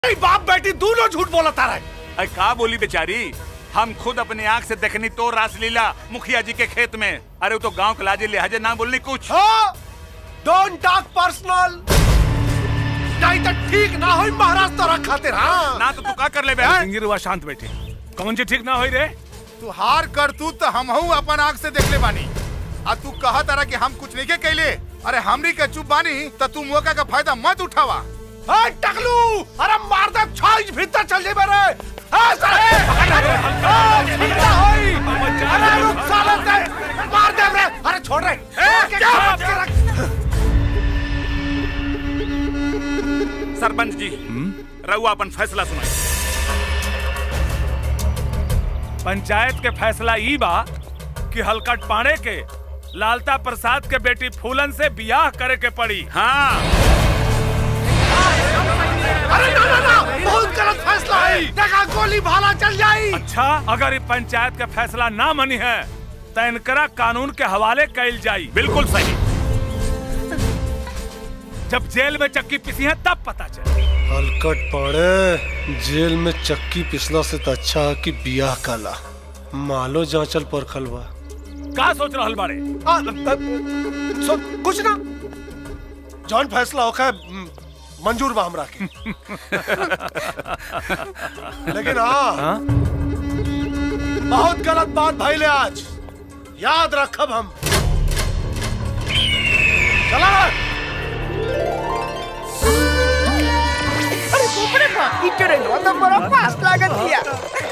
नहीं बाप बेटी दोनों झूठ बोला तारा अरे का बोली बेचारी हम खुद अपनी आंख से देखनी तो रासलीला मुखिया जी के खेत में अरे वो तो गांव के लाजे लिहाजे ना बोलनी कुछ डोंट टॉक पर्सनल नहीं तो ठीक ना होई महाराज तोरा खातिर हाँ ना तो तू का कर ले बे सिंगिरवा शांत बैठे कौन सी ठीक ना होई रे तू हार कर तू तो हम अपन आंख से देख ले बानी आ तू कहा तारा कि हम कुछ नहीं के कैले अरे हमरी के चुप बानी तो तू मौका का फायदा मत उठावा ए टकलू अरे मार दे छाई भीतर चल जे मेरे ए साले ए भीतर होई अरे रुक साले दे मार दे रे अरे छोड़ रे ए क्या के रख सरपंच जी रहुआ अपन फैसला सुनाई पंचायत के फैसला ई बा कि हलकट पाड़े के लालता प्रसाद के बेटी फूलन से बियाह करे के पड़ी हाँ अरे ना ना ना बहुत गलत फैसला है देखा गोली भाला चल जाई अच्छा अगर ई पंचायत के फैसला ना मनी है तो इनकरा कानून के हवाले कैल जाई बिल्कुल सही जब जेल में चक्की पिसी है तब पता चले हलकट पड़े जेल में चक्की पिसला से तो अच्छा है कि बियाह काला मालो जांचल परखल बा का सोच रहल बाड़े आ, अ, सो कुछ ना जौन फैसला होखा है, मंजूर बा हमरा के लेकिन हाँ बहुत गलत बात भइले आज याद रखब हम चला अरे बाप रे बाप, ई ट्रेनवा तो बड़ा फास्ट लागत हिया।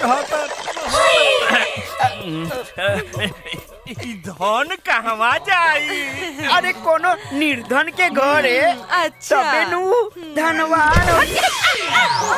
धन कहवा जाई अरे कोनो निर्धन के घरे अच्छा तबे नु धनवान हो-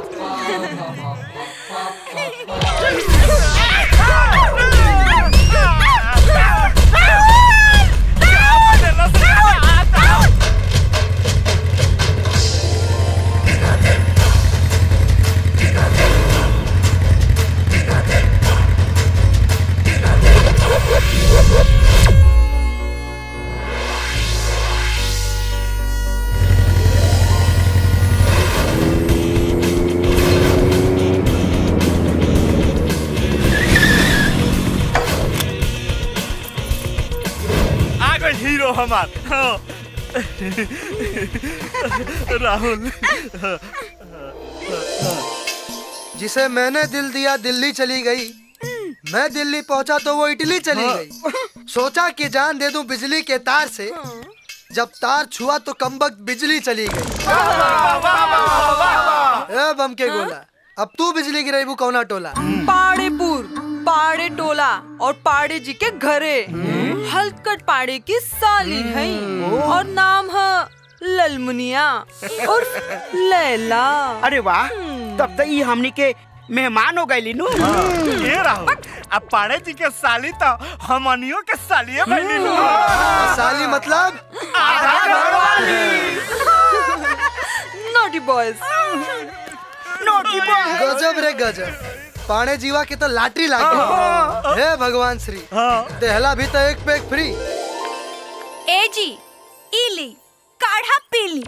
आ गए हीरो हमार हाँ। राहुल जिसे मैंने दिल दिया दिल्ली चली गई मैं दिल्ली पहुंचा तो वो इटली चली गई सोचा कि जान दे दूं बिजली के तार से जब तार छुआ तो कमबख्त बिजली चली गई ए बम के गोला अब तू बिजली गिरेबू कौना टोला पाड़ेपुर पाड़े टोला और पाड़े जी के घरे हलकट पाड़े की साली है और नाम है ललमुनिया और लैला अरे वाह तब तो ई हमनी के मेहमान हो गए नु ये राहुल अब पाड़े जी के साली तो हमनियों के सालिए बनी नु और साली मतलब नॉटी बॉयज नोटी बॉय गजब रे गजब पाने जीवा के तो लाटरी लागे हे भगवान श्री देहला भी तो एक पे एक फ्री ए जी इली काढ़ा पीली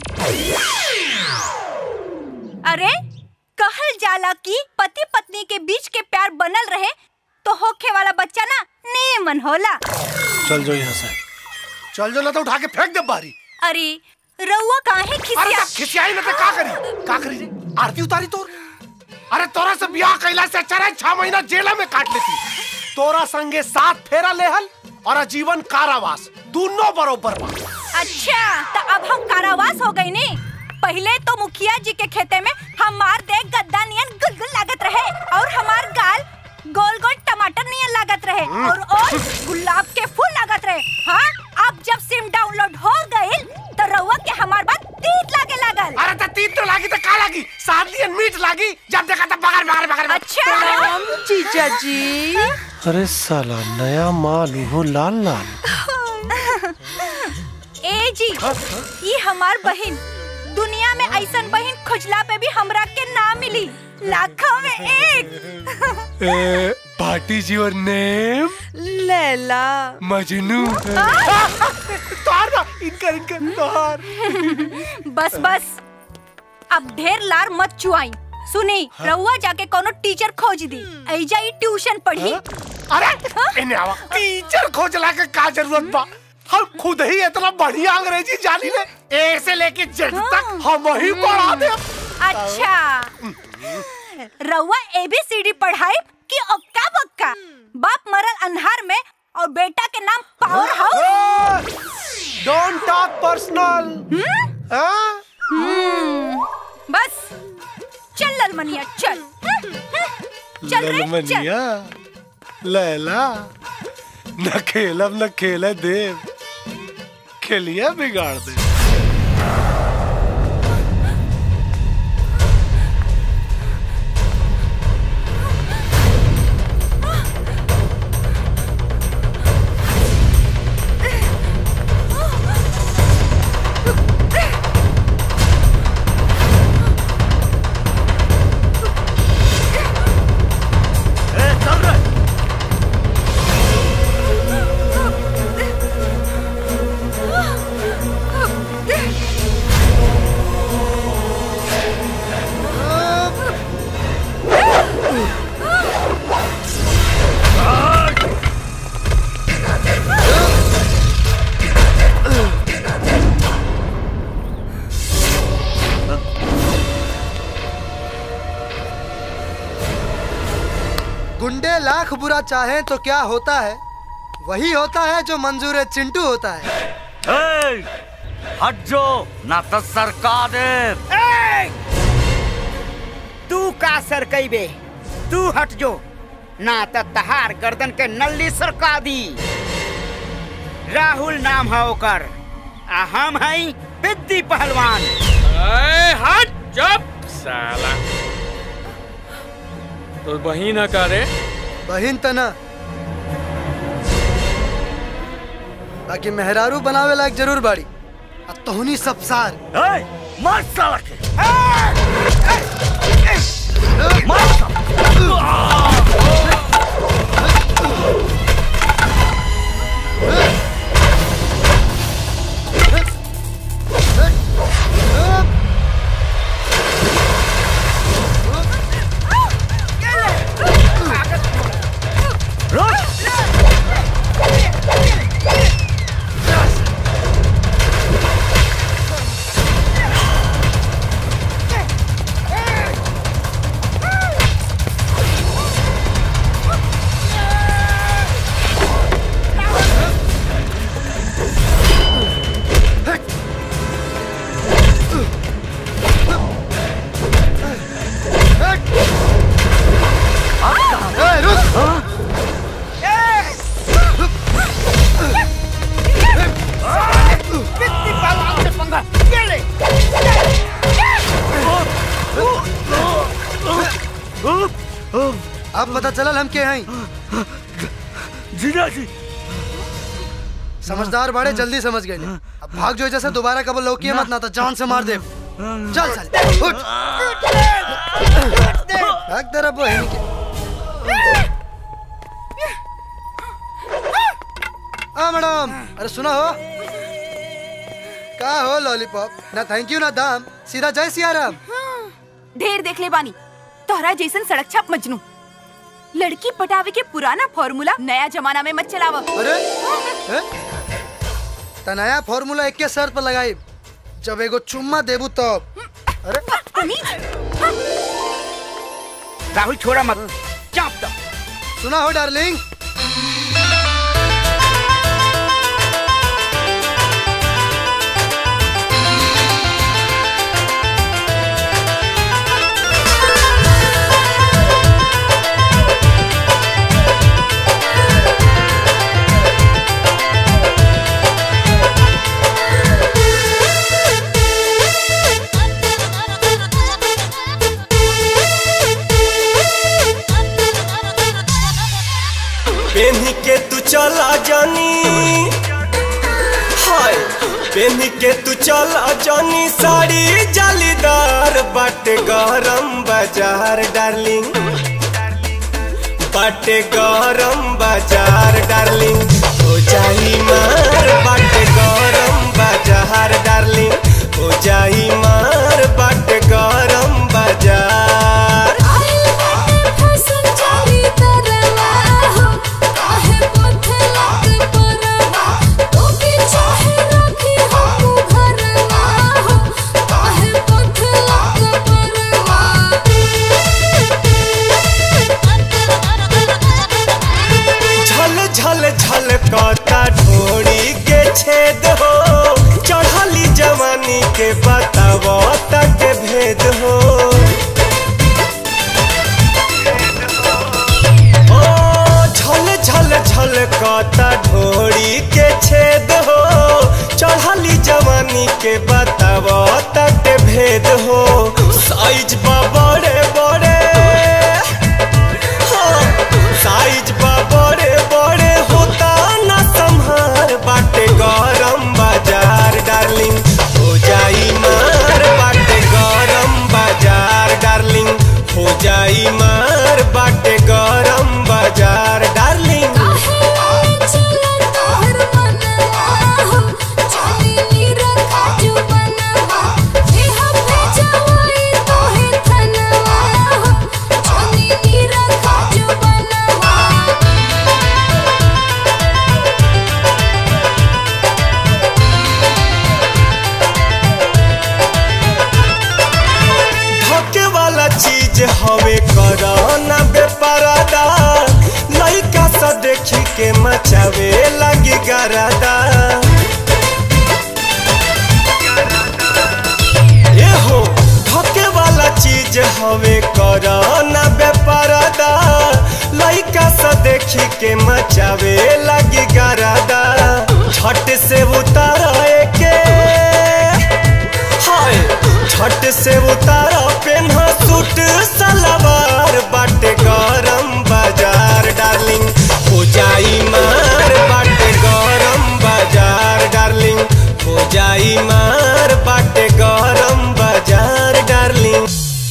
अरे कहल जाला कि पति पत्नी के बीच के प्यार बनल रहे तो होखे वाला बच्चा ना नेमन होला चल जो यहाँ से चल जो ना तो उठा के फेंक दे बारी अरे रउआ काहे अरे खिसिया तब खिसियाई ना तो का करी का करी रे? आरती उतारी तोर अरे तोरा से ब्याह कैला से अच्छा रहे छह महीना जेल में काट लेती तोरा संगे सात फेरा लेहल और आजीवन कारावास दोनों बरोबर बा अच्छा तो अब हम कारावास हो गए ने पहले तो मुखिया जी के खेते में हमार देख गद्दा नियन गुलगुल लागत रहे और हमार गाल गोल गोल टमाटर नियन लागत रहे और और गुलाब के फूल लागत रहे हाँ अब जब सिम डाउनलोड हो गइल तो रउआ के हमार बात तीत लागे लागल अरे तो तीन तो लागी तो का लागी सात दिन मीट लागी जब देखा तो बगर बगर बगर अच्छा राम जीजा जी अरे साला नया माल हो लाल लाल ए जी ये हमार बहन दुनिया में ऐसन बहन खुजला पे भी हमरा के ना मिली लाखों में एक पार्टी जी और नेम लैला मजनू तोहार ना इनका इनका तोहार बस बस अब ढेर लार मत चुआई सुनी रउआ जाके कोनो टीचर खोज दी ऐजा ही ट्यूशन पढ़ी अरे इन्हें आवा टीचर खोजला के का जरूरत बा हम खुद ही इतना बढ़िया अंग्रेजी जानी ले ए से लेके जेड तक हम ही पढ़ा दे अच्छा रउआ एबीसीडी पढ़ाई कि ओक्का बक्का बाप मरल अंधार में और बेटा के नाम power house don't talk personal बस चल ललमनिया चल चल रे चल ललमनिया लैला न खेलब न खेले देव खेलिया बिगाड़ दे गुंडे लाख बुरा चाहे तो क्या होता है वही होता है जो मंजूर चिंटू होता है ए, हट जो ना तो सरकार दे तू का सर बे तू हट जो ना त तहार गर्दन के नल्ली सरका दी राहुल नाम है ओकर आ हम हई बिद्दी पहलवान हट चुप साला तो वही ना करे बहिन तना बाकी मेहरारू बनावे लायक जरूर बाड़ी आ तोहनी सब सार मार साला के अब पता चलल हम के हैं जीजा जी समझदार बाड़े जल्दी समझ गए अब भाग जो जैसे दोबारा कब लौकी मत ना तो जान से मार दे चल चल उठ भाग तेरा बहन के आ मैडम अरे सुना हो का हो लॉलीपॉप ना थैंक यू ना दाम सीधा जय सियाराम ढेर देख ले बानी तोहरा जैसन सड़क छाप मजनू लड़की पटावे के पुराना फॉर्मूला नया जमाना में मत चलावा अरे हैं? त नया फॉर्मूला एक के शर्त पर लगाई जब एगो चुम्मा देबू तब अरे राहुल छोड़ा मत चाप दो सुना हो डार्लिंग पेन्ही के तू चला जानी हाय पेन्ही के तू चला जानी साड़ी जालीदार बाटे गरम बाजार डार्लिंग बाटे गरम बाजार डार्लिंग हो जाई मार बाटे गरम बाजार डार्लिंग हो जाई मार बाटे गरम बाजार झल झल झल कता ढोड़ी के छेद हो चढ़ली जवानी के बताव तक भेद हो ओ झल झल झल कता ढोड़ी के छेद हो चढ़ली जवानी के बताव तक भेद हो साइज बा बड़े बड़े साइज बा बड़े बड़े होता ना संहार बाटे गरम बाजार डार्लिंग हो जाई मार बाटे गरम बाजार डार्लिंग हो जाई मार बाटे गरम बाजार डार्लिंग धोखे वाला चीज हवे कराना बेपरादा लइका सा देखी के मचावे लगी गरादा ए हो धोखे वाला चीज हवे कराना बेपरादा लइका सा देखी के मचावे लगी गरादा छट से उतारा के हाय छट से उतारा पेन्हा सूट सलवार बाटे गरम बाजार डार्लिंग हो जाई मार बाटे गरम बाजार डार्लिंग हो जाई मार बाटे गरम बाजार डार्लिंग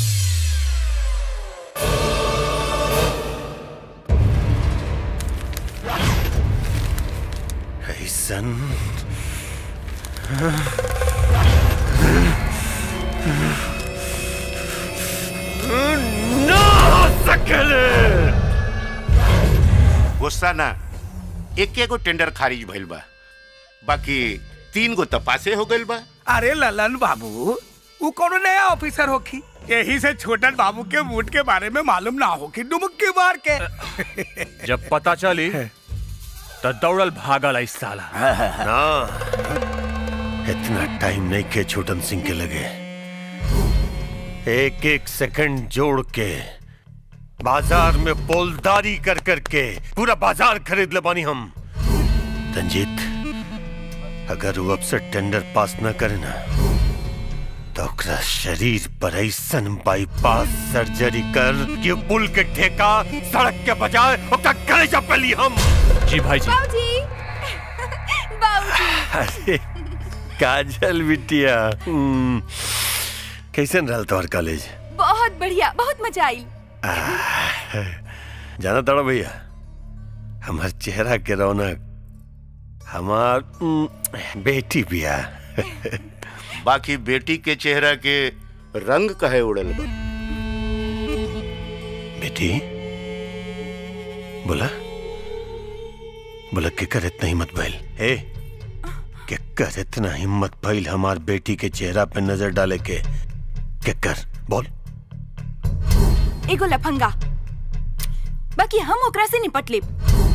ऐसन ना हो सकेले गुस्सा ना एक एगो टेंडर खारिज भइल बा बाकी तीन गो तपासे हो गइल बा अरे ललन बाबू वो कोनो नया ऑफिसर होखी यही से छोटन बाबू के वोट के बारे में मालूम ना होखी डुमक्की मार के जब पता चली तो दौड़ल भागल इस साला ना इतना टाइम नहीं के छोटन सिंह के लगे एक एक सेकंड जोड़ के बाजार में पोलदारी कर कर के पूरा बाजार खरीद ले बानी हम रंजीत अगर वो अब से टेंडर पास न करे ना तो ओकरा शरीर पर ऐसन बाईपास सर्जरी कर कि पुल के ठेका सड़क के बजाय ओकरा कलेजा पे ली हम जी भाई जी बाबूजी बाबूजी अरे काजल बिटिया हम्म, कैसन रहल तोहर कॉलेज बहुत बढ़िया बहुत मजा आई जाना तड़ा भैया हमार चेहरा के रौनक हमार हम्म, बेटी बिया बाकी बेटी के चेहरा के रंग कहे उड़ल बा बेटी बोला बोला केकर इतना हिम्मत भइल ए केकर इतना हिम्मत भइल हमार बेटी के चेहरा पे नजर डाले के केकर बोल एगो लफंगा बाकी हम ओकरा से निपट लेब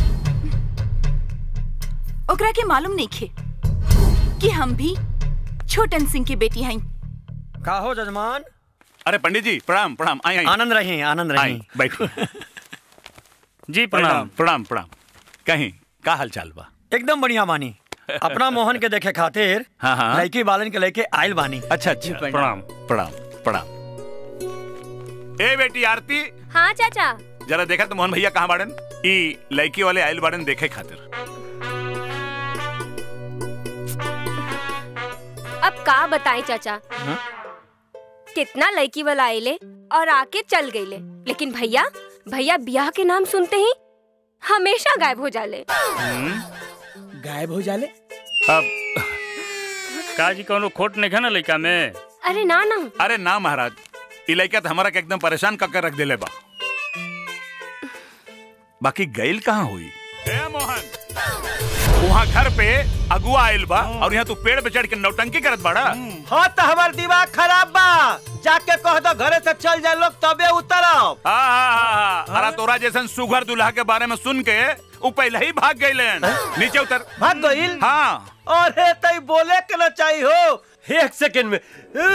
ओकरा के मालूम नहीं खे कि हम भी छोटन सिंह की बेटी हई का हो जजमान अरे पंडित जी प्रणाम प्रणाम आई आई आनंद रही आनंद रही आई, बैठो जी प्रणाम प्रणाम प्रणाम कहीं का हाल चाल बा एकदम बढ़िया बानी अपना मोहन के देखे खातिर हाँ, हाँ। लड़की बालन के लेके आयल बानी अच्छा अच्छा प्रणाम प्रणाम प्रणाम ए बेटी आरती हाँ चाचा जरा देखा तो मोहन भैया कहाँ बाड़न ई लड़की वाले आयल बाड़न देखे खातिर अब का बताएं चाचा कितना लड़की वाला आइले और आके चल गईले लेकिन भैया भैया ब्याह के नाम सुनते ही हमेशा गायब हो जाले गायब हो जाले अब का जी कोनो खोट नहीं है ना लड़का में अरे ना ना अरे ना महाराज ई लड़का तो हमारा के एकदम परेशान करके रख देले बा बाकी गैल कहाँ हुई ए मोहन वहाँ घर पे अगुआ आयल बा और यहाँ तू पेड़ पे चढ़ के नौटंकी करत बाड़ा हाँ तो हमार दिमाग खराब बा जाके कह दो घरे से चल जाए लोग तबे उतरब हाँ हाँ हाँ हाँ अरे तोरा जैसन सुघर दूल्हा के बारे में सुन के वो पहले ही भाग गए नीचे उतर भाग गइल हाँ अरे तई बोले के ना चाहिए हो एक सेकंड में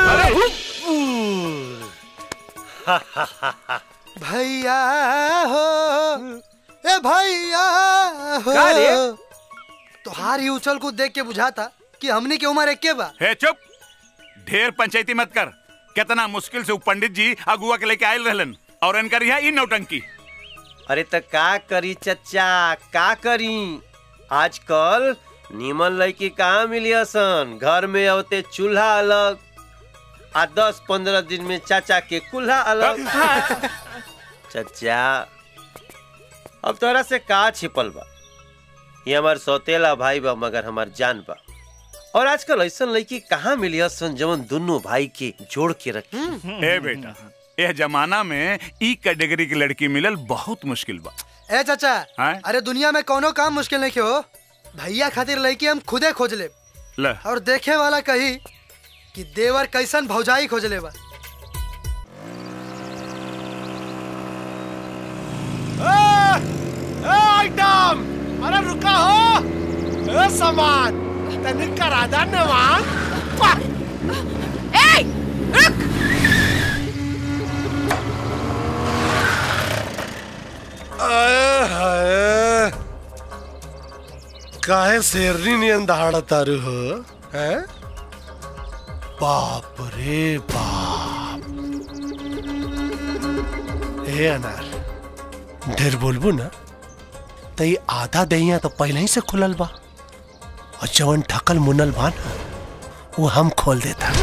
भैया हो ए भैया हो का रे? तोहार ही उछल कूद देख के बुझाता कि हमनी के उम्र एक बा हे चुप ढेर पंचायती मत कर कितना मुश्किल से वो पंडित जी अगुआ के लेके आयल रहलन और इनकर यहाँ ई नौटंकी अरे तो का करी चचा का करी आजकल नीमन लड़की कहाँ मिली सन घर में होते चूल्हा अलग आ दस पंद्रह दिन में चाचा के कुल्हा अलग चचा अब तोरा से का छिपल बा ये हमार सौतेला भाई बा मगर हमार जान बा और आजकल ऐसा लड़की कहाँ मिली सन जवन दोनों भाई के जोड़ के रखी ए बेटा यह जमाना में ई कैटेगरी की लड़की मिलल बहुत मुश्किल बा ए चाचा हैं? अरे दुनिया में कोनो काम मुश्किल नहीं हो भैया खातिर लड़की हम खुदे खोज ले ल और देखे वाला कही कि देवर कैसन भौजाई खोज ले बा ए, ए आइटम अरे रुका हो ए सामान तनिक करा दा नेवान वाह! ए रुक आए हाय काहे शेरनी नियन दहाड़ा तारू हो हैं बाप रे बाप ए अनार ढेर बोलबू ना तो ये आधा दहिया तो पहले ही से खुलल बा और जवन ठकल मुनल बा ना वो हम खोल देता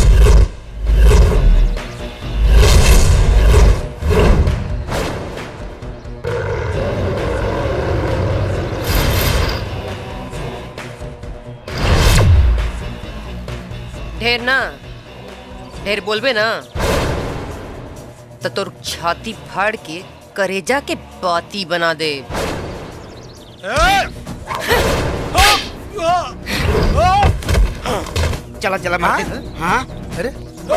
ढेर ना ढेर बोलबे ना तो तोर छाती फाड़ के करेजा के बाती बना दे चला चला मार दे हाँ अरे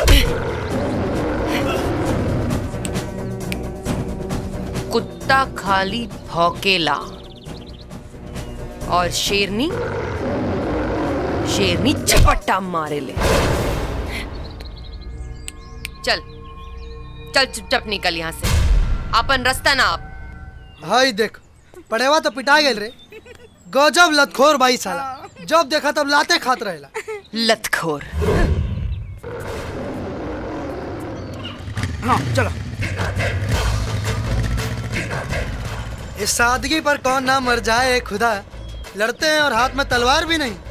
कुत्ता खाली भौकेला और शेरनी शेरनी झपट्टा मारे ले चल चल चुपचाप निकल यहाँ से अपन रास्ता ना आप हाय देख पड़ेवा तो पिटा गेल रे गजब लतखोर भाई साला जब देखा तब लाते खात रहेला लतखोर हाँ चलो इस सादगी पर कौन ना मर जाए खुदा लड़ते हैं और हाथ में तलवार भी नहीं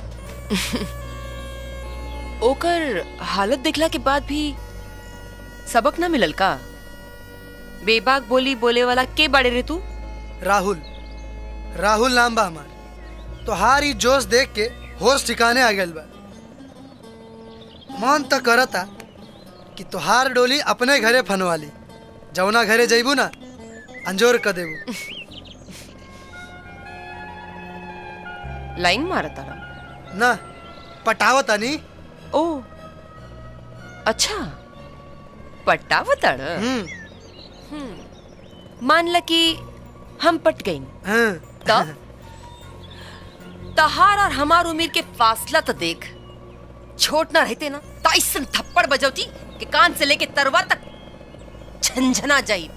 ओकर हालत देखला के बाद भी सबक ना मिलल का बेबाक बोली बोले वाला के बड़े रे तू राहुल राहुल नाम बा हमार तो हार ही जोश देख के होश ठिकाने आ गइल बा मन तो करता कि तोहार डोली अपने घरे फनवाली जौना घरे जइबू ना अंजोर क देबू लाइन मारा तारा ना पटावता नी ओ अच्छा पट्टावतड़ मान ल कि हम पट गई तब तहार और हमार उम्र के फासला तो देख छोट ना रहते ना तो ऐसन थप्पड़ बजौती कि कान से लेके तरवा तक झंझना जाई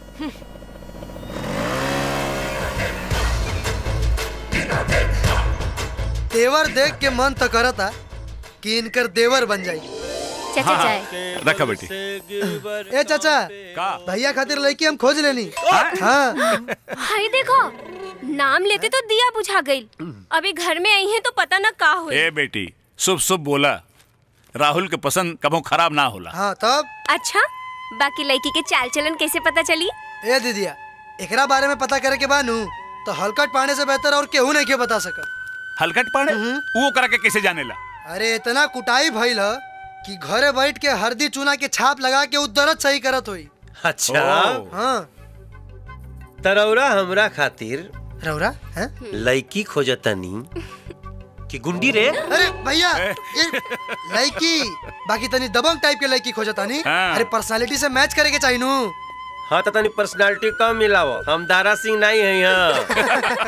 तेवर देख के मन तो करता कि इनकर देवर बन जाई चाचा हाँ, चाय रखा बेटी ए चाचा का भैया खातिर लड़की हम खोज लेनी हाँ हाय देखो नाम लेते तो दिया बुझा गई अभी घर में आई है तो पता ना का हुई ए बेटी शुभ शुभ बोला राहुल के पसंद कबो खराब ना होला हाँ तब अच्छा बाकी लड़की के चाल चलन कैसे पता चली ए दीदिया एकरा बारे में पता करे के बानू तो हलकट पाने से बेहतर और केहू नहीं के बता सकत हलकट पाड़े वो करा के कैसे जानेला अरे इतना कुटाई भइल ह कि घरे बैठ के हल्दी चूना के छाप लगा के उ दर्द सही करत होई अच्छा हाँ तरौरा हमरा खातिर रौरा हैं लड़की खोजतनी कि गुंडी रे अरे भैया ये लड़की बाकी तनी दबंग टाइप के लड़की खोजतानी हाँ। अरे पर्सनालिटी से मैच करे के चाहिए नू हाँ तो तनी पर्सनालिटी कम मिलावो हम दारा सिंह नहीं है यहाँ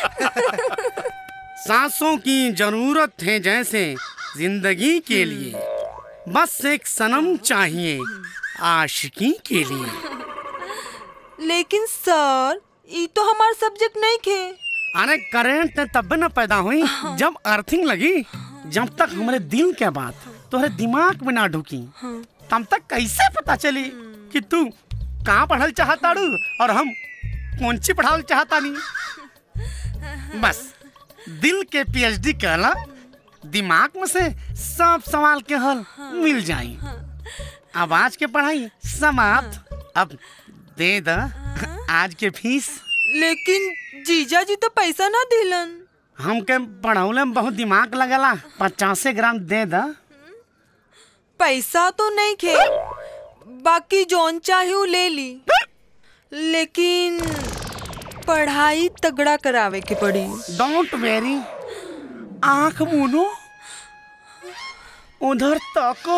सांसों की जरूरत है जैसे जिंदगी के लिए बस एक सनम चाहिए आशिकी के लिए लेकिन सर ये तो हमार सब्जेक्ट नहीं खे अरे करंट तब न पैदा हुई जब अर्थिंग लगी जब तक हमारे दिल के बात तुम्हारे दिमाग में ना ढुकी तब तक कैसे पता चली कि तू कहाँ पढ़ल चाहताड़ू और हम कौन सी पढ़ावल चाहता नहीं बस दिल के पीएचडी कहला दिमाग में से सब सवाल के हल मिल जाई अब आज के पढ़ाई समाप्त अब दे द आज के फीस लेकिन जीजा जी तो पैसा ना दिलन हमके पढ़ौले में बहुत दिमाग लगला पचासे ग्राम दे द पैसा तो नहीं खे बाकी जौन चाहे वो ले ली लेकिन पढ़ाई तगड़ा करावे के पड़ी डोंट वेरी आंख मुनो उधर तको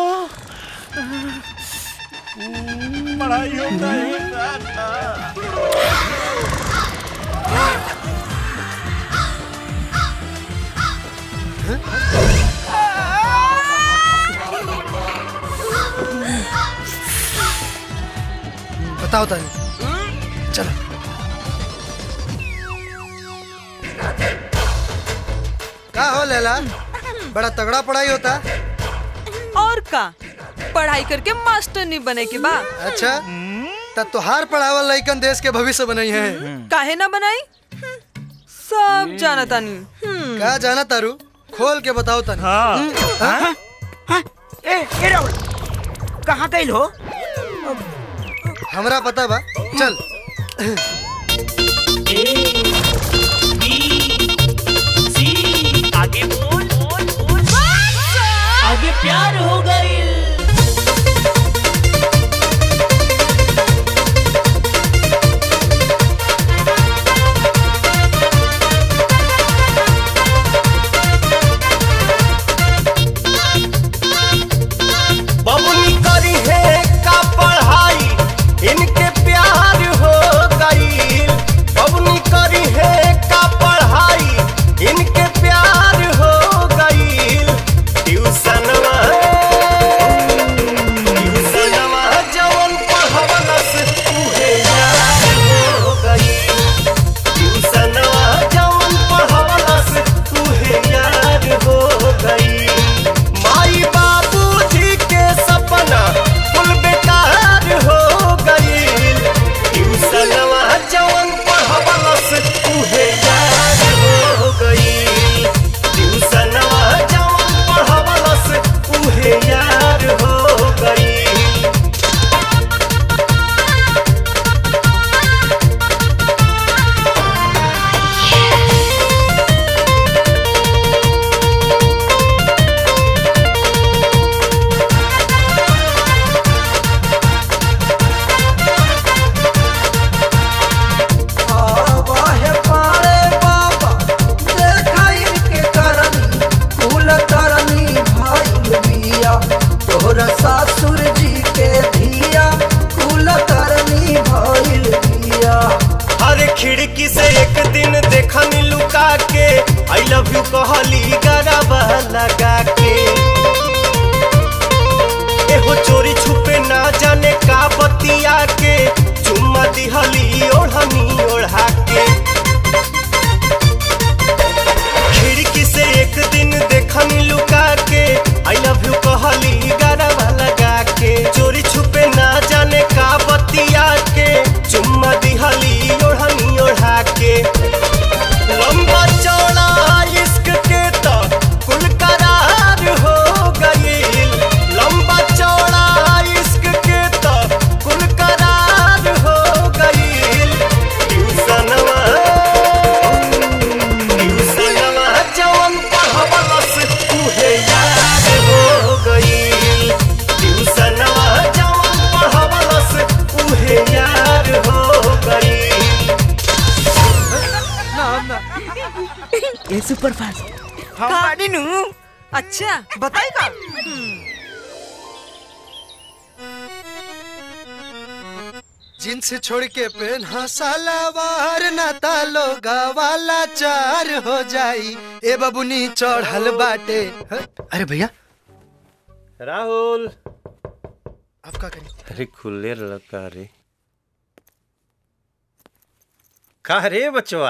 पढ़ाई होता है बताओ तानी चलो का हो लैला बड़ा तगड़ा पढ़ाई होता और का पढ़ाई करके मास्टर नहीं बने के बा अच्छा तब तुहार पढ़ावल लइकन देश के भविष्य बनाई है काहे ना बनाई सब जाना तानी का जाना तारू खोल के बताओ तानी हाँ। ए ए राहुल कहाँ गई हो हमरा पता बा चल आगे बोल बोल बोल आगे प्यार हो गई बबुनी करी है का पढ़ाई इनके प्यार हो गई बबुनी करी है का पढ़ाई इनके प्यार हो गई ट्यूशनवा ट्यूशनवा जवन पढ़वलस उहे यार हो गई ट्यूशनवा जवन पढ़वलस उहे यार हो गई माई बाबूजी के सपना कुल बेकार हो गई ट्यूशनवा जवन पढ़वलस उहे यार हो गई ट्यूशनवा जवन पढ़वलस उहे यार हो गई आवाहे पारे बाबा देखाई के करनी कुल करनी भाई बिया तोहरा सासुर जी के धिया कुल करनी भाई बिया हर खिड़की से एक दिन देखनी लुका के आई लव यू कहली गरबा लगा के एहो चोरी छुपे ना जाने का बतिया के चुम्मा दिहली ओढ़नी ओढ़ा के खिड़की से एक दिन देखनी लुका के आई लव यू कहली गरबा लगा के चोरी छुपे ना जाने का बतिया के चुम्मा दिहली ओढ़नी ओढ़ा के लंबा चौड़ा इश्क के तो कुल करार ये सुपर फास्ट हम बानी नु अच्छा बताई का जींस छोड़ के पहना सलवार ना तालो गवाला चार हो जाई ए बबुनी चढ़ल बाटे ह? अरे भैया राहुल आप का करें अरे खुले लड़का रे का रे बचवा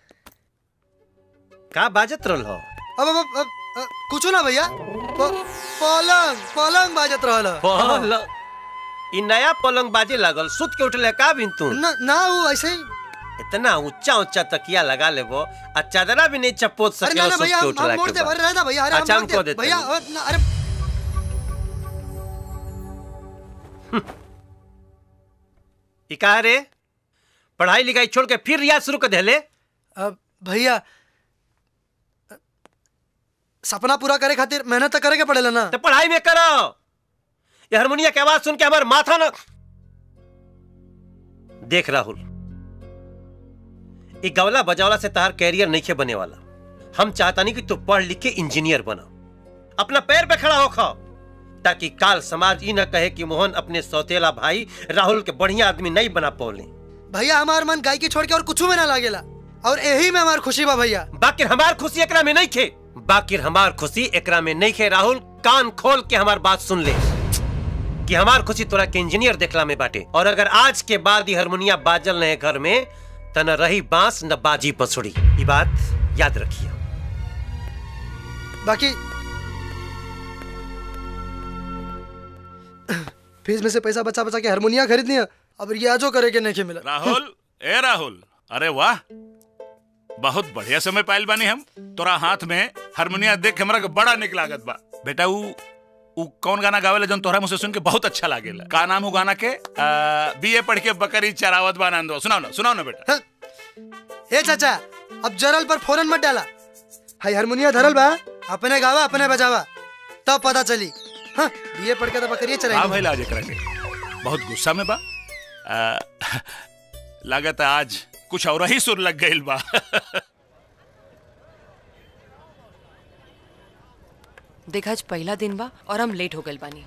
का बाजत रहल हो अब अब अब, अब कुछ ना भैया प- पलंग पलंग बाजत रहल ह। पलंग ई नया पलंग बाजे लागल सुत के उठले का बिन तू ना ना वो ऐसे ही इतना ऊंचा ऊंचा तकिया लगा लेबो आ चादरा भी नहीं चपोत अरे ना सके ना सुत भैया के हम उठला हम मोड़ के दे बाद। अरे रहता भैया अरे हम अच्छा मोड़ हम कह दे देते भैया हैं। अ, ना, अरे ई का रे पढ़ाई लिखाई छोड़ के फिर रियाज शुरू कर देले अब भैया सपना पूरा करे खातिर मेहनत तो करे के पड़ेला ना तो पढ़ाई में करो ये हारमोनिया की आवाज सुन के हमार माथा न देख राहुल ई गवला बजावला से तहार कैरियर नहीं बने वाला हम चाहता नहीं कि तू पढ़ लिख के इंजीनियर बना अपना पैर पे खड़ा होखा ताकि काल समाज ई न कहे कि मोहन अपने सौतेला भाई राहुल के बढ़िया आदमी नहीं बना पौले भैया हमार मन गायकी छोड़ के और कुछ में ना लागेला और यही में हमार खुशी बा भैया बाकिर हमार खुशी एकरा में नहीं खे बाकिर हमार खुशी एकरा में नहीं खे राहुल कान खोल के हमार बात सुन ले कि हमार खुशी तोरा के इंजीनियर देखला में बाटे और अगर आज के बाद ये हारमोनिया बाजल नहीं घर में त न रही बांस न बाजी बसुड़ी ये बात याद रखिए बाकी फीस में से पैसा बचा बचा के हारमोनिया खरीद लिया अब रियाजो करे के नहीं मिला राहुल ए राहुल अरे वाह बहुत बढ़िया समय पाइल बानी हम तोरा हाथ में हारमोनिया देख के हमरा के बड़ा निक लागत बा बेटा ऊ ऊ कौन गाना गावेला जौन तोहरा मुझसे सुन के बहुत अच्छा लागेला का नाम ऊ गाना के बीए पढ़ के बकरी चरावत बा आनंद सुनाओ ना सुनाओ ना बेटा ए चाचा अब जरल पर फोरन मत डाला हाई हारमोनिया धरल बा अपने गावा अपने बजावा तब पता चली हाँ बीए पढ़ के तो बकरिए हाँ चलाएंगे भाई लाज एकरा के बहुत गुस्सा में बा आ, लागत है आज कुछ और ही सुर लग गइल बा देखा आज पहला दिन बा और हम लेट हो गइल बानी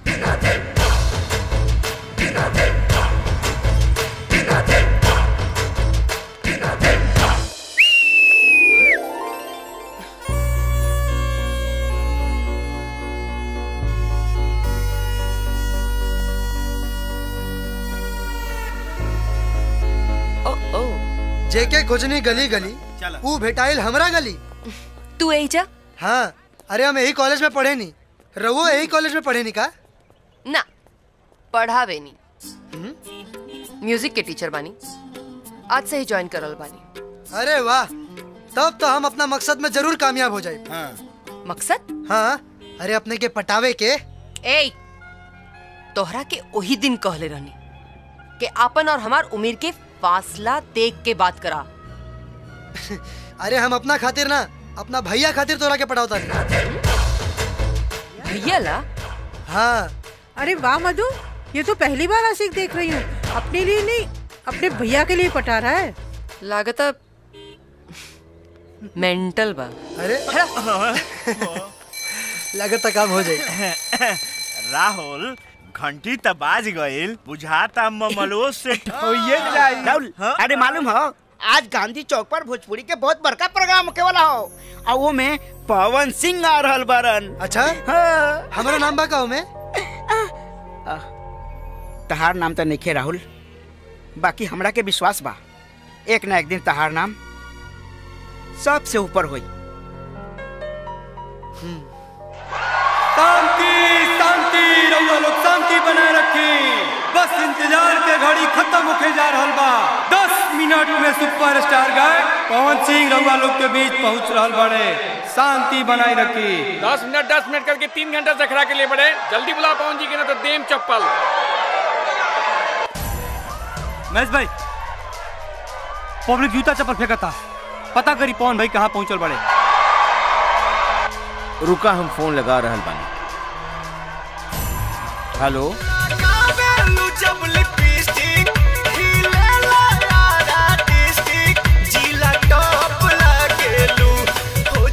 जेके खोजनी गली गली ऊ भेटाइल हमरा गली तू एजा हाँ अरे हम यही कॉलेज में पढ़े नी रवो यही कॉलेज में पढ़े नी का ना पढ़ावे नहीं म्यूजिक के टीचर बानी आज से ही ज्वाइन करल बानी अरे वाह तब तो हम अपना मकसद में जरूर कामयाब हो जाए मकसद हाँ अरे अपने के पटावे के ए तोहरा के वही दिन कहले रहनी कि आपन और हमार उम्र के फासला देख के बात करा अरे हम अपना खातिर ना अपना भैया खातिर तोरा के पटावता नहीं भैया ला हाँ अरे वाह मधु ये तो पहली बार आशिक देख रही हूँ अपने लिए नहीं अपने भैया के लिए पटा रहा है लागत मेंटल बा अरे लगत काम हो जाए राहुल घंटी त बाज गइल बुझाता ममलो से ठोइये जाई राहुल अरे मालूम हो आज गांधी चौक पर भोजपुरी के बहुत बड़का प्रोग्राम होके वाला हो और वो में पवन सिंह आ रहल बरन अच्छा हाँ। हमारा नाम बा का में तहार नाम तो नहीं राहुल बाकी हमरा के विश्वास बा एक ना एक दिन तहार नाम सबसे ऊपर होई शांति शांति रउआ लोग शांति बनाए रखी बस इंतजार के घड़ी खत्म होके जा रहल बा दस मिनट में सुपर स्टार गाय पवन सिंह रउआ लोग के बीच पहुंच रहल बड़े शांति बनाए रखी दस मिनट दस मिनट करके तीन घंटा से खड़ा के लिए बड़े जल्दी बुला पवन जी के ना तो देम चप्पल महेश भाई पब्लिक जूता चप्पल फेंकता पता करी पवन भाई कहाँ पहुंचल बड़े रुका हम फोन लगा रहल बानी हेलो जिला टॉप लागेलू हो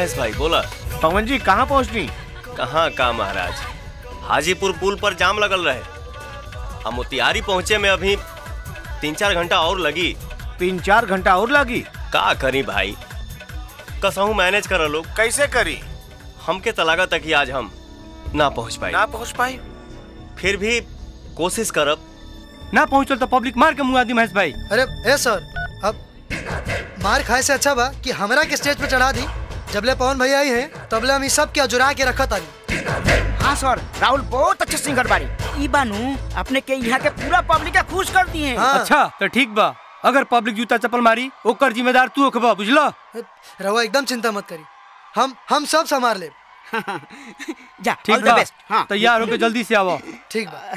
महेश भाई बोला पवन जी कहाँ पहुँचनी कहाँ का महाराज हाजीपुर पुल पर जाम लगल रहे हम मोतिहारी पहुँचे में अभी तीन चार घंटा और लगी तीन चार घंटा और लगी का करी भाई कसहू मैनेज कर लोग कैसे करी हमके तलागा तक ही आज हम ना पहुँच पाए ना पहुँच पाई फिर भी कोशिश करब ना पहुंचल तो पब्लिक मार के मुआ दी महेश भाई अरे ए सर अब मार खाए से अच्छा बा कि हमरा के स्टेज पे चढ़ा दी जबले पवन भैया आई हैं तबले हम ई सब के जुरा के रखत आनी हाँ सर राहुल बहुत अच्छे सिंगर बारी ई बानू अपने के यहाँ के पूरा पब्लिक के खुश कर दिए हैं अच्छा तो ठीक बा अगर पब्लिक जूता चप्पल मारी ओकर जिम्मेदार तू होखबा बुझला रहुआ एकदम चिंता मत करी हम हम सब संभाल ले जा ठीक बा तैयार होके जल्दी से आवो ठीक बा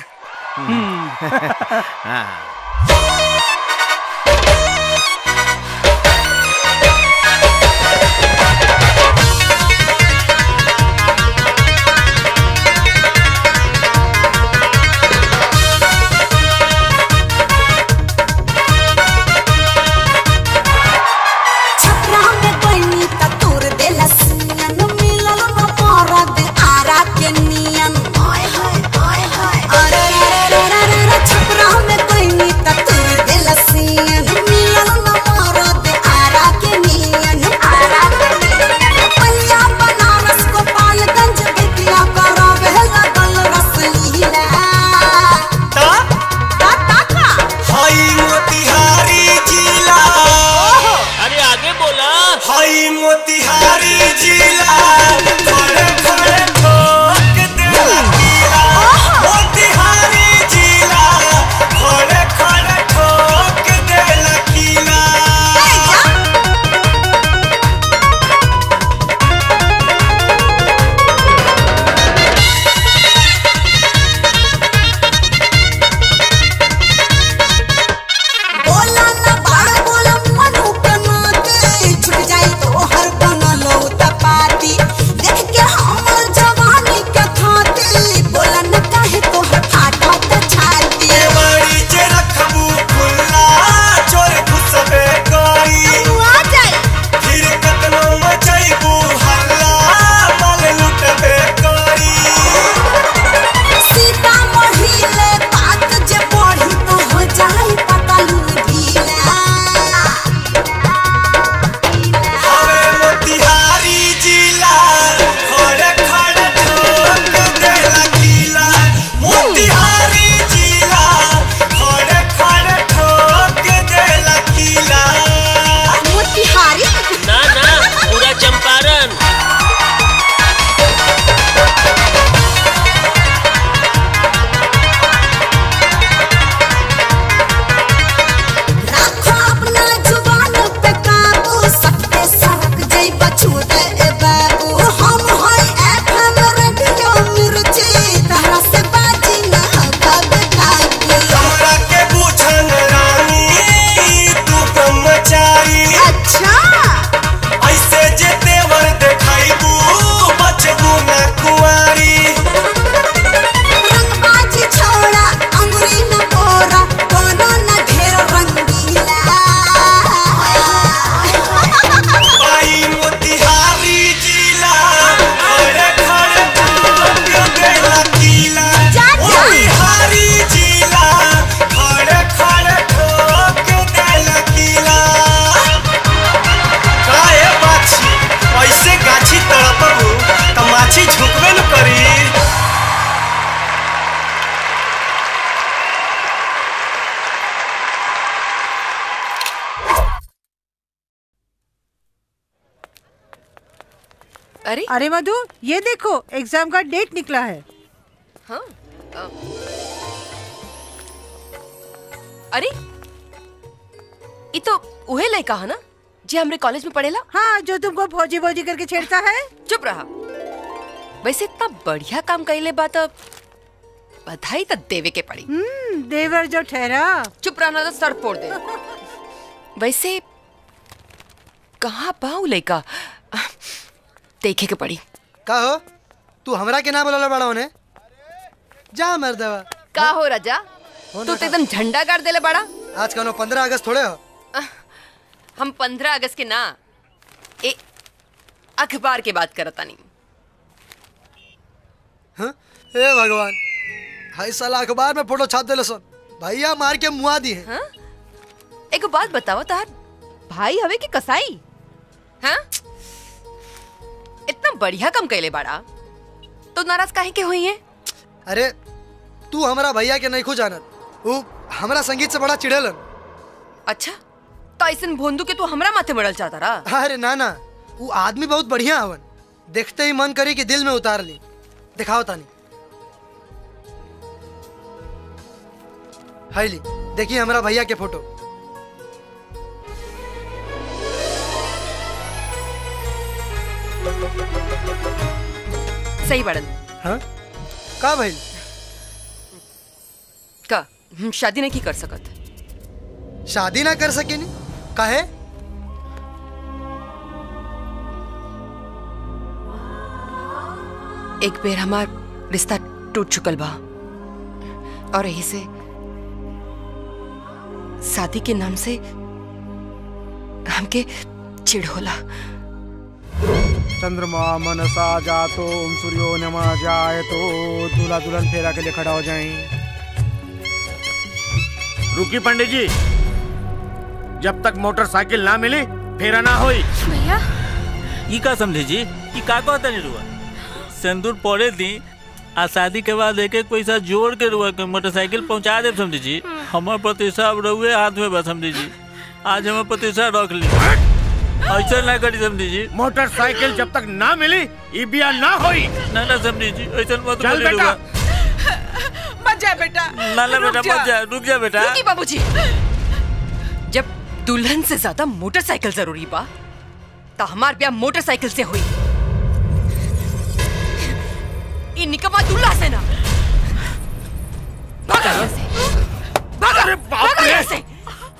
छपरा में बनी त तोर देला सियन मिलल न मरद आरा के नियन आय हाय आय हाय अरे रे रे रे रे रे छपरा में बनी त तोर देला सियन मिलल न मरद आरा के नियन आरा के नियन पलिया बनारस गोपालगंज बिटिया करावे लगल रसलीला ता ता ता का हाई मोतिहारी जिला अरे आगे बोला हाई मोतिहारी जिला खड़े खड़े ठोक देला किला मोतिहारी जिला खड़े खड़े ठोक देला किला बोला ना बाड़ बोला मनु के नाते छुट जाई तो हर बनलो तपाती देख के हमर जवानी के खाते बोला न काहे तो फाटा त छाती बड़ी जे रखबू खुला चोर घुसबे करी आ जाई फिर कतनो मचैबू हल्ला माल लुटबे करी सीता महिले बात जे पढ़ी तो हो जाई पता लूगीला हवे मोतिहारी जिला खड़े खड़े ठोक देला किला मोतिहारी जिला खड़े खड़े ठोक देला किला मोतिहारी ना ना पूरा चंपारण रखो अपना जुबान पे काबू सबके सरक जई बछूते ए बाबू हम होय एफएम रेडियो मिर्ची तहरा से बाजी ना कब खाकी हमरा के बुझन रानी तू ब्रह्मचारी अच्छा ऐसे जे तेवर देखाइबू बचबू ना कुंवारी रंगबाजी छोड़ा अंगुरी न बोरा कोनो न ढेर रंगीला आई मोतिहारी जिला खड़े खड़े ठोक देला किला मोतिहारी जिला खड़े खड़े ठोक देला किला काहे बाछी ऐसे गाछी तड़पबू त माछी झुकबे न करी अरे अरे मधु ये देखो एग्जाम का डेट निकला है हाँ अ, अरे ये तो उहे लड़का है ना जी हमरे कॉलेज में पढ़ेला हाँ जो तुमको फौजी फौजी करके छेड़ता है चुप रहा वैसे इतना बढ़िया काम कैले बात बधाई तो देवे के पड़ी हम्म देवर जो ठहरा चुप रहना तो सर फोड़ दे वैसे कहाँ पाऊ लड़का देखे के पड़ी का हो तू हमरा के ना बोलला बड़ा होने जा मर्दवा का हो राजा तू तो एकदम झंडा गाड़ देले बड़ा आज कनो पंद्रह अगस्त थोड़े हो हम पंद्रह अगस्त के ना ए अखबार के बात करता नहीं हाँ? हे भगवान हाई साला अखबार में फोटो छाप देले सन भैया मार के मुआ दी है एक बात बताओ तार भाई हवे कि कसाई हाँ इतना बढ़िया कम कैले बाड़ा तो नाराज काहे के हुई है अरे तू हमारा भैया के नहीं खो जानत वो हमारा संगीत से बड़ा चिड़ेलन अच्छा तो ऐसन भोंदू के तू हमरा माथे मरल चाहता रहा अरे ना ना वो आदमी बहुत बढ़िया हवन देखते ही मन करी कि दिल में उतार ली दिखाओ तानी हाय ली देखिए हमारा भैया के फोटो सही बड़न हाँ का भाई का हम शादी नहीं की कर सकत शादी ना कर सके नी काहे एक बेर हमार रिश्ता टूट चुकल बा और यही से शादी के नाम से हमके चिढ़ होला चंद्रमा मनसा जातो ओम सूर्यो नमा जाए तो दूल्हा दुल्हन फेरा के लिए खड़ा हो जाएं रुकी पंडित जी जब तक मोटरसाइकिल ना मिली फेरा ना होई भैया ई का समझे जी ई का कहता नहीं रुआ सिंदूर पड़े दी आ शादी के बाद एक एक पैसा जोड़ के रुआ के मोटरसाइकिल पहुंचा दे समझे जी हमार प्रतिष्ठा अब रहुए हाथ में बस समझे जी आज हमार प्रतिष्ठा रख ली ऐसा ना करी समझे जी मोटरसाइकिल जब तक ना मिली ई बिया ना होई ना ना समझे जी ऐसा मत चल बोली बेटा। रुआ मत जा बेटा ना ना रुक बेटा मत जा रुक जा बेटा रुकी बाबूजी जब दुल्हन से ज्यादा मोटरसाइकिल जरूरी बा तो हमार ब्याह मोटरसाइकिल से हुई ये निकम्मा दूल्हा से ना भागा यहाँ से भागा भागा यहाँ से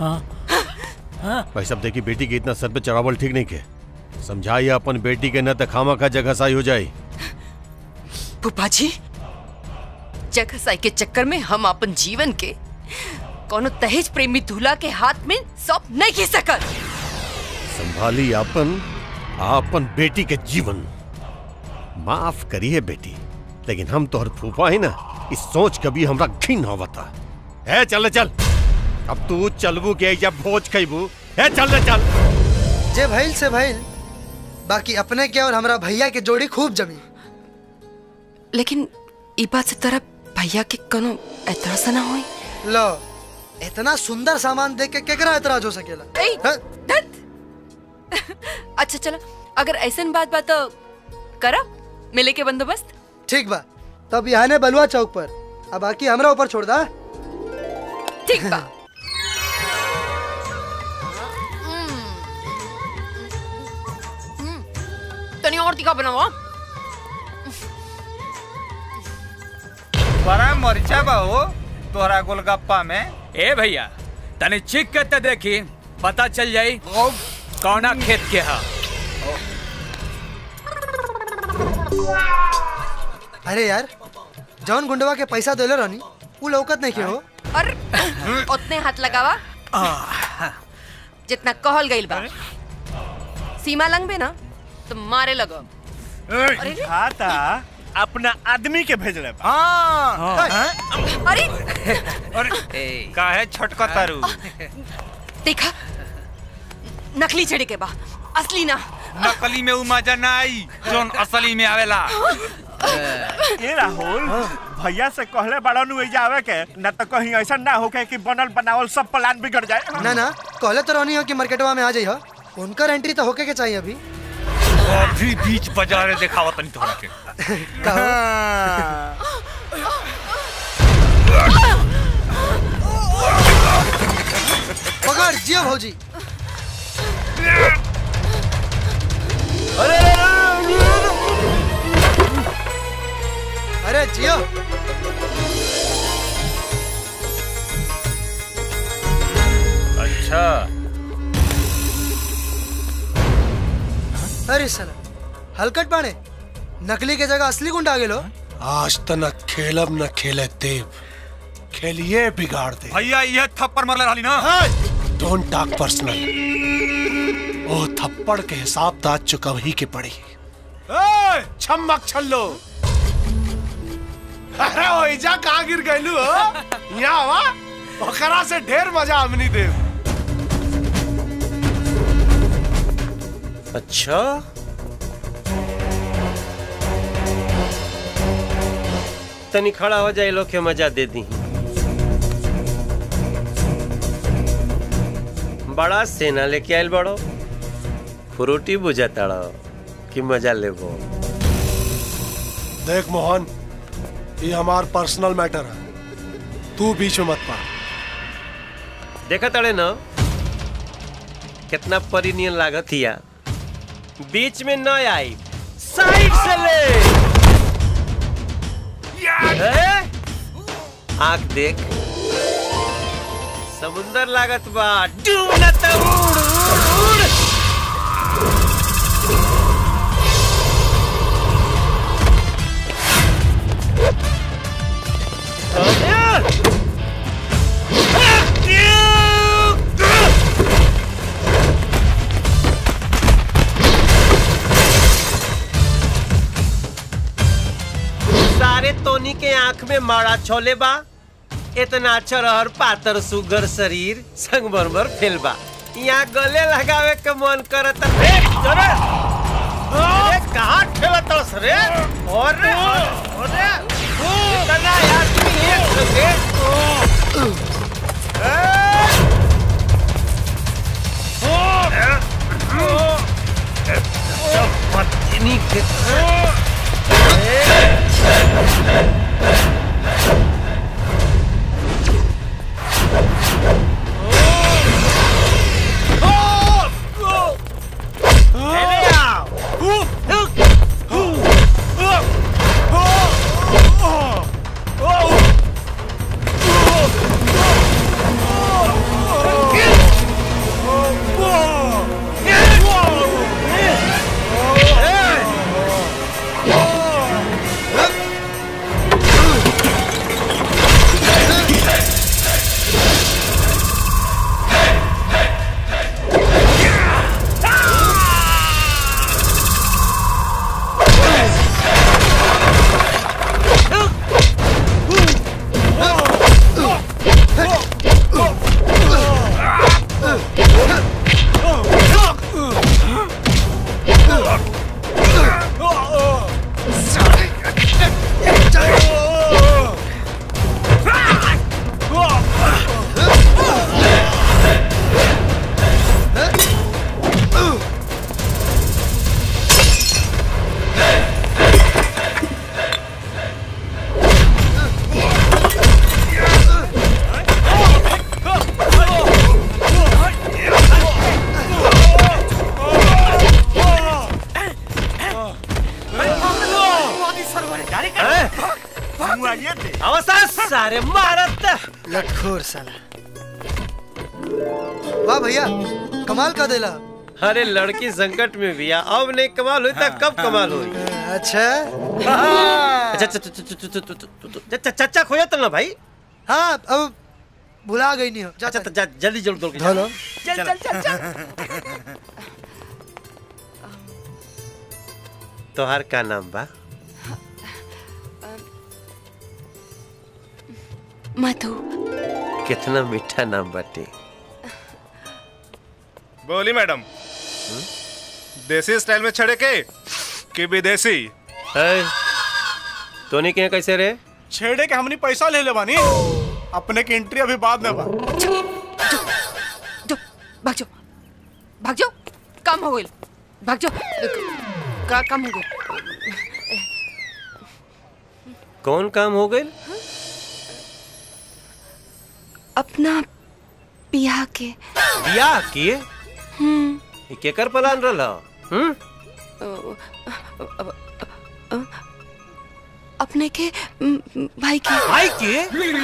भाई साहब देखिए बेटी के इतना सर पे चढ़ावल ठीक नहीं के समझाइए अपन बेटी के न त खामा का जगह साई हो जाए फूफा जी जगह साई के चक्कर में हम अपन जीवन के कोनो दहेज प्रेमी दूल्हा के हाथ में सौंप नहीं खींच सकत संभाली अपन आपन बेटी के जीवन माफ करिए बेटी लेकिन हम तोहर फूफा है ना इस सोच कभी हमरा घिन होवता है चल चल अब तू चलबू के जब भोज खैबू है चल रे चल जे भइल से भइल बाकी अपने के और हमारा भैया के जोड़ी खूब जमी लेकिन ई बात से तरह भैया के कोनो एतराज ना होई लो इतना सुंदर सामान देख के केकरा एतराज हो सकेला ए, धत। अच्छा चलो अगर ऐसन बात बात तो करा मिले के बंदोबस्त ठीक बा तब यहाँ ने बलुआ चौक पर अब बाकी हमरा ऊपर छोड़ दा ठीक बा तनी और तीखा बनावा बड़ा मरचा बा हो तोहरा गोलगप्पा में ए भैया तनी चिक के ते देखी पता चल जाई कौना खेत के हा अरे यार जौन गुंडवा के पैसा देले रहनी उ लौकत नहीं के हो और उतने हाथ लगावा जितना कहल गइल बा सीमा लंघबे ना तो मारे लगो अरे रे। खाता अपना आदमी के भेज रहे अरे काहे छोटका तारू देखा नकली चढ़े के बा असली ना नकली में उ मजा ना आई जोन असली में आवेला ए राहुल भैया से कहले बड़ा नु एजा आवे के न तो कहीं ऐसा ना होके कि बनल बनावल सब प्लान बिगड़ जाए ना ना कहले तो रहनी हो कि मार्केटवा में आ जाई हो उनकर एंट्री तो होके के चाहिए अभी अभी बीच बाजार दिखावा तनी तोहरा के पकड़ जियो भौजी अरे जियो अच्छा अरे साला हलकट बाणे नकली के जगह असली गुंडा आ गेलो आज त न खेलब न खेले देव खेलिए बिगाड़ दे भैया ये थप्पड़ मारले रहली ना डोंट टॉक पर्सनल ओ थप्पड़ के हिसाब ताज चुकवही के पड़ी ए, छम्मक छल्लो अरे ओइजा कहाँ गिर गइलू हो यहाँ वा ओकरा से ढेर मजा हमनी देव अच्छा तनी खड़ा हो जाए लोग के मजा दे दी बड़ा सेना लेके आयल बड़ो फ्रूटी बुझा ताड़ो कि मजा लेबो देख मोहन ये हमार पर्सनल मैटर है तू बीच में मत पा देखा ताड़े न कितना परिनियन लागत हिया बीच में न आई साइड से ले ए? आंख देख समुंदर लागत बा डूब न त उड़ उड़ उड़ सारे तोनी के आंख में माड़ा छोले बा इतना अच्छा रहर पातर सुगर शरीर संगमरमर फेल बा यहाँ गले लगावे के मन करत रे अरे अरे कहाँ ठेलत हस रे और रे और रे इतना यार तुम एक लगे पत्नी के अवसर सारे मारत लटखोर साला वाह भैया कमाल का देला अरे लड़की संकट में भी आ अब नहीं कमाल हुई तो कब कमाल हुई अच्छा अच्छा अच्छा अच्छा, अच्छा, अच्छा, अच्छा, अच्छा, अच्छा, चाचा खोया तो ना भाई हाँ अब भुला गई नहीं हो जा अच्छा जा जल्दी जल्दी दौड़ के जा। हेलो चल चल चल चल तोहार का नाम बा मधु कितना मीठा नाम बाटे बोली मैडम देसी स्टाइल में छड़े के कि विदेशी तोनी के यहाँ कैसे रे छेड़े के हमनी पैसा ले ले बानी अपने की एंट्री अभी बाद में बा भाग जाओ भाग जाओ कम हो गई भाग जाओ का कम हो गई कौन काम हो गई अपना बियाह के बियाह किए हम्म ई केकर प्लान रहल हम्म अपने के म, भाई के भाई के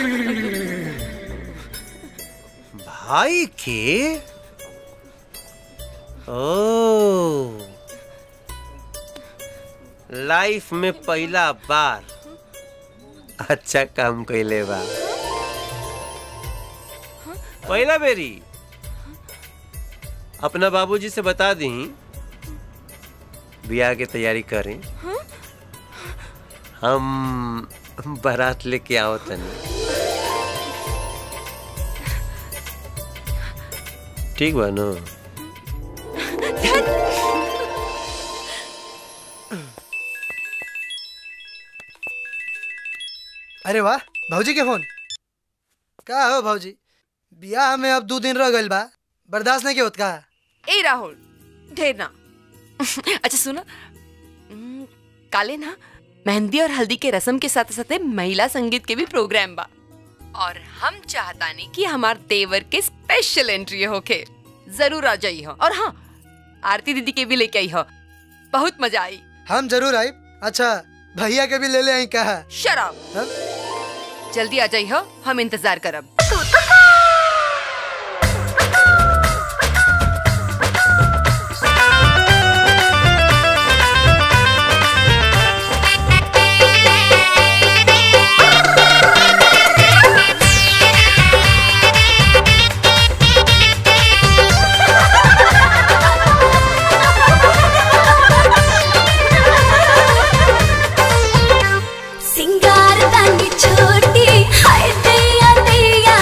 भाई के ओ लाइफ में पहला बार अच्छा काम कैले बा पहला बेरी अपना बाबूजी से बता दी ब्याह की तैयारी करें हम बारात लेके आओ तनी ठीक बा नो अरे वाह भाजी के फोन का हो भाजी बियाह में अब दो दिन रह गइल बा बर्दाश्त नहीं के होत का ए राहुल ढेर ना अच्छा सुनो हम्म, काले ना मेहंदी और हल्दी के रस्म के साथ साथ महिला संगीत के भी प्रोग्राम बा और हम चाहतानी कि हमार देवर के स्पेशल एंट्री होके जरूर आ जाई हो और हाँ आरती दीदी के भी लेके आई हो बहुत मजा आई हम जरूर आई अच्छा भैया के भी ले ले आई कहा शराब जल्दी आ जाई हो हम इंतजार करब सिंगार दानी छोटी हाय दैया दैया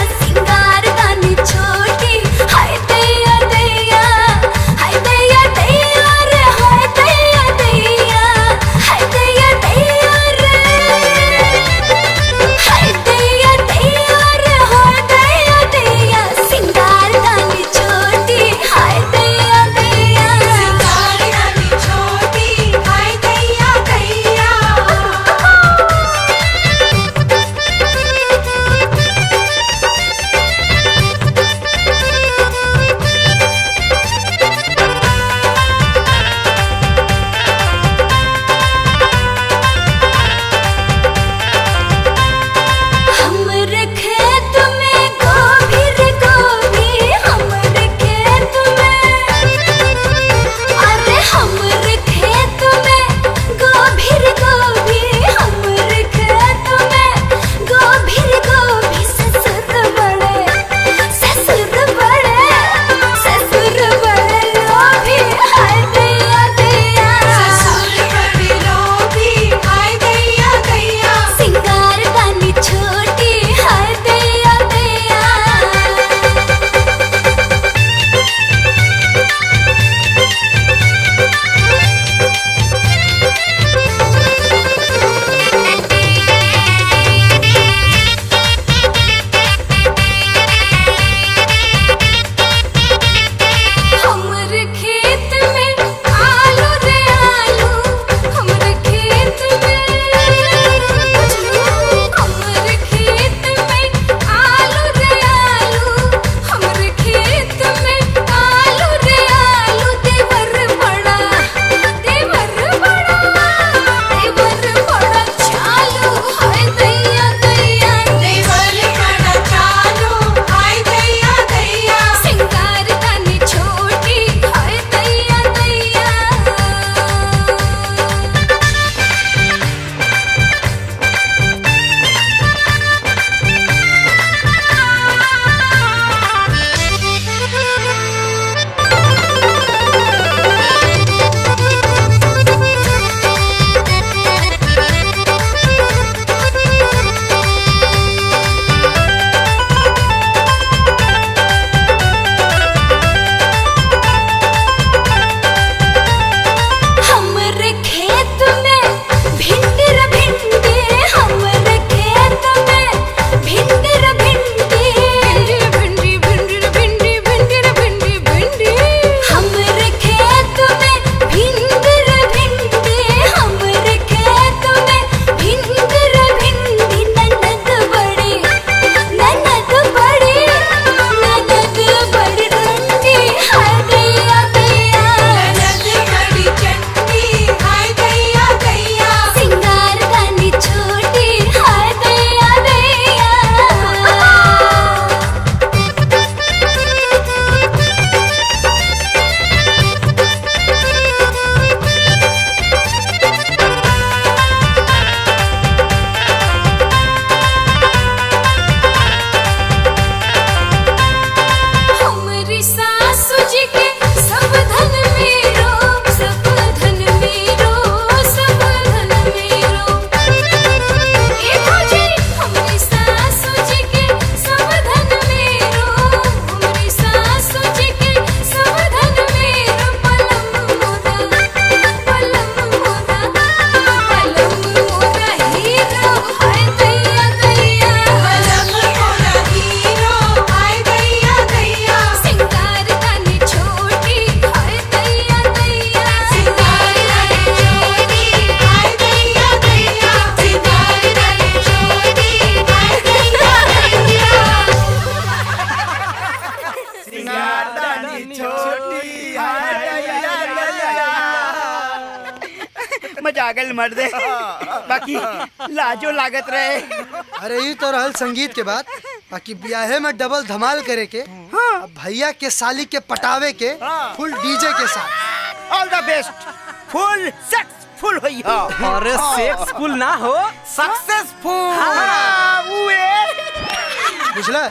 मजा आ गई मर्दे बाकी लाजो लागत रहे अरे ये तो रहल संगीत के बात बाकी ब्याहे में डबल धमाल करे के अब भैया के साली के पटावे के फुल डीजे के साथ all the best full successful होई हो अरे सेक्सफुल ना हो सक्सेसफुल हाँ, उए। बुझला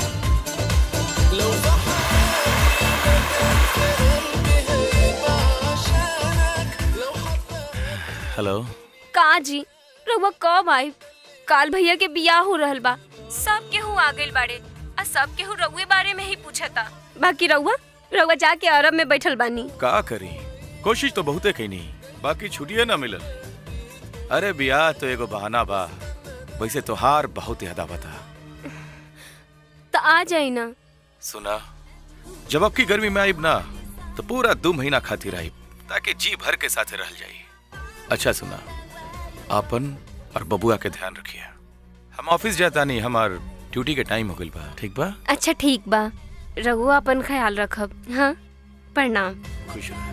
हेलो का जी रउआ कब आई काल भैया के बियाह हो रहल बा सब केहू आ गइल बाड़े आ सब केहू रउए बारे में ही पूछता बाकी रउआ रउआ जाके अरब में बैठल बानी का करी कोशिश तो बहुते कईनी बाकी छुट्टिए ना मिलल अरे बियाह तो एगो बहाना बा वैसे तोहार बहुत याद आवता तो आ जाई ना सुना जब अब की गर्मी में आईब ना तो पूरा दो महीना खातिर आईब ताकि जी भर के साथे रह जाई अच्छा सुना आपन और बबुआ के ध्यान रखिए हम ऑफिस जाता नहीं हमार ड्यूटी के टाइम हो गइल बा ठीक बा अच्छा ठीक बा रउआ अपन ख्याल रखब हाँ प्रणाम खुश रह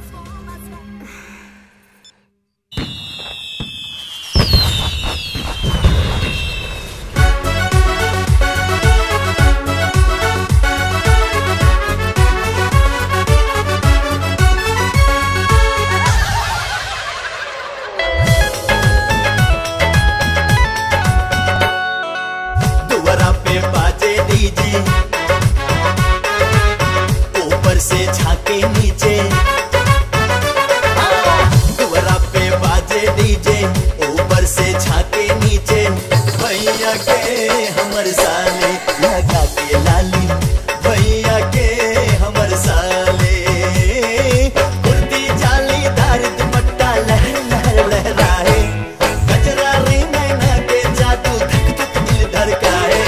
दुआरा पे बाजे डीजे ऊपर से झाके नीचे दुआरा पे बाजे डीजे ऊपर से झाके नीचे भैया के हमर साले लगा के लाली भैया के हमर साले कुर्ती जालीदार दुपट्टा लहर लहर लहराए गजरा रे नैना के जादू धक धक दिल धड़काए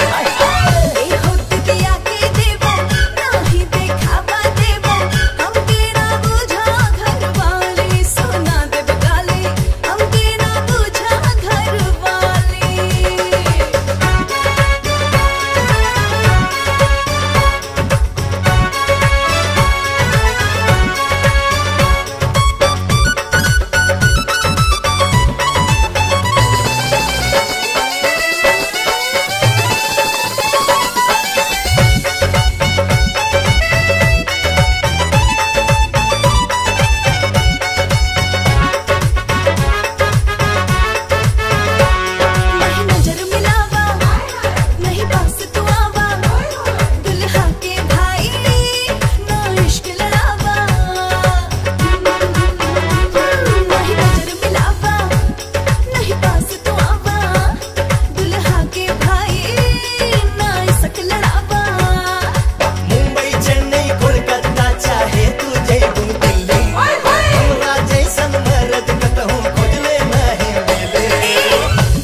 मुंबई चेन्नई कोलकाता चाहे तू जयबू दिल्ली हमरा जैसन मरद कतहूँ खोजले नहीं मिले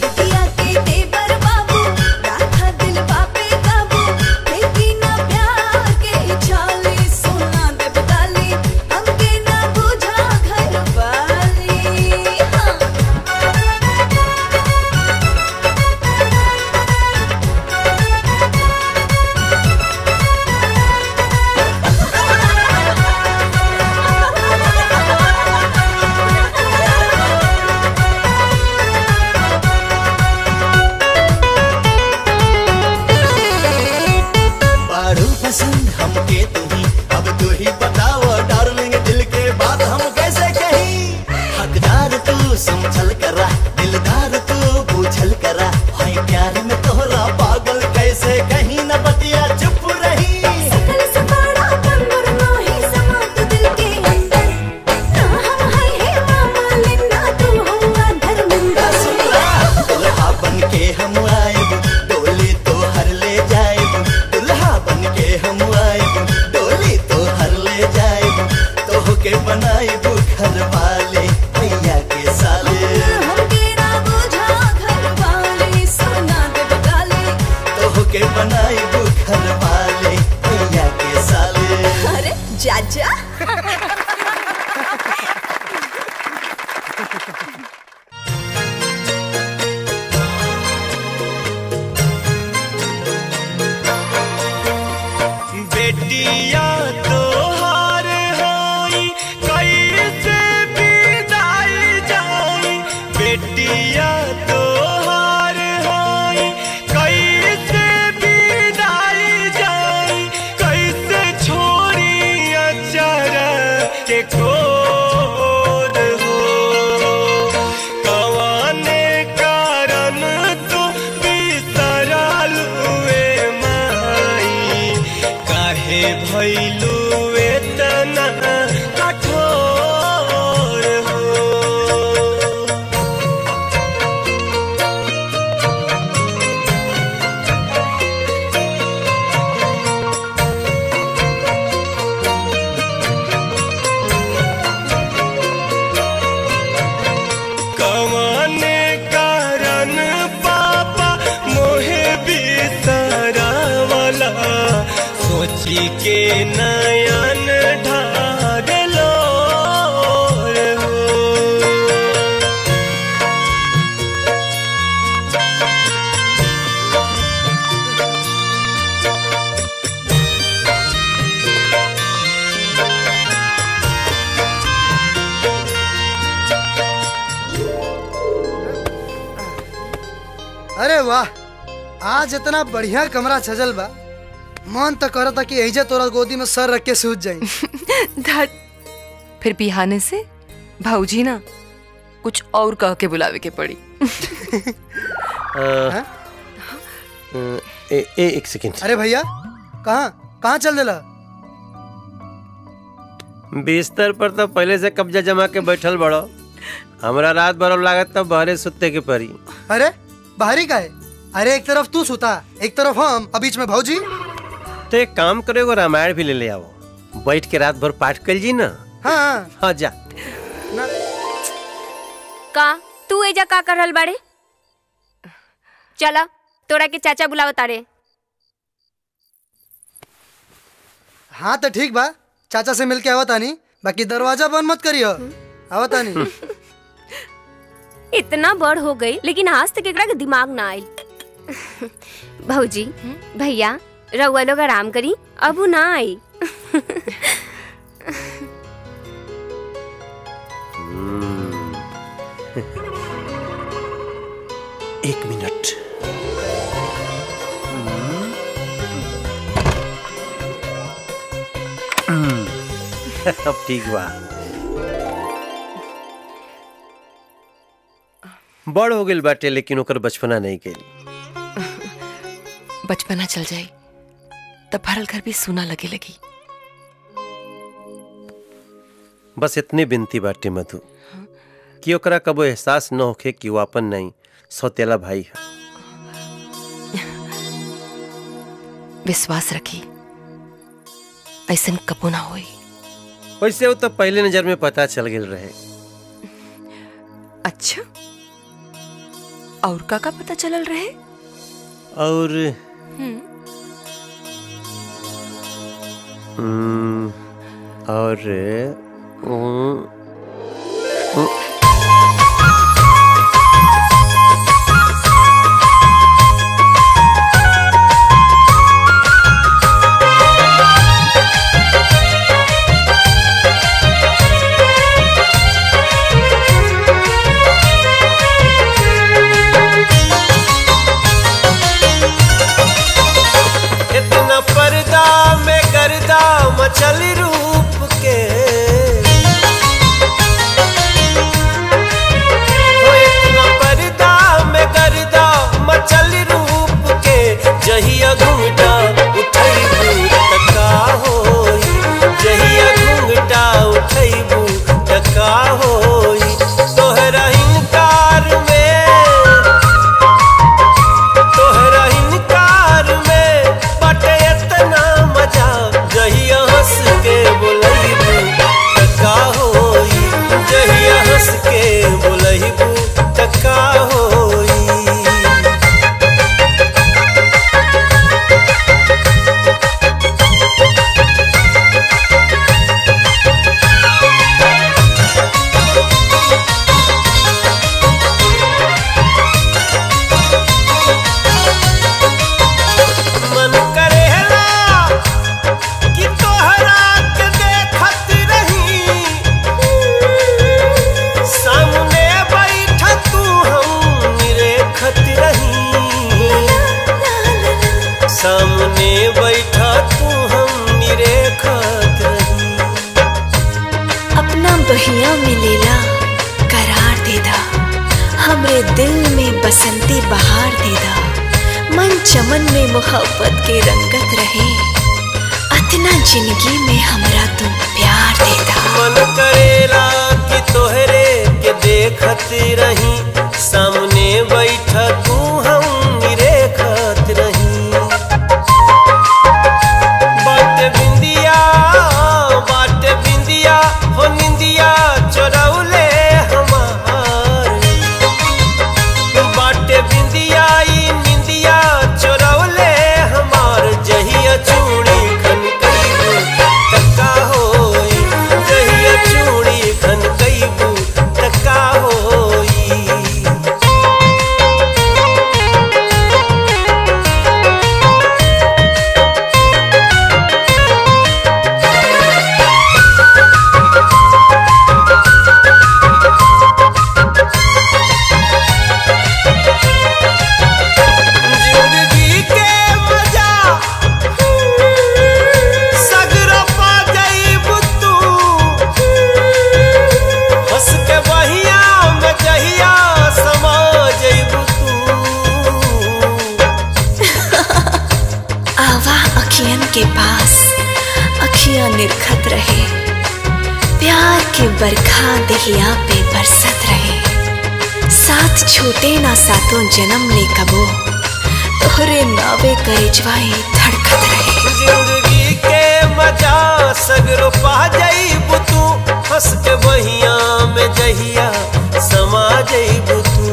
बारू पसंद हमके तुम्ही अब तू ही बताओ डार्लिंग दिल के बात हम कैसे कहीं हकदार तू समझल करा दिलदार तू बूझल करा है प्यार में तोहरा पागल कैसे कहीं न बतिया चुप रही दुल्हा बन के हम आएब डोली तो हर ले जाएब दुल्हा बन के हम आएब डोली तो हर ले जाएब तो के बनाएब घर वाले भैया के साले तो के बनाएब घर वाले भैया के साले अरे जा जा बेटिया तोहार होई कैसे विदाई जाई काहे भैलू इतना कठोर हो कमाने कारण पापा मोहे बिसरावला सोची के नयन ढारलो अरे वाह आज इतना बढ़िया कमरा सजल बा मन तो करता कि एजे तोरा गोदी में सर रख के सूझ जाई धत फिर बिहाने से भाऊजी ना कुछ और कह के बुलावे के पड़ी अ, ए, ए, एक सेकंड अरे भैया कहाँ कहाँ चल दिला बिस्तर पर तो पहले से कब्जा जमा के बैठल बड़ो हमरा रात भर लागत तब बहरे सुते के परी अरे बाहरी का है अरे एक तरफ तू सुता एक तरफ हम और बीच में भौजी तो एक काम करो एगो रामायण भी ले ले आओ बैठ के रात भर पाठ कर जी ना हाँ हाँ जा का तू एजा का कर रहल बाड़े चला तोरा के चाचा बुलाव तारे हाँ तो ठीक बा चाचा से मिलके आवत आनी बाकी दरवाजा बंद मत करियो आवत आनी इतना बड़ हो गई लेकिन आज तक एकरा के दिमाग ना आयल भौजी भैया रउआ लोग आराम करी अब उ ना आई एक मिनट अब ठीक बा बड़ हो गेल बाटे लेकिन ओकर बचपना नहीं गेल बचपना चल जाई तब भरल घर भी सुना लगे लगी बस इतने बिनती बाटे मधु कि ओकरा कबो एहसास न होखे कि वो अपन नहीं सौतेला भाई है विश्वास रखी ऐसन कबो ना होई वैसे वो तो पहले नजर में पता चल गेल रहे अच्छा और का का पता चलल रहे और हम्म, हम्म, और हम्म, हम्म, इतना पर्दा में गर्दा मचल रूप के हो इतना पर्दा में गर्दा मचल रूप के जहिया घूंघटा उठैबू तका होई जहिया घूंघटा उठैबू तका होई तोहरा इनकार में तोहरा इनकार में बटे इतना मजा जहिया हंस के बोलैबू तका होई जहिया हंस के बोलैबू तका होई मन करेला कि तोहरा के देखत रही सामने बैठा तू हम निरेखत रही सामने बैठा तू हम निरेखत रही अपना बहिया में लेला करार देदा हमरे दिल में बसंती बहार देदा मन चमन में मोहब्बत के रंगत रहे अतना जिंदगी में हमरा तुम प्यार देता मन करेला कि तोहरे के देखत रही सामने बैठा तू हम निरेखत रही बाटे बिंदिया बाटे बिंदिया हो निंदिया चोरौले हमार बाटे बिंदिया ई निंदिया चोरौले हमार जहिया चूड़ी खन कईबू तक्का होई जहिया चूड़ी खन कईबू तक्का होई जिंदगी के मजा सगरो पा जाइब तू हंस के बहिया में जहिया समा जाइब आवा अखियन के पास अखियां निरखत रहे प्यार के बरखा दहिया पे बरसत रहे साथ छूटे ना सातों जन्म ले कबो तोहरे नावे करिजवाई धड़कत रहे जिंदगी के मजा सगरो पा जाइब तू हंस के बहिया में जहिया समा जाइब तू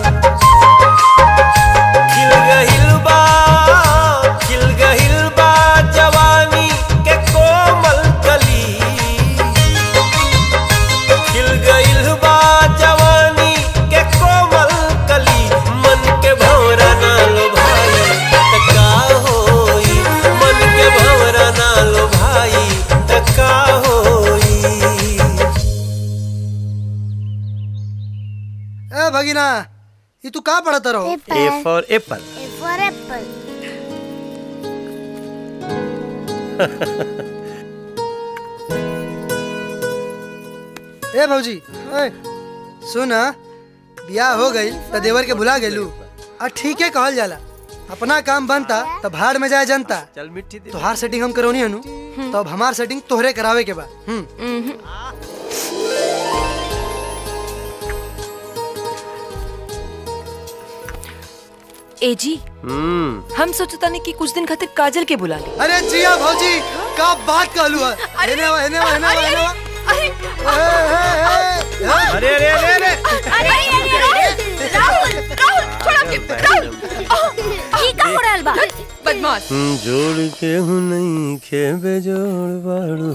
खिल गहिल बा खिल गहिल बा जवानी के कोमल कली खिल गइल बा जवानी के कोमल कली मन के भौरा ना लो भाई तका होई मन के भौरा ना लो भाई तका होई ए भगिना ये तू का पढ़ता रहो A for apple for apple ए भौजी ए सुन बियाह हो गई त देवर के भुला गेलू आ ठीक है कहल जाला अपना काम बनता त भाड़ में जाए जनता चल मिट्टी दे तोहार सेटिंग हम करौनी हनु तो अब हमार सेटिंग तोहरे करावे के बा हम्म ए जी हम्म हम सोचता नहीं कि कुछ दिन खातिर काजल के बुला ले अरे जिया भौजी का बात कहलू है हेने वा हेने वा हेने वा हेने वा अरे अरे अरे अरे राहुल राहुल छोड़ के राहुल की का हो रहल बा बदमाश हम्म, जोड़ के हूँ नहीं खे बेजोड़ बाड़ू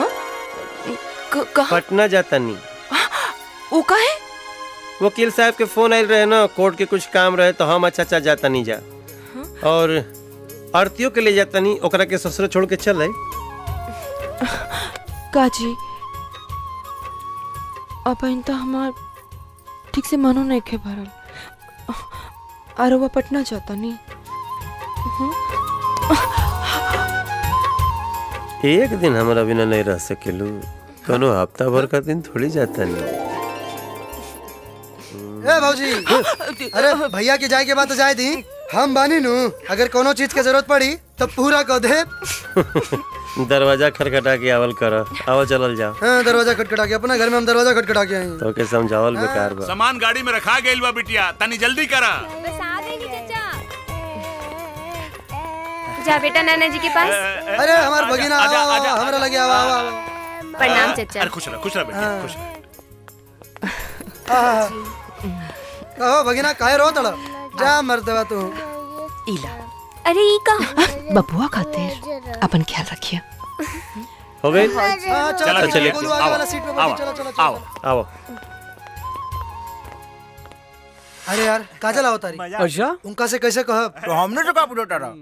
पटना जाता नहीं वो का है वकील साहब के फोन आयल रहे ना कोर्ट के कुछ काम रहे तो हम अच्छा अच्छा जाता नहीं जा और आरतियों के ले जाता नहीं ओकरा के ससुर छोड़ के चल काजी अब इन तो हमार ठीक से मनो नहीं खे भरल आरोबा पटना जाता नहीं एक दिन हमारा बिना नहीं रह सकेलू कोनो हफ्ता भर का दिन थोड़ी जाता नहीं ए भौजी अरे भैया के जाए के बाद तो जाए दी हम बानी नु अगर कोनो चीज के जरूरत पड़ी तो पूरा कह दे दरवाजा खटखटा के आवल कर आवल चलल जाओ हाँ, दरवाजा खटखटा के अपना घर में हम दरवाजा खटखटा के आए तो के समझावल बेकार बा सामान गाड़ी में रखा गइल बा बिटिया तनी जल्दी करा जा बेटा नाना जी के पास अरे हमार भगिना आजा, आओ, आजा, आओ, हमरा आजा। लगे आओ आओ आओ प्रणाम चाचा अरे खुश रह खुश रह बेटिया खुश रह आहा। कहो भगिना काहे रो तड़ा जा मर्दवा तू इला अरे ई का बबुआ खातिर अपन ख्याल रखिए हो गई हाँ, चलो, चलो, चलो, चलिए। बोलो, आगे आओ, वाला सीट पे बैठो, आओ, चलो, चलो, चलो। आओ आओ अरे यार काजल आओ तारी अच्छा उनका से कैसे कह तो हमने तो का पूछा रहा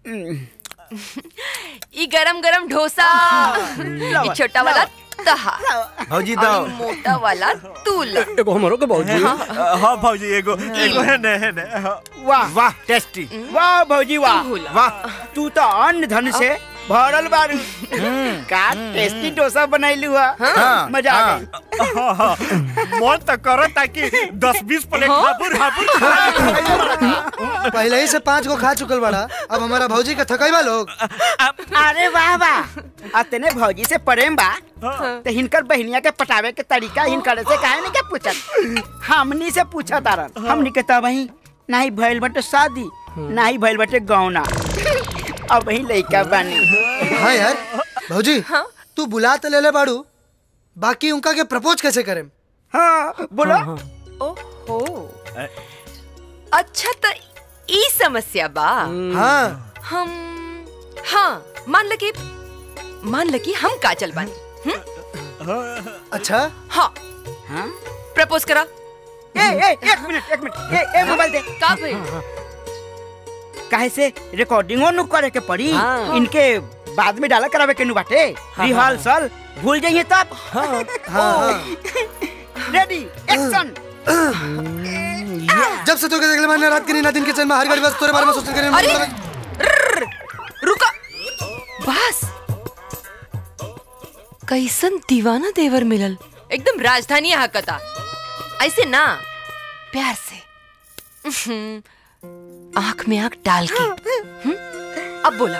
ई गरम गरम डोसा ई छोटा वाला तहा भौजी और दाओ ई मोटा वाला तूला एगो हमरो के भौजी हाँ भौजी एगो एगो है ने है ने हाँ। वाह वाह टेस्टी वाह भौजी वाह वाह तू तो अन्न धन से भरल बारू का टेस्टी डोसा बनैलू हाँ, मजा आ गई हाँ, हाँ। मन तो करो ताकि दस बीस प्लेट हापुर हापुर खा पहले ही से पांच गो खा चुकल बड़ा अब हमारा भौजी का थकैबा लोग अरे वाह वाह अतने भौजी से प्रेम बा तो हिनकर बहनिया के पटावे के तरीका हिनकर से काहे नहीं के पूछत हमनी से पूछा तारन हमनी के तब वही नहीं भइल बटे शादी नहीं भइल बटे गौना अब वही लइका बानी हाँ यार भौजी तू बुला तो ले ले बाड़ू बाकी उनका के प्रपोज कैसे करें हाँ बोलो ओहो अच्छा तो ई समस्या बा हाँ हम हाँ मान ल कि मान ल कि हम काजल बानी अच्छा हाँ हाँ प्रपोज करा ए ए एक मिनट एक मिनट ए ए मोबाइल दे का भइल काहे से रिकॉर्डिंगो नु करे के पड़ी हाँ। इनके बाद में डाला करावे के नु बाटे हाँ, रिहर्सल भूल जाइए तब हाँ, हाँ। रेडी एक्शन जब से तो के देखले मैंने रात के नींद दिन के चैन में हर घड़ी बस तोरे बारे में सोचते करे अरे! रुका बस कैसन दीवाना देवर मिलल एकदम राजधानी हकता ऐसे ना प्यार से उहुं, आंख में आंख डाल के हुँ? अब बोला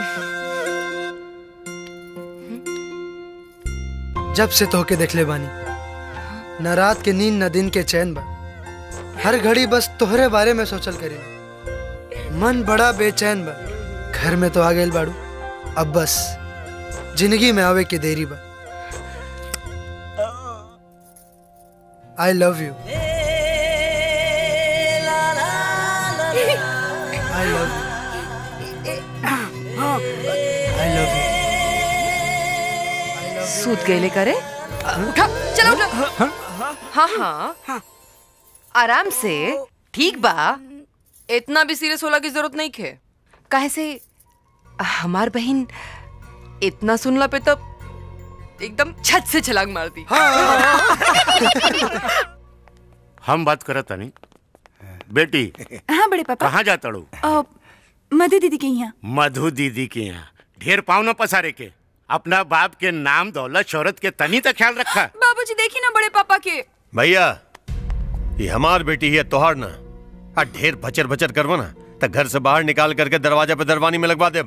जब से तो के देखले बानी न रात के नींद न दिन के चैन बा हर घड़ी बस तोहरे बारे में सोचल करी मन बड़ा बेचैन बा घर में तो आ गए बाड़ू अब बस जिंदगी में आवे के देरी बा I love you I love you I love you सूत गए करे उठा चलो उठा हाँ हाँ आराम से ठीक बा इतना भी सीरियस होला की जरूरत नहीं खे काहे से हमार बहन इतना सुनला पे तो एकदम छत से छलांग मार दी हम बात करत तानी बेटी हाँ बड़े पापा कहाँ जाता ड़ू अ, मधु दीदी के यहाँ मधु दीदी के यहाँ ढेर पाव न पसारे के अपना बाप के नाम दौलत शोहरत के तनी तक ख्याल रखा बाबूजी देखी ना बड़े पापा के भैया ये हमार बेटी है तोहार ना आ ढेर भचर भचर करवो ना तो घर से बाहर निकाल करके दरवाजा पे दरवानी में लगवा दे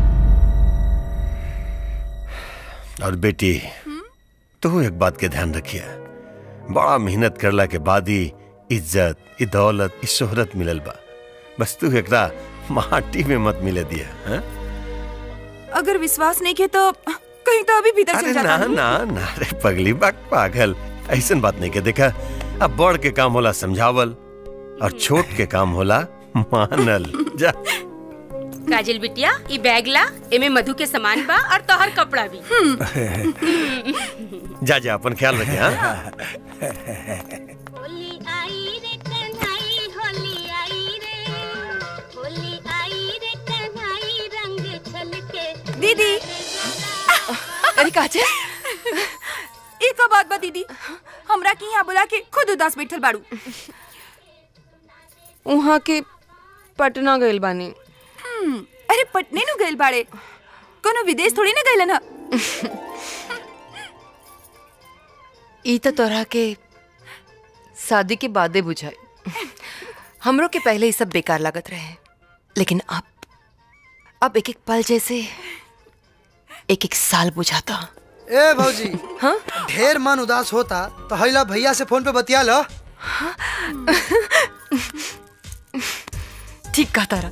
और बेटी तू एक बात के ध्यान रखिए बड़ा मेहनत करला के बाद ही इज्जत ई दौलत ई शोहरत मिलल बा बस तू एकरा माटी में मत मिले दिया हाँ? अगर विश्वास नहीं के तो कहीं तो अभी भीतर अरे चल ना जाता हूँ। ना ना रे पगली बाग पागल ऐसन बात नहीं के देखा अब बड़ के काम होला समझावल और छोट के काम होला मानल जा काजल बिटिया ई बैग ला एमे मधु के सामान बा और तोहर कपड़ा भी जा जा अपन ख्याल रखे हाँ दीदी अरे काचे एक बात बा दीदी हमरा के यहाँ बुला के खुद उदास बैठल बाड़ू वहाँ के पटना गइल बानी हम्म, अरे पटने नु गइल बाड़े कोनो विदेश थोड़ी ना गइलन ह ई तो तोरा के शादी के बादे बुझाई हमरो के पहले ये सब बेकार लागत रहे लेकिन अब अब एक एक पल जैसे एक एक साल बुझाता ए भौजी हाँ ढेर मन उदास होता तो हैला भैया से फोन पे बतिया लो ठीक कहा तारा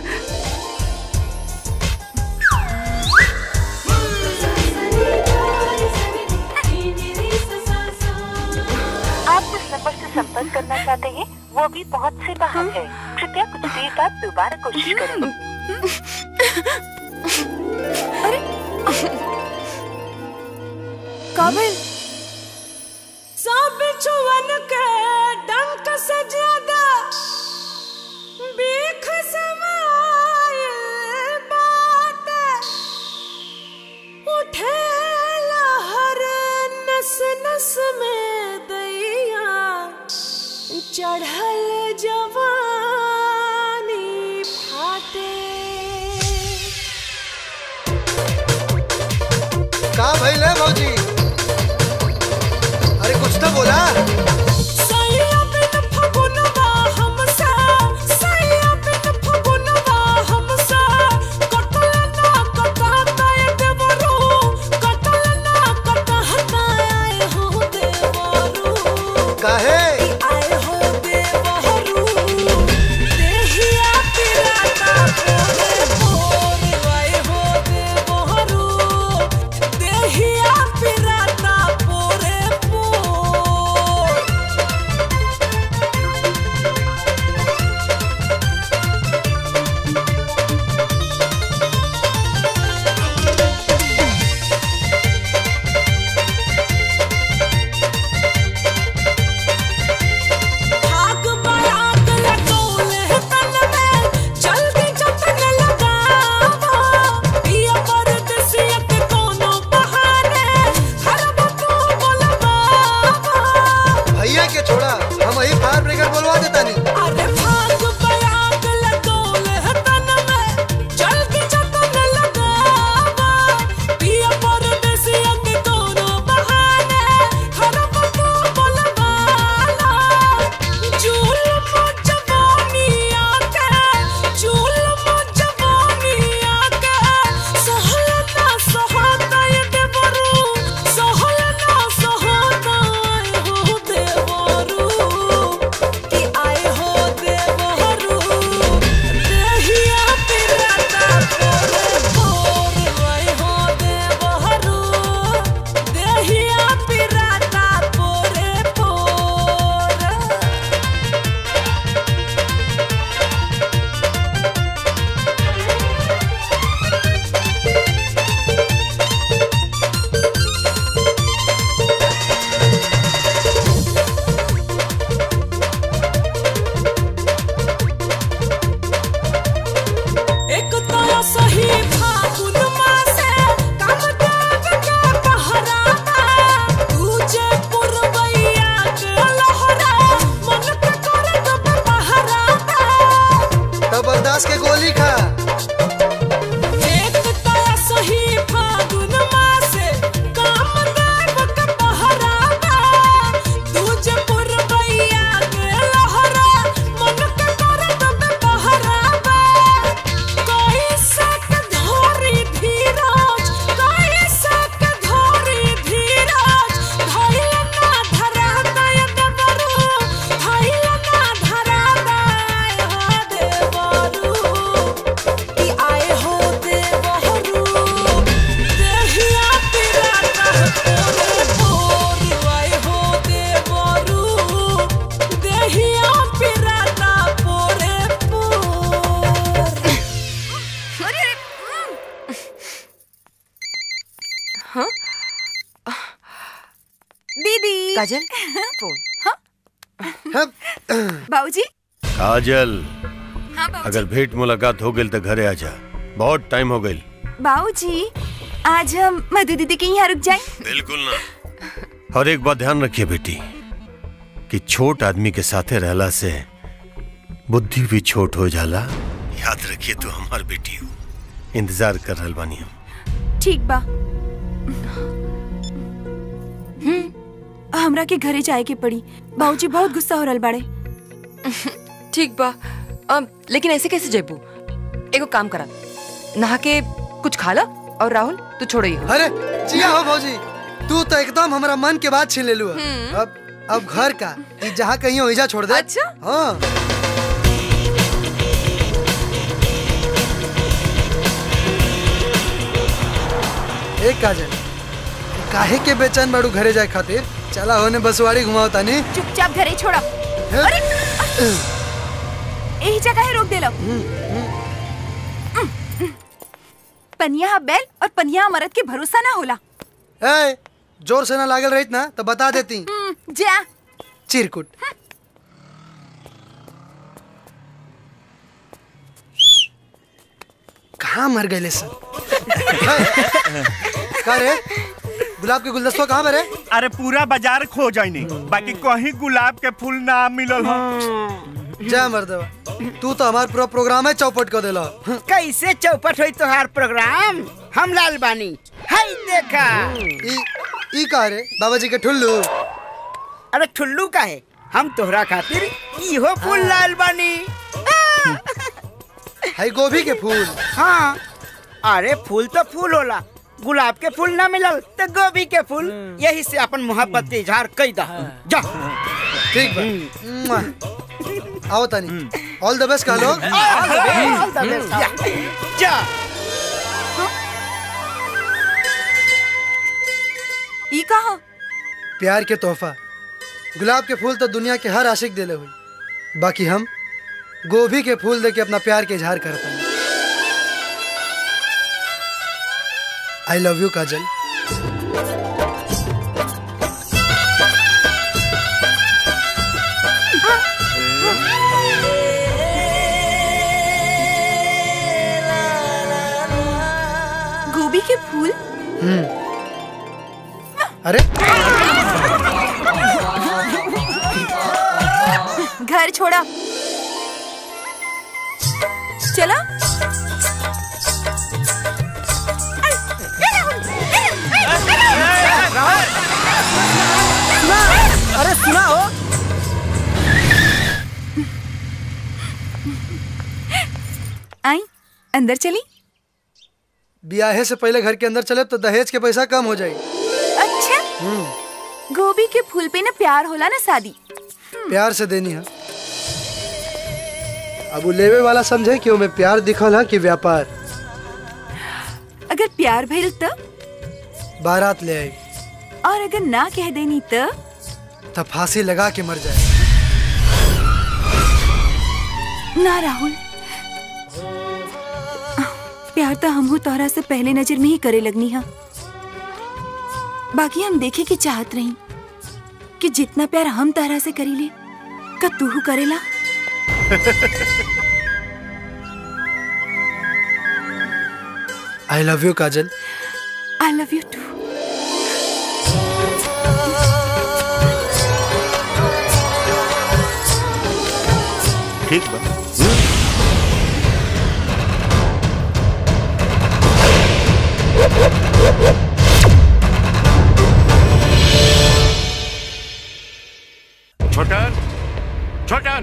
आप जिस नंबर से संपर्क करना चाहते हैं वो अभी पहुंच से बाहर है कृपया कुछ देर बाद दोबारा कोशिश करें काबिल सब छुअन के डंक से ज्यादा बेख समायल बात उठे लहर नस नस में दैया चढ़ल जवानी फाटे का भइल है भौजी अरे कुछ तो बोला सैया बिन फगुनवा हमसे सैया बिन हाँ दीदी काजल फोन बाबूजी काजल हाँ बाबूजी अगर भेंट मुलाकात हो गई तो घरे आ जा बहुत टाइम हो गई बाबूजी आज हम मधु दीदी के यहाँ रुक जाए बिल्कुल ना और एक बात ध्यान रखिए बेटी कि छोट आदमी के साथे रहला से बुद्धि भी छोट हो जाला याद रखिए तू हमार बेटी हो इंतजार कर रहल बानी हम ठीक बा हमरा के घरे जाए के पड़ी बाबूजी बहुत गुस्सा हो रहल बाड़े ठीक बा अम, लेकिन ऐसे कैसे जेबू एगो काम करा नहा के कुछ खा ला और राहुल तू छोड़ो ये अरे जिया हो भौजी तू तो एकदम हमारा मन के बात छीन ले लू अब अब घर का ई जहाँ कहीं हो जा छोड़ दे अच्छा हाँ एक काजल काहे के बेचैन बाड़ू घरे जाए खातिर चला होने बसवाड़ी घुमाओ तानी चुपचाप घरे छोड़ो अरे यही जगह है रोक देलो पनिया बैल और पनिया मरद के भरोसा ना होला ए जोर से ना लागल रहित ना तो बता देती हम्म, जा चिरकुट कहाँ मर गए सब का रे गुलाब के गुलदस्ता कहाँ मरे अरे पूरा बाजार खो जाइनी बाकी कहीं गुलाब के फूल ना मिलल हो जय मर्दवा तू तो हमार पूरा प्रोग्राम है चौपट कर देला कैसे चौपट हुई तोहार प्रोग्राम हम लाल बानी हाय देखा ई ई का रे बाबा जी के ठुल्लू अरे ठुल्लू का है हम तोहरा खातिर इहो फूल लाल बानी है गोभी के फूल हाँ अरे फूल तो फूल होला गुलाब के फूल ना मिलल तो गोभी के फूल यही से अपन मोहब्बत के इजहार कई दा जा ठीक बा मुआ। आओ तानी ऑल द बेस्ट कह लो All the best. जा ई कहा प्यार के तोहफा गुलाब के फूल तो दुनिया के हर आशिक दिले हुई बाकी हम गोभी के फूल दे के अपना प्यार के इजहार करते हैं आई लव यू काजल गोभी के फूल हम्म अरे घर छोड़ा चला अरे सुना हो आई अंदर चली ब्याहे से पहले घर के अंदर चले तो दहेज के पैसा कम हो जाए अच्छा गोभी के फूल पे ना प्यार होला ना शादी प्यार से देनी है अब वो लेवे वाला समझे कि मैं प्यार दिखल है कि व्यापार अगर प्यार भइल तो बारात ले आई और अगर ना कह देनी तो तब फांसी लगा के मर जाए ना राहुल प्यार तो हमहू तोहरा से पहले नजर में ही करे लगनी हा बाकी हम देखे की चाहत रही कि जितना प्यार हम तोहरा से करीले का तू करेला I love you Kajal I love you too ठीक बा छोटन छोटन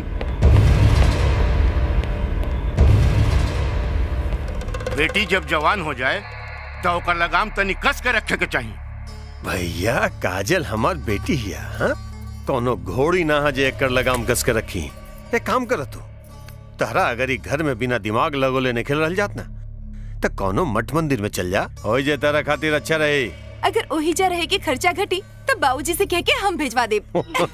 बेटी जब जवान हो जाए तो ओकर लगाम तनी कस के रखे के चाहिए भैया काजल हमार बेटी हिया हाँ कोनो घोड़ी ना हा जे एकर लगाम कस के रखी एक काम कर तू तहरा अगर ई घर में बिना दिमाग लगोले नहीं खेल रहल जात ना तो कोनो मठ मंदिर में चल जा हो जे तारा खातिर अच्छा रहे अगर ओही जा रहे के खर्चा घटी तो बाबूजी से कह के हम भेजवा दे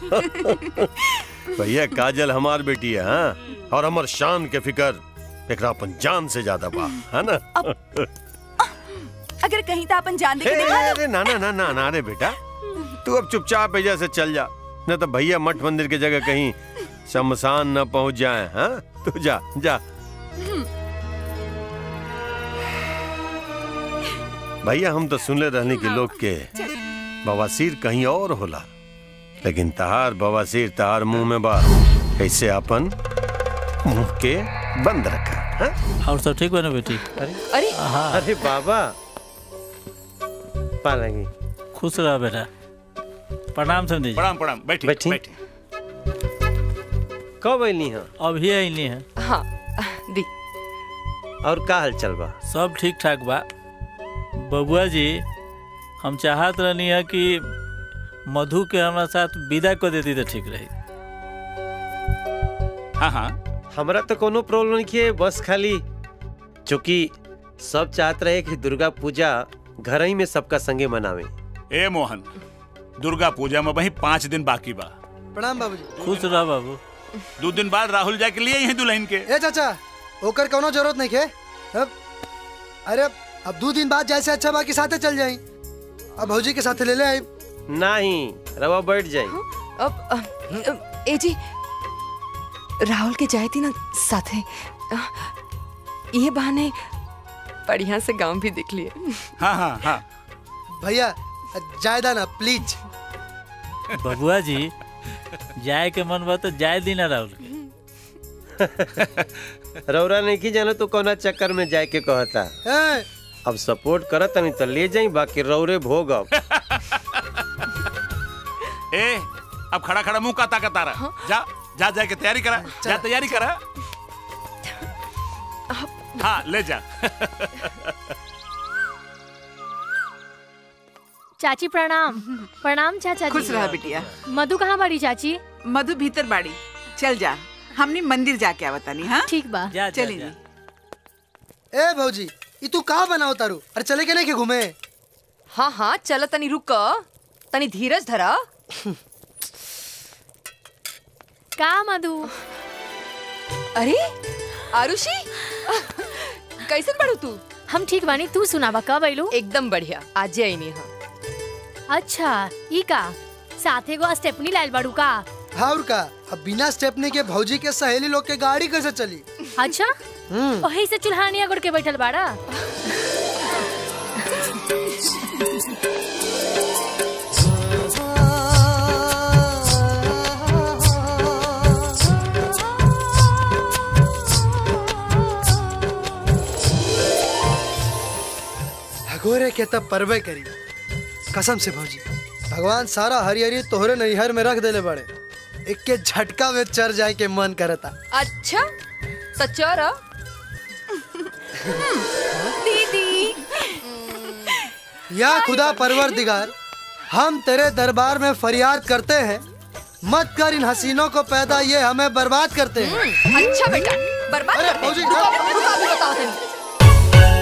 भैया काजल हमार बेटी है हाँ और हमार शान के फिकर एकरा अपन जान से ज्यादा बा है ना अगर कहीं तो अपन जान दे के हे, दिखा दो अरे ना ना ना ना ना रे बेटा तू अब चुपचाप एजा से चल जा न तो भैया मठ मंदिर की जगह कहीं शमशान न पहुंच जाए हाँ तू जा जा भैया हम तो सुनले रहने के लोग के बवासीर कहीं और होला लेकिन तहार बवासीर तहार मुंह में बा कैसे अपन मुंह के बंद रखा हाँ? और सब ठीक बा ना बेटी अरे अरे अरे बाबा पालेंगे खुश रहा बेटा प्रणाम समझी जी प्रणाम प्रणाम बैठी बैठी बैठी कब अली हैं अभी अली हैं हाँ दी और का हाल चल बा सब ठीक ठाक बा बबुआ जी हम चाहत रहनी है कि मधु के हमारा साथ विदा कर देती तो ठीक रही हाँ हाँ हमरा तो कोनो प्रॉब्लम नहीं है बस खाली चूंकि सब चाहत रहे कि दुर्गा पूजा घर ही में सबका संगे मनावे ए मोहन दुर्गा पूजा में वही पाँच दिन बाकी बा प्रणाम बाबूजी खुश रह बाबू दो दिन बाद राहुल जा के लिए यही दुल्हन के ए चाचा ओकर कोनो जरूरत नहीं है अब अरे अब दो दिन बाद जैसे अच्छा बाकी साथे चल जाई अब भौजी के साथे ले ले आई नहीं रवा बैठ जाए अब अ, अ, ए जी राहुल के जाए थी ना साथे अ, ये बहाने बढ़िया से गांव भी दिख लिए हाँ हाँ हाँ भैया जायदा ना प्लीज बबुआ जी जाए के मन बा तो जाए दी ना राहुल के रौरा नहीं की जानो तो कोना चक्कर में जाए के कहता ए, अब सपोर्ट करत नहीं तो ले जाई बाकी रौरे भोग अब ए अब खड़ा खड़ा मुंह काता काता रहा जा जा जा के तैयारी करा जा तैयारी करा हाँ ले जा चाची प्रणाम प्रणाम चाचा जी खुश रहा बिटिया मधु कहाँ बाड़ी चाची मधु भीतर बाड़ी चल जा हमने मंदिर जाके आवतानी हाँ ठीक बा चली जी ए भौजी ई तू कहाँ बनाओ तारू अरे चले के नहीं के घूमे हाँ हाँ चल तनी रुक तनी धीरज धरा का मधु अरे आरुषि कैसन बड़ू तू हम ठीक बानी तू सुनावा कब अइलू एकदम बढ़िया आज आई नहीं हाँ अच्छा ई का साथे गो स्टेपनी लाइल बाड़ू का हाँ और का अब बिना स्टेपनी के भौजी के सहेली लोग के गाड़ी कैसे चली अच्छा हम्म वही से चुल्हानिया गुड़ के बैठल बाड़ा भगोरे के तब परवे करी कसम से भौजी भगवान सारा हरिहरी तोहरे नैहर में रख देले बड़े एक के झटका में चर जाए के मन करता अच्छा सच्चा रहा दीदी या खुदा परवर दिगार हम तेरे दरबार में फरियाद करते हैं मत कर इन हसीनों को पैदा ये हमें बर्बाद करते हैं अच्छा बेटा बर्बाद अरे करते हैं। फौजी, रुको, रुको, अभी बताओ तनी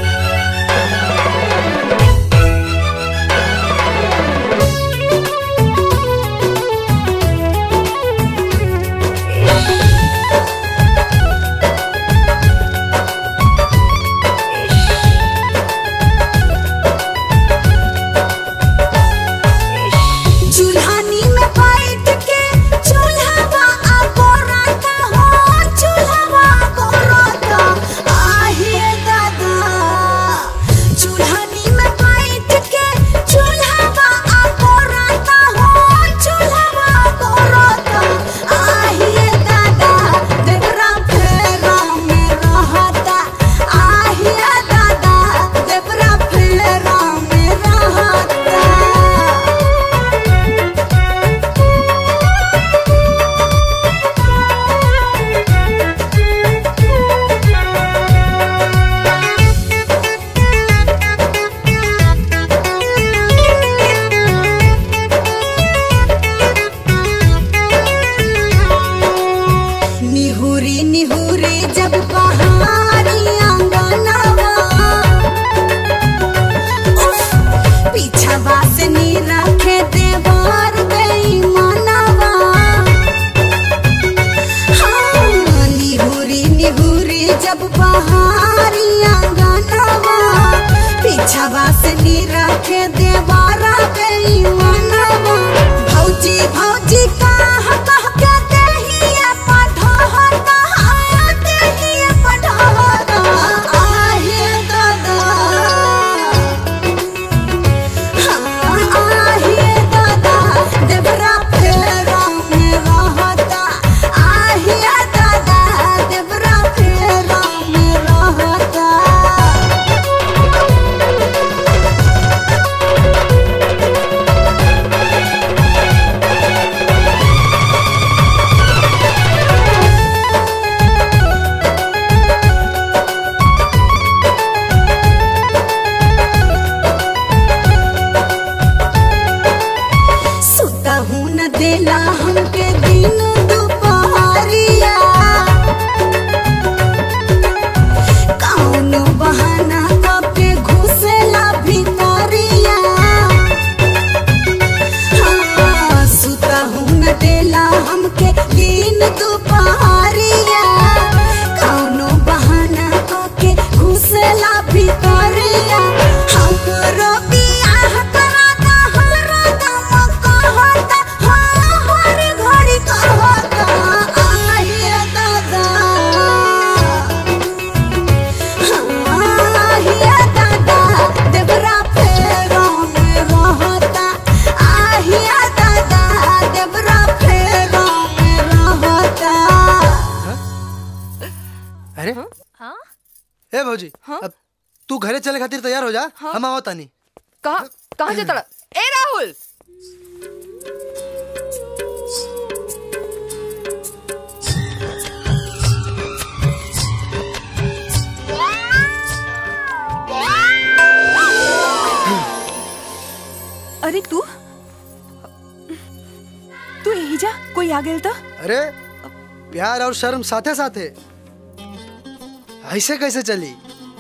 चूल्हानी में बैठ के चूल्हावा आगोराता हो चूल्हावा आगोराता आहे दादा चूल्हानी में बैठ के चूल्हावा आगोराता हो चूल्हावा आगोराता आहे दादा देवरा फेरा में रहता आहे दादा देवरा फेरा में रहता निहुरी निहुरी जब बहारी आंगनवा उफ, पीछवा से नी रखे देवार बेईमानवा हाँ, निहुरी निहुरी जब बहारी आंगनवा पीछवा से के देवारा बेईमानवा भौजी भौजी कह कह के देहिया पढ़ाता हाँ देहिया पढ़ाता आहे दादा हाँ आहे दादा देवरा फेरा में रहता आहे दादा देवरा फेरा में रहता सुता हूँ न देला हमके दिन दुपहरिया कौन बहाना कपे घुसेला भितरिया हाँ, सुता हूँ न देला हमके दिन दुपहरिया कौन बहाना कपे घुसेला भितरिया हमरो बियाह कराता हमरा दम कहता हाँ हर घड़ी कहता आहिए दादा आहिए दादा देवरा फेरा में रहता आहिए दादा देवरा फेरा में रहता अरे हाँ ए भौजी अब तू घरे चले खातिर तैयार हो जा हम आवत तानी कहाँ कहाँ जाता ए राहुल अरे तू तू यही जा कोई आ गेल तो अरे प्यार और शर्म साथे साथे ऐसे कैसे चली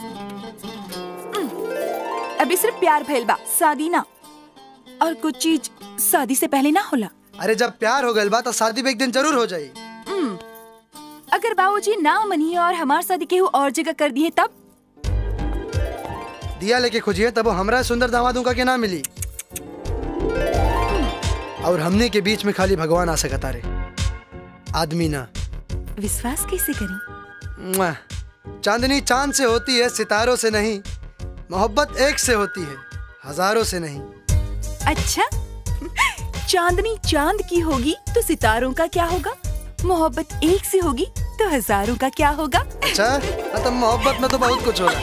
अभी सिर्फ प्यार भइल बा शादी ना और कुछ चीज शादी से पहले ना होला अरे जब प्यार हो गइल बा तो शादी भी एक दिन जरूर हो जाई हम्म, अगर बाबूजी ना मनिए और हमार शादी केहू और जगह कर दिए तब दिया लेके खोजिए तब वो हमरा सुंदर दामादों का के ना मिली और हमने के बीच में खाली भगवान आ सकता रे आदमी ना विश्वास कैसे करी मुआ। चांदनी चांद से होती है सितारों से नहीं मोहब्बत एक से होती है हजारों से नहीं अच्छा चांदनी चांद की होगी तो सितारों का क्या होगा मोहब्बत एक से होगी तो हजारों का क्या होगा अच्छा हाँ, तो मोहब्बत में तो बहुत कुछ होला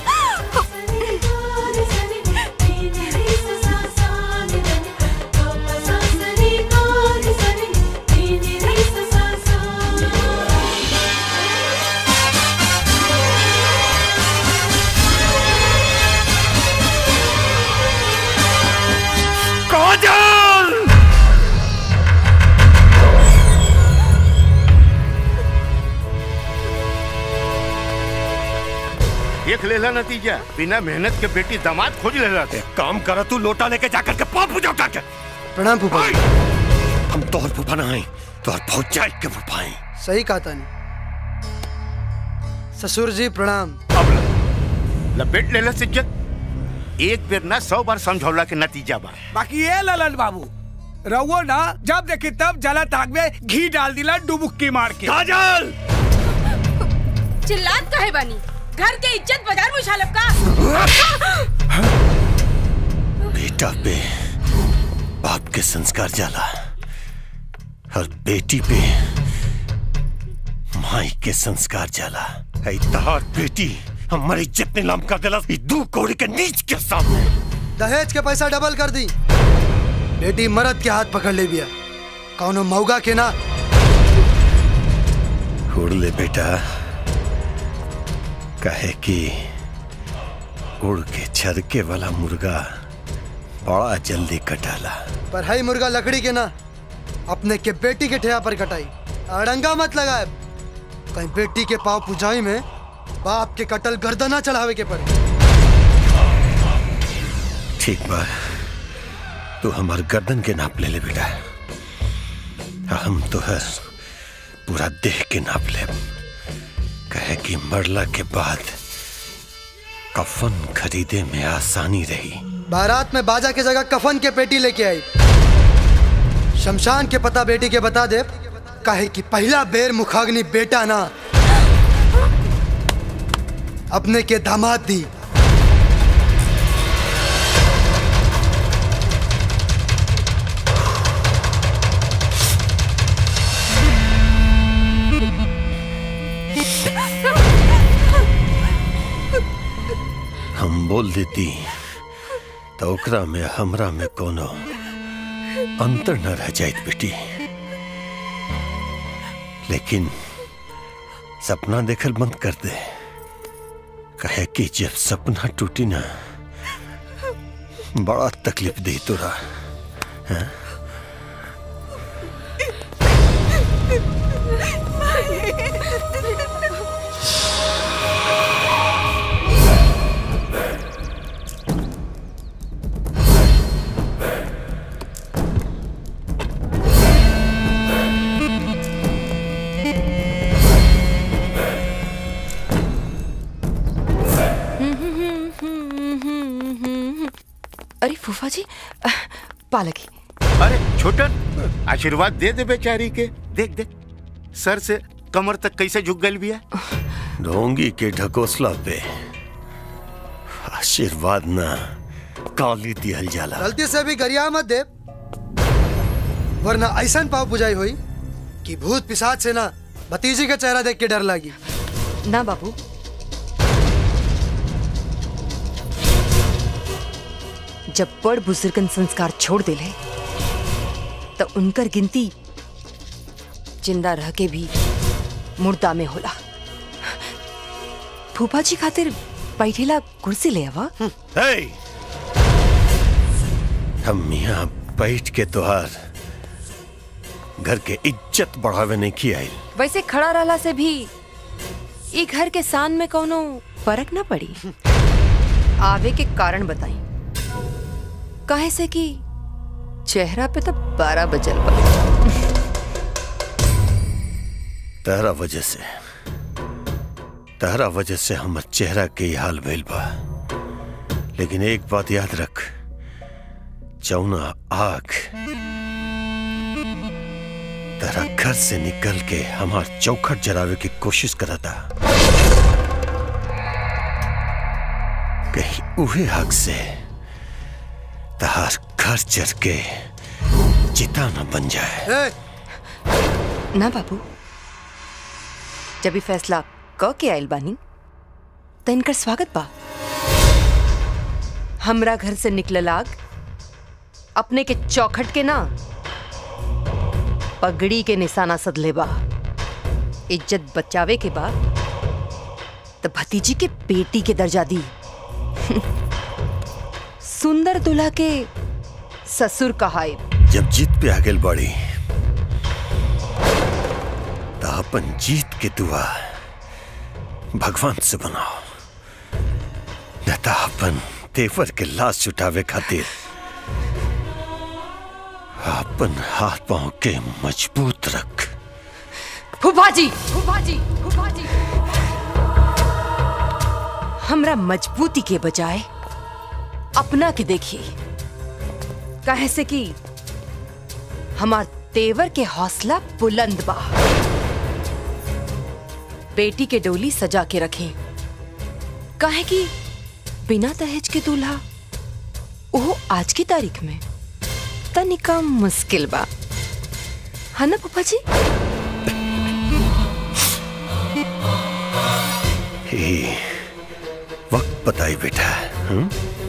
काजल देख लेला नतीजा बिना मेहनत के बेटी दामाद खोज लेला थे काम करा तू लोटा लेके जाकर के पाप पूजा उठा के प्रणाम फूफा हम तोहर फूफा ना आई तोहर फौजाई के फूफा आई सही कहा तानी ससुर जी प्रणाम लपेट लेला इज्जत एक बेर ना सौ बार समझौला के नतीजा बा बाकी ये ललन बाबू रवो ना जब देखी तब जला ताक में घी डाल दिला डुबुक्की मार के काजल चिल्लात काहे बानी घर के इज्जत बाजार में उछालब का बेटा पे बाप के संस्कार जाला और बेटी पे माई के संस्कार जाला ऐ तहार बेटी हमारी इज्जत नीलाम कर देला ई दू कौड़ी के नीच के सामने दहेज के पैसा डबल कर दी बेटी मरद के हाथ पकड़ ले बिया कौनो मौगा के ना उड़ ले बेटा कहे कि उड़ के छरके वाला मुर्गा बड़ा जल्दी कटाला पर है मुर्गा लकड़ी के ना अपने के बेटी के ठेया पर कटाई अड़ंगा मत लगाए कहीं बेटी के पाव पुजाई में बाप के कटल गर्दना चढ़ावे के पड़े ठीक बा तू हमार गर्दन के नाप ले ले बेटा आ हम तो है पूरा देह के नाप ले कहे कि मरला के बाद कफन खरीदे में आसानी रही बारात में बाजा के जगह कफन के पेटी लेके आई शमशान के पता बेटी के बता दे काहे कि पहला बेर मुखाग्नि बेटा ना अपने के दामाद दी हम बोल देती तो ओकरा में हमरा में कोनो अंतर न रह जाइत बेटी लेकिन सपना देखल बंद कर दे कहे कि जब सपना टूटी ना बड़ा तकलीफ दी तोरा हैं? अरे फूफा जी अह, पालकी अरे छोटन आशीर्वाद दे दे बेचारी के देख देख सर से कमर तक कैसे झुक गई बिया ढोंगी के ढकोसला पे आशीर्वाद ना काली दिहल जाला गलती से भी गरिया मत दे वरना ऐसा पाव बुझाई हुई कि भूत पिशाच से ना भतीजी का चेहरा देख के डर लगी ना बाबू जब बड़ बुजुर्गन संस्कार छोड़ दिले तो उनकर गिनती जिंदा रह के भी मुर्दा में होला फूफा जी खातिर बैठेला कुर्सी ले आवा हे! हम यहाँ बैठ के तोहार घर के इज्जत बढ़ावे नहीं की आई वैसे खड़ा रहला से भी ई घर के सान में कोनो फर्क ना पड़ी आवे के कारण बताई काहे से कि चेहरा पे तो बारह बजल बा तहरा वजह से तहरा वजह से हमर चेहरा के ही हाल भइल बा लेकिन एक बात याद रख चौना आग तेरा घर से निकल के हमार चौखट जरावे की कोशिश करा था कहीं उहे आग से तहार घर चढ़ के चिता न बन जाए ना बाबू जब ई फैसला क के आयल बानी तो इनकर स्वागत बा हमरा घर से निकलल आग अपने के चौखट के ना पगड़ी के निशाना सदले बा इज्जत बचावे के बा तो भतीजी के बेटी के दर्जा दी सुंदर दुल्हा के ससुर कहाए जब जीत पे आगे बढ़ी तो अपन जीत के दुआ भगवान से बनाओ न तो अपन तेवर के लाश छुटावे खातिर अपन हाथ पांव के मजबूत रख फूफा जी फूफा जी फूफा जी हमरा मजबूती के बजाय अपना के देखिए काहे से कि हमार तेवर के हौसला बुलंद बा बेटी के डोली सजा के रखें काहे कि बिना दहेज के दूल्हा ओहो आज की तारीख में तनिका मुश्किल बा है ना पापा जी हे, वक्त बताई बेटा हम्म?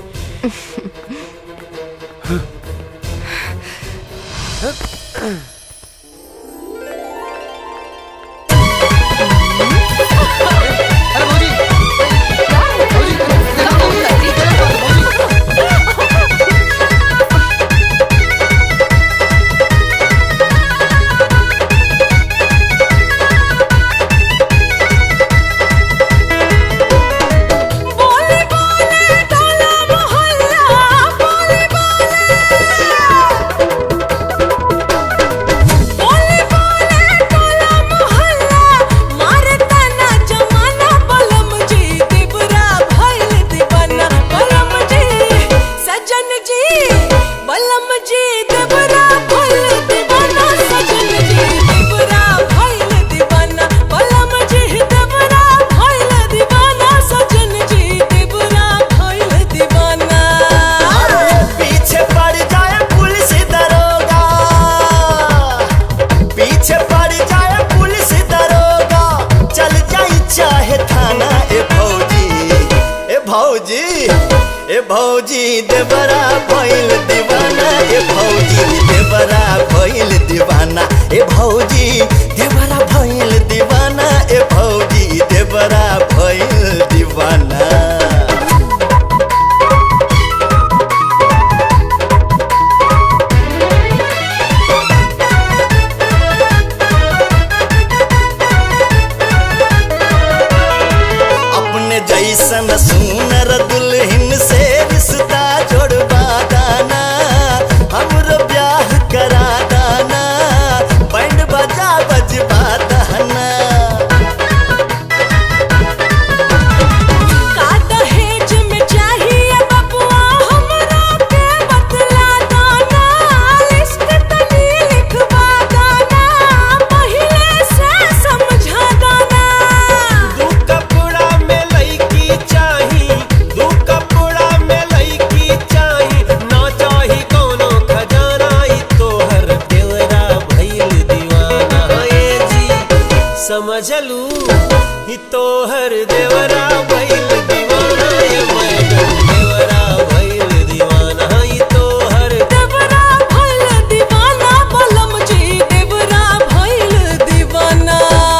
बोले बोले टोला मोहल्ला बोले बोले बलम जी देवरा भइल दीवाना सजन जी देवरा भइल दीवाना बलम जी देवरा भइल दीवाना सजन जी देवरा भइल दीवाना पीछे पड़ जाए पुलिस दरोगा पीछे पड़ जाए पुलिस दरोगा चल जाई चाहे थाना ए भौजी ए भौजी ए भौजी देवरा भइल दीवाना ए भौजी देवरा भइल दीवाना ए भौजी देवरा भइल दीवाना ए भौजी देवरा भइल दीवाना अपने जैसन सुनर दुल्हन से रिश्ता जोड़वा दाना हमरो ब्याह करा दाना बैंड बजा बजवा दाना का दहेज में चाहिए बबुआ हमरा के बतला दाना लिस्ट तनी लिखवा दाना पहिले से समझा दाना दू कपड़ा में लईकी चाही दू कपड़ा में लईकी चाही ना चाही कोनो खजाना ई तोहर देवरा भइल दीवाना ए जी समझ लू ई तोहर देवरा भइल दीवाना ए मैडम देवरा भइल दीवाना ई तोहर देवरा भइल दीवाना बलम जी देवरा भइल दीवाना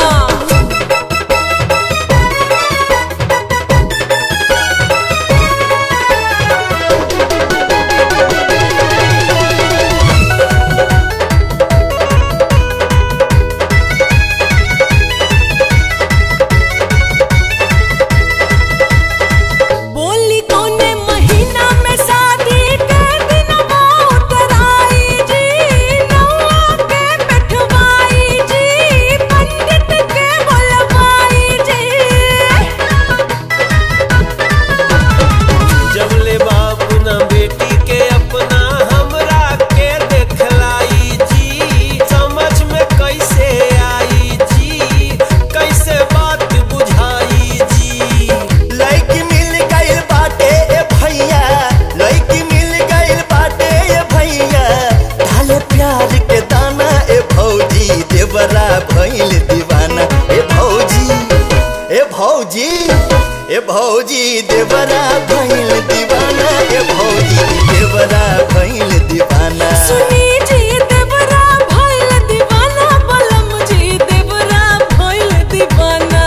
बोली कौने महीना में शादी के दिन उतराई जी नौआ के बैठवाई जी पंडित के बुलवाई जी जबले बाप न बेटी के अपना हमरा के देखलाई जी समझ में कैसे आई जी कैसे बात बुझाई जी लड़की मिल गइल बाटे ए भैया लड़की मिल गइल बाटे ए भैया ढाले प्यार के दाना ए भौजी देवरा भइल दीवाना ए भौजी ए भौजी ए भौजी देवरा भइल दीवाना ए भौजी देवरा भइल दीवाना सुनी जी देवरा भइल दीवाना बलम जी देवरा भइल दीवाना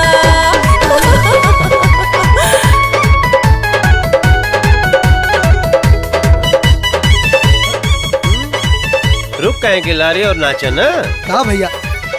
रुक कहें कि लारे और नाचा ना कहा भैया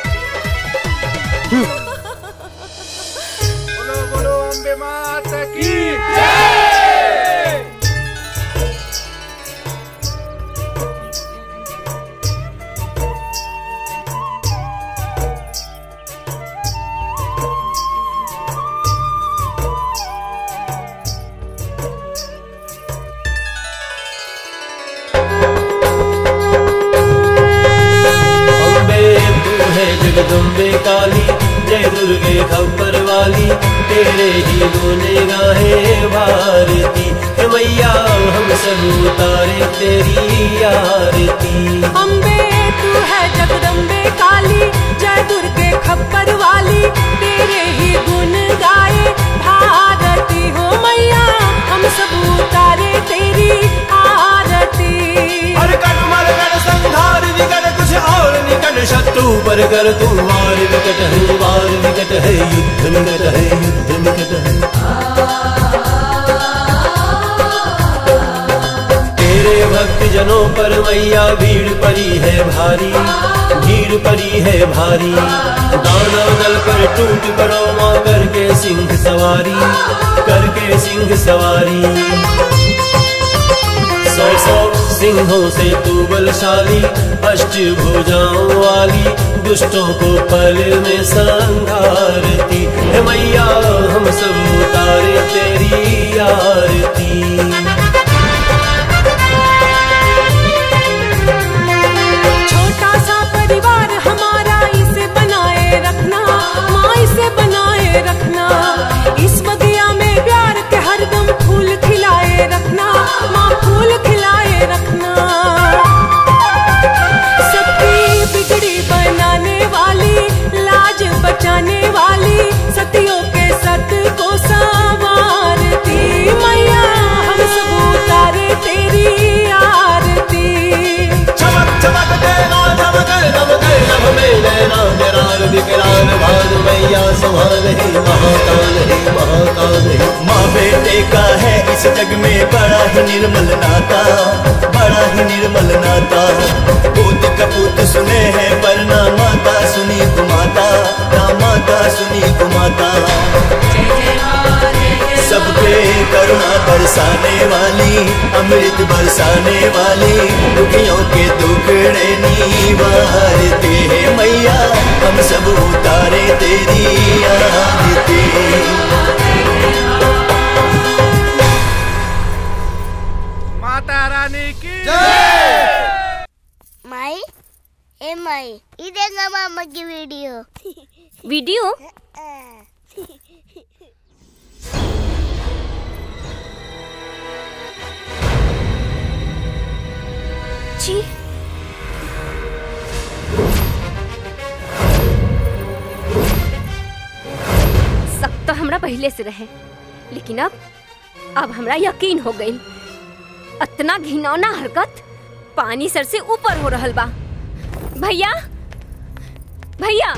अम्बे तू है जगदम्बे काली जय दुर्गे खबर वाली तेरे ही गुने गाहे भारती हे मैया हम सब उतारे तेरी आरती अम्बे तू है जगदम्बे काली जय दुर्गे खप्पर वाली तेरे ही गुण गाए भारती हो मैया हम सब उतारे तेरी आरती हर कर मर कर संहार विकट कुछ और निकट शत्रु पर कर तू मार विकट है वार विकट है युद्ध निकट है युद्ध निकट है तेरे भक्त जनों पर मैया भीड़ पड़ी है भारी भीड़ पड़ी है भारी दाना दल पर टूट पड़ो माँ करके सिंह सवारी करके सिंह सवारी सौ सौ सिंहों से तू बलशाली अष्ट भुजाओं वाली दुष्टों को पल में संघारती हे मैया हम सब उतारे तेरी आरती है महाकाल है महाकाल है माँ बेटे का है इस जग में बड़ा ही निर्मल नाता बड़ा ही निर्मल नाता पूत कपूत सुने हैं पर ना माता सुनी कुमाता ना माता सुनी कुमाता सबके करुणा बरसाने वाली अमृत बरसाने वाली दुखियों के दुखड़े निवारते हैं मैया हम सब उतारे तेरी आरती माता रानी की माई ए माई ये देखा मामा की वीडियो वीडियो जी सब तो हमरा पहले से रहे लेकिन अब अब हमरा यकीन हो गई इतना घिनौना हरकत पानी सर से ऊपर हो रहल बा भैया भैया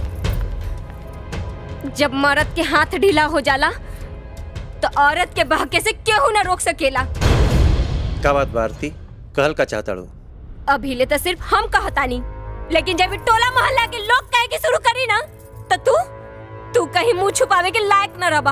जब मर्द के हाथ ढीला हो जाला तो औरत के बहके से केहू ना रोक सकेला का बात भारती कहल का चाहता रू अभी ले तो सिर्फ हम कहतानी लेकिन जब ये टोला मोहल्ला के लोग कहे के शुरू करी ना तो तू तू कहीं मुंह छुपावे के लायक न रबा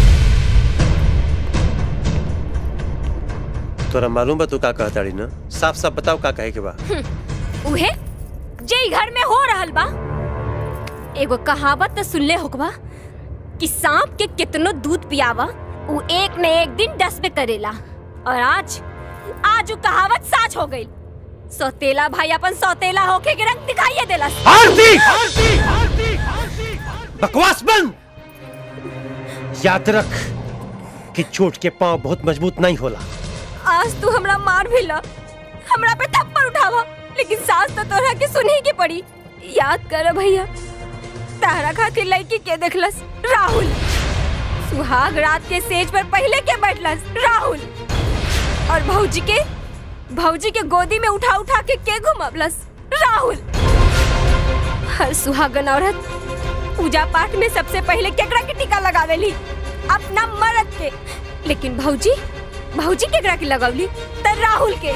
तोरा मालूम बा तू का कहताड़ी ना साफ साफ बताओ का कहे के बा हम्म, उहे जे ई घर में हो रहल बा एगो कहावत तो सुनले होकबा कि सांप के कितनो दूध पियावा उ एक न एक दिन डसबे करेला और आज आज उ कहावत साच हो गई सौतेला भाई अपन सौतेला होके के रंग दिखाइए देला आरती! बकवास बंद याद रख कि चोट के पांव बहुत मजबूत नहीं होला आज तू हमरा मार भी ला हमरा पे थप्पड़ उठावा लेकिन सास तो तोरा के सुने के पड़ी याद कर भैया तारा खातिर लड़की के देखलस राहुल सुहाग रात के सेज पर पहले के बैठलस राहुल और भौजी के भौजी के गोदी में उठा उठा के के घुमबलस राहुल हर सुहागन औरत पूजा पाठ में सबसे पहले केकरा के टीका लगावेली अपना मर्द के लेकिन भौजी भौजी केकरा के लगौली त राहुल के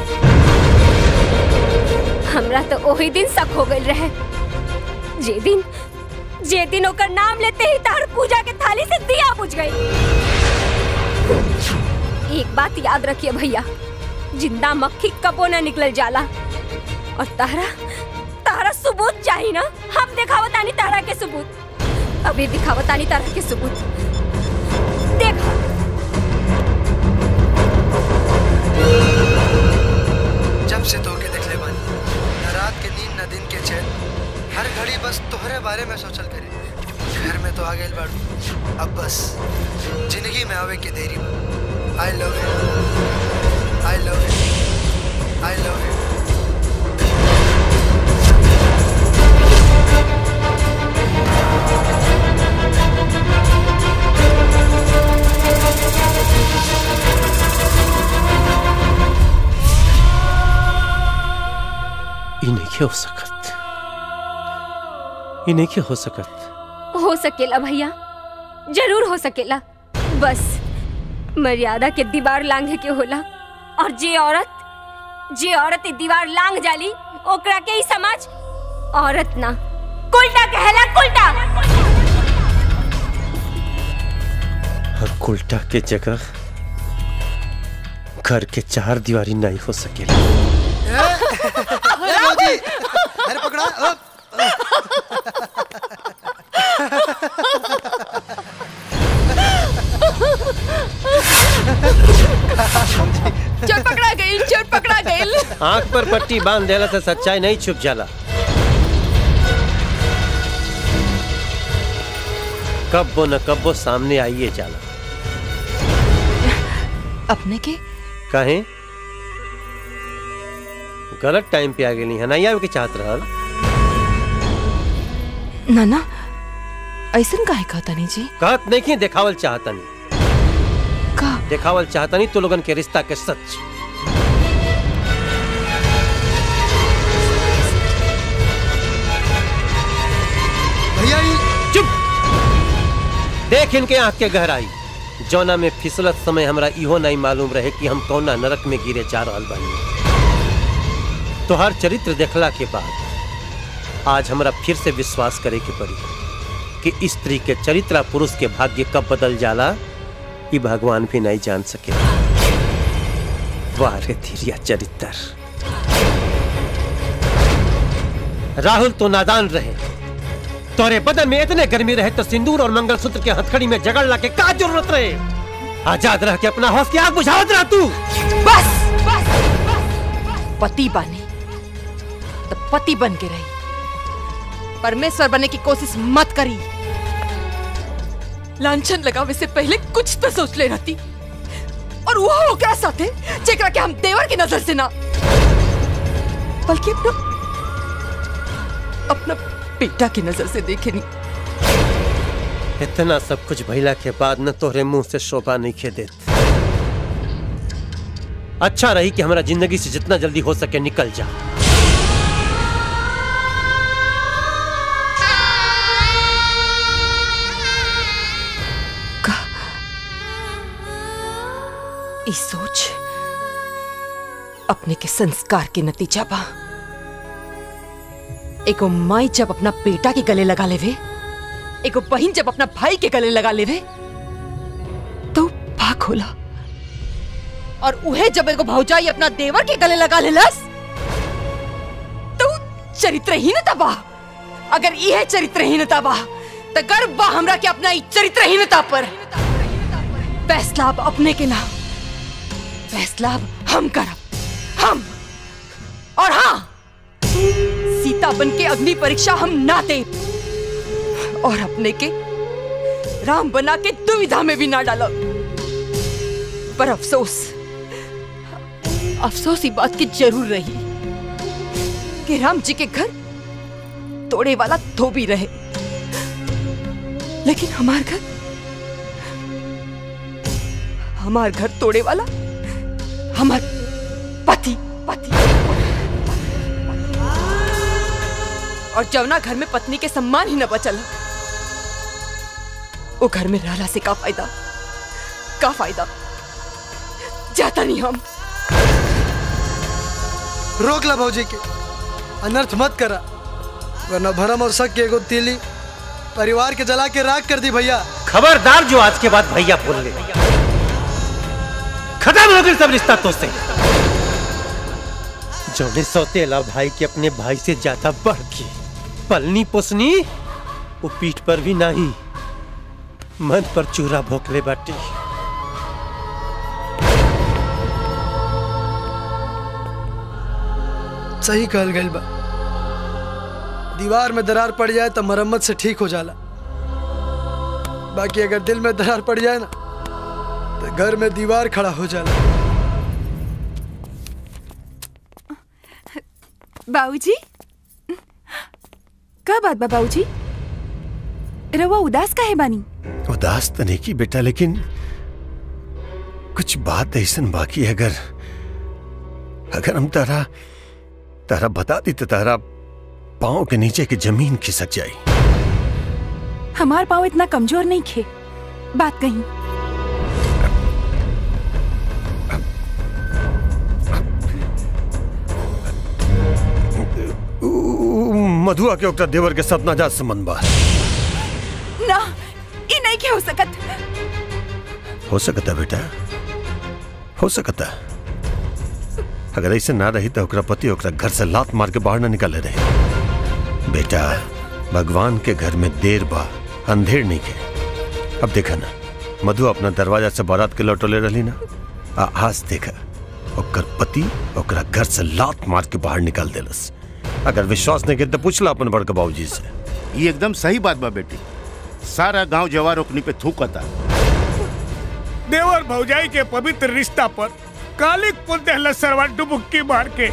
हमरा तो ओही दिन शक हो गइल रहे जे दिन जे दिन ओकर नाम लेते ही तार पूजा के थाली से दिया बुझ गई एक बात याद रखिए भैया जिंदा मक्खी कबो न निकल जाला और तारा तारा सबूत चाहिए ना हम दिखावतानी तारा के सबूत अभी दिखावतानी तारा के सबूत देखो जब से तोके देखले बानी न रात के नींद न दिन के चैन हर घड़ी बस तोहरे बारे में सोचल करे घर में तो आ गए बाड़ू अब बस जिंदगी में आवे के देरी I love you I love you I love you ई नहीं हो सकत ई नहीं हो सकत हो सकेला भैया जरूर हो सकेला बस मर्यादा के दीवार लांघे के होला और जे औरत जे औरत ई दीवार लांघ जाली ओकरा के ही समाज औरत ना कुलटा कहला कुलटा और उल्टा के जगह घर के चार दीवारी नहीं हो सकेला ए मौजी अरे पकड़ा अ, चोर पकड़ा गई चोर पकड़ा गई आंख पर पट्टी बांध देला से सच्चाई नहीं छुप जाला कब्बो न कब्बो सामने आइए जाला अपने के कहे गलत टाइम पे आ गेली है नहीं आवे के चाहत रहल नाना ऐसन काहे कहतानी जी कहत नहीं कि देखावल चाहतनी का देखावल चाहतनी तो लोगन के रिश्ता के सच भैया ये चुप देख इनके आंख के गहराई जौना में फिसलत समय हमरा इहो नहीं मालूम रहे कि हम कौना नरक में गिरे जा रहल बानी तोहर चरित्र देखला के बाद आज हमरा फिर से विश्वास करे के पड़ी कि स्त्री के चरित्र पुरुष के भाग्य कब बदल जाला ये भगवान भी नहीं जान सके वाह रे धीरिया चरित्र राहुल तो नादान रहे तोरे बदन में इतने गर्मी रहे तो सिंदूर और मंगलसूत्र के हथकड़ी में जगड़ ला के का जरूरत रहे आजाद रह के अपना हौस की आग बुझावत रह तू बस बस पति बने तो पति बन के रही परमेश्वर बनने की कोशिश मत करी लांछन लगावे से पहले कुछ तो सोच ले रहती और वो ओकरा साथे जेकरा के हम देवर की नजर से ना बल्कि अपना अपना बेटा की नजर से देखे नहीं इतना सब कुछ भइला के बाद न तोहरे मुंह से शोभा नहीं खे देत अच्छा रही कि हमारा जिंदगी से जितना जल्दी हो सके निकल जा इस सोच अपने के संस्कार के नतीजा बा एगो माई जब अपना बेटा के गले लगा लेवे एगो बहन जब अपना भाई के गले लगा लेवे तो भाग होला और उहे जब एगो भौजाई अपना देवर के गले लगा लेलस तो चरित्रहीनता बा अगर यह चरित्रहीनता बा तो गर्व बा हमरा के अपना ई चरित्रहीनता पर फैसला अब अपने के नाम फैसला अब हम करब हम और हाँ सीता बन के अग्नि परीक्षा हम ना दे और अपने के राम बना के दुविधा में भी ना डालो पर अफसोस अफसोस ही बात की जरूर रही कि राम जी के घर तोड़े वाला धोबी रहे लेकिन हमार घर हमार घर तोड़े वाला हमार पति पति और जवना घर में पत्नी के सम्मान ही न बचल वो घर में रहला से का फायदा का फायदा जाता नहीं हम रोक ला भौजी के अनर्थ मत करा वरना भरम और शक के एगो तीली परिवार के जला के राख कर दी भैया खबरदार जो आज के बाद भैया बोल ले खत्म हो गई सब रिश्ता तो से जोने सौतेला भाई के अपने भाई से ज्यादा बढ़ के पलनी पोसनी वो पीठ पर भी नहीं मन पर चूरा भोकले बाटी सही कहल गई बा दीवार में दरार पड़ जाए तो मरम्मत से ठीक हो जाला बाकी अगर दिल में दरार पड़ जाए ना तो घर में दीवार खड़ा हो जाला बाबूजी का बात बा बाबूजी रवा उदास काहे बानी उदास तो नहीं की बेटा लेकिन कुछ बात ऐसन बाकी है अगर अगर हम तारा तारा बता दी तो तारा पाँव के नीचे की जमीन खिसक जाई हमार पाँव इतना कमजोर नहीं खे बात कहीं ऊ, मधुआ के ओकरा देवर के साथ नाजात संबंध बा ना ई नहीं के हो सकत हो सकता बेटा हो सकता अगर ऐसे ना रही तो ओकरा पति ओकरा घर से लात मार के बाहर ना निकाले रहे बेटा भगवान के घर में देर बा अंधेर नहीं के अब देखा ना मधु अपना दरवाजा से बारात के लौटोले रही ना आ आज देखा ओकर पति ओकरा घर से लात मार के बाहर निकाल देलस अगर विश्वास नहीं के तो पूछला अपन बड़का बाबूजी से ये एकदम सही बात बा बेटी सारा गांव जवार ओकनी पे थूकता देवर भौजाई के पवित्र रिश्ता पर कालिक पुल दहला सरवा डुबुक्की मार के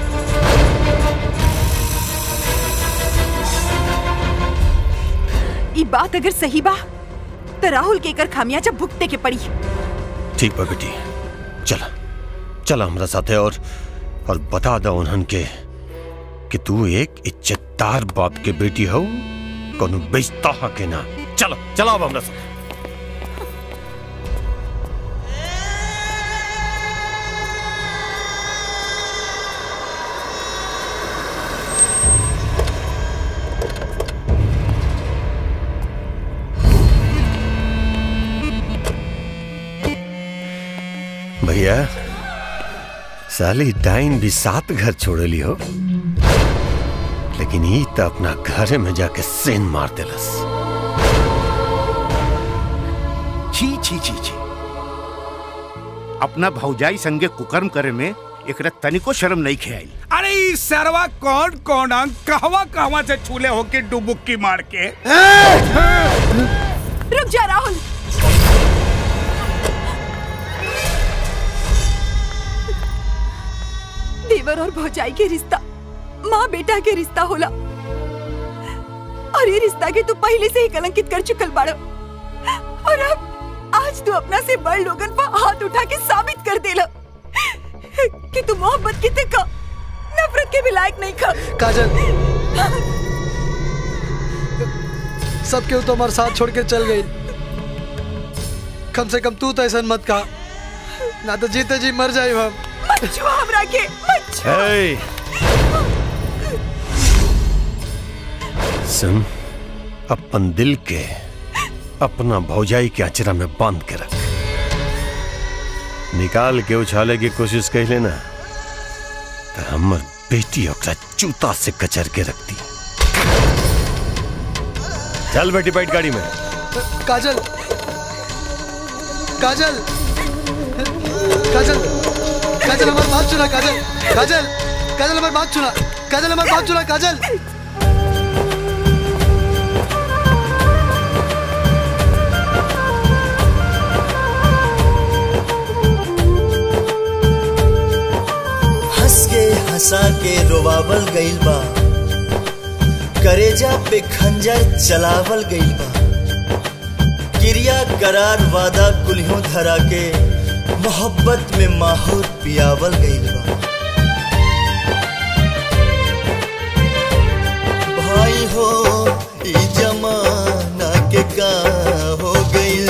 ई बात अगर सही बा तो राहुल के कर खामिया जब भुगते के पड़ी ठीक बा बेटी चला चला हमरा साथे और और बता दो उन्हन के कि तू एक इज्जतदार बाप के बेटी हो कोनो बेइज्जता के ना चलो चला अब हमरा साथ बिटिया साली डाइन भी सात घर छोड़ली हो लेकिन ई तो अपना घरे में जाके सेन मार देलस छी छी छी छी अपना भौजाई संगे कुकर्म करे में एकरा तनिको शर्म नहीं खेआई अरे ई सरवा कौन कौन अंग कहवा कहवा से छूले होके डुबुक्की मार के रुक जा राहुल देवर और भौजाई के रिश्ता माँ बेटा के रिश्ता होला और ये रिश्ता के तू पहले से ही कलंकित कर चुकल बाड़ो और अब आज तू अपना से बड़ लोगन पर हाथ उठा के साबित कर देला कि तू मोहब्बत की का नफरत के भी लायक नहीं खा काजल सब केहू तो हमारे साथ छोड़ के चल गई कम से कम तू तो ऐसा मत कहा ना तो जीते जी मर जाए हम मत छुआ हमरा के मत छुआ हे! सुन अपन दिल के अपना भौजाई के अचरा में बांध के रख निकाल के उछाले की कोशिश कर लेना तो हमर बेटी ओकरा जूता से कचर के रखती चल बेटी बैठ गाड़ी में काजल काजल काजल काजल हमारी बात सुना काजल काजल काजल हमारी बात सुना काजल हमारी बात सुना काजल हंस के हंसा के रोवावल गइल बा करेजा पे खंजर चलावल गइल बा क्रिया करार वादा कुल्हों धरा के मोहब्बत में माहौर पियावल गइल बा भाई हो ई जमाना के का हो गइल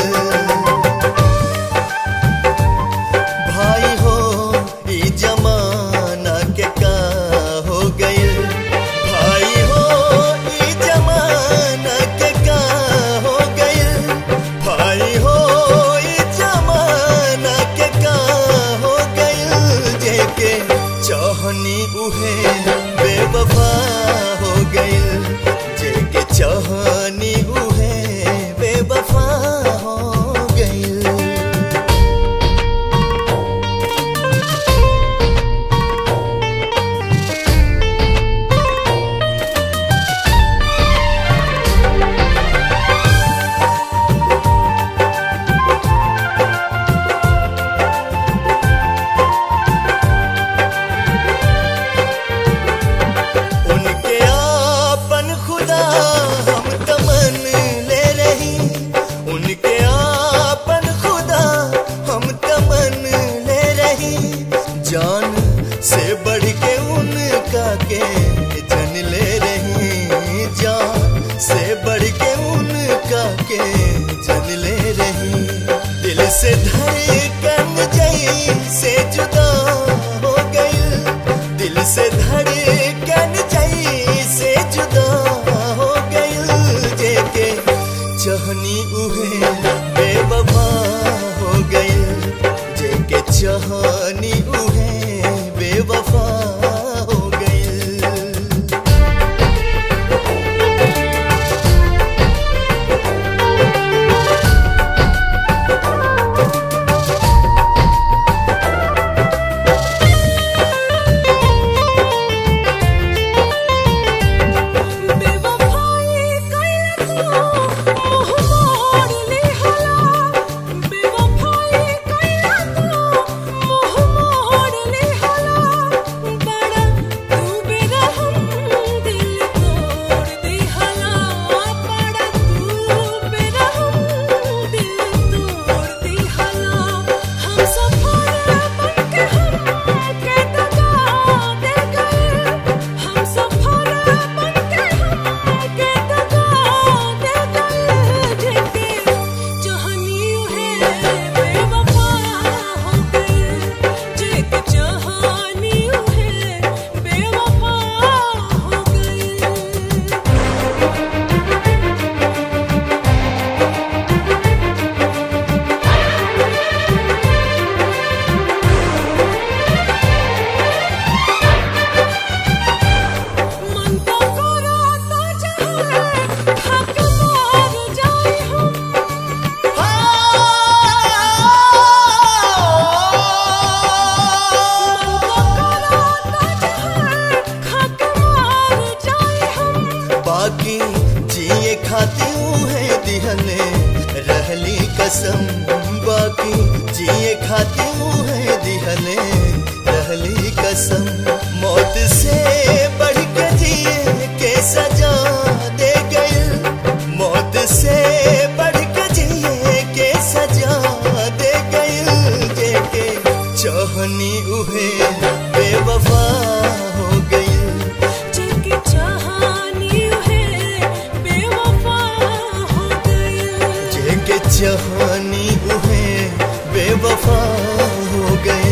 भाई हो ई जमाना के का हो गइल भाई हो ई जमाना के का हो गइल भाई हो ई जमाना के का हो गइल जेके चाहनी उहे बेवफा हो गइल जेके चाहनी उहे बेवफा हो गइल उनके आपन खुदा हम तमन ले रही उनके आपन खुदा हम तमन ले रही जान से बढ़ के उनका के जन ले रही जान से बढ़ के उनका के जन ले रही दिल से धड़कन जई से जुदा हो गई दिल से धड़कन जई से जुदा हो गई जेके चाहनी उहे बेवफा हो गई जेके चाहनी उहे बेवफा हो गई कसम बाकी जिए खाती है दिहले रहली कसम मौत से बढ़ के जिए के सजा दे गई मौत से बढ़ के जिए के सजा दे गई जेके चाहनी उहे बेवफा हो गई जिनकी चाहनी है बेवफा हो गई जेके चाहनी उहे बेवफा हो गई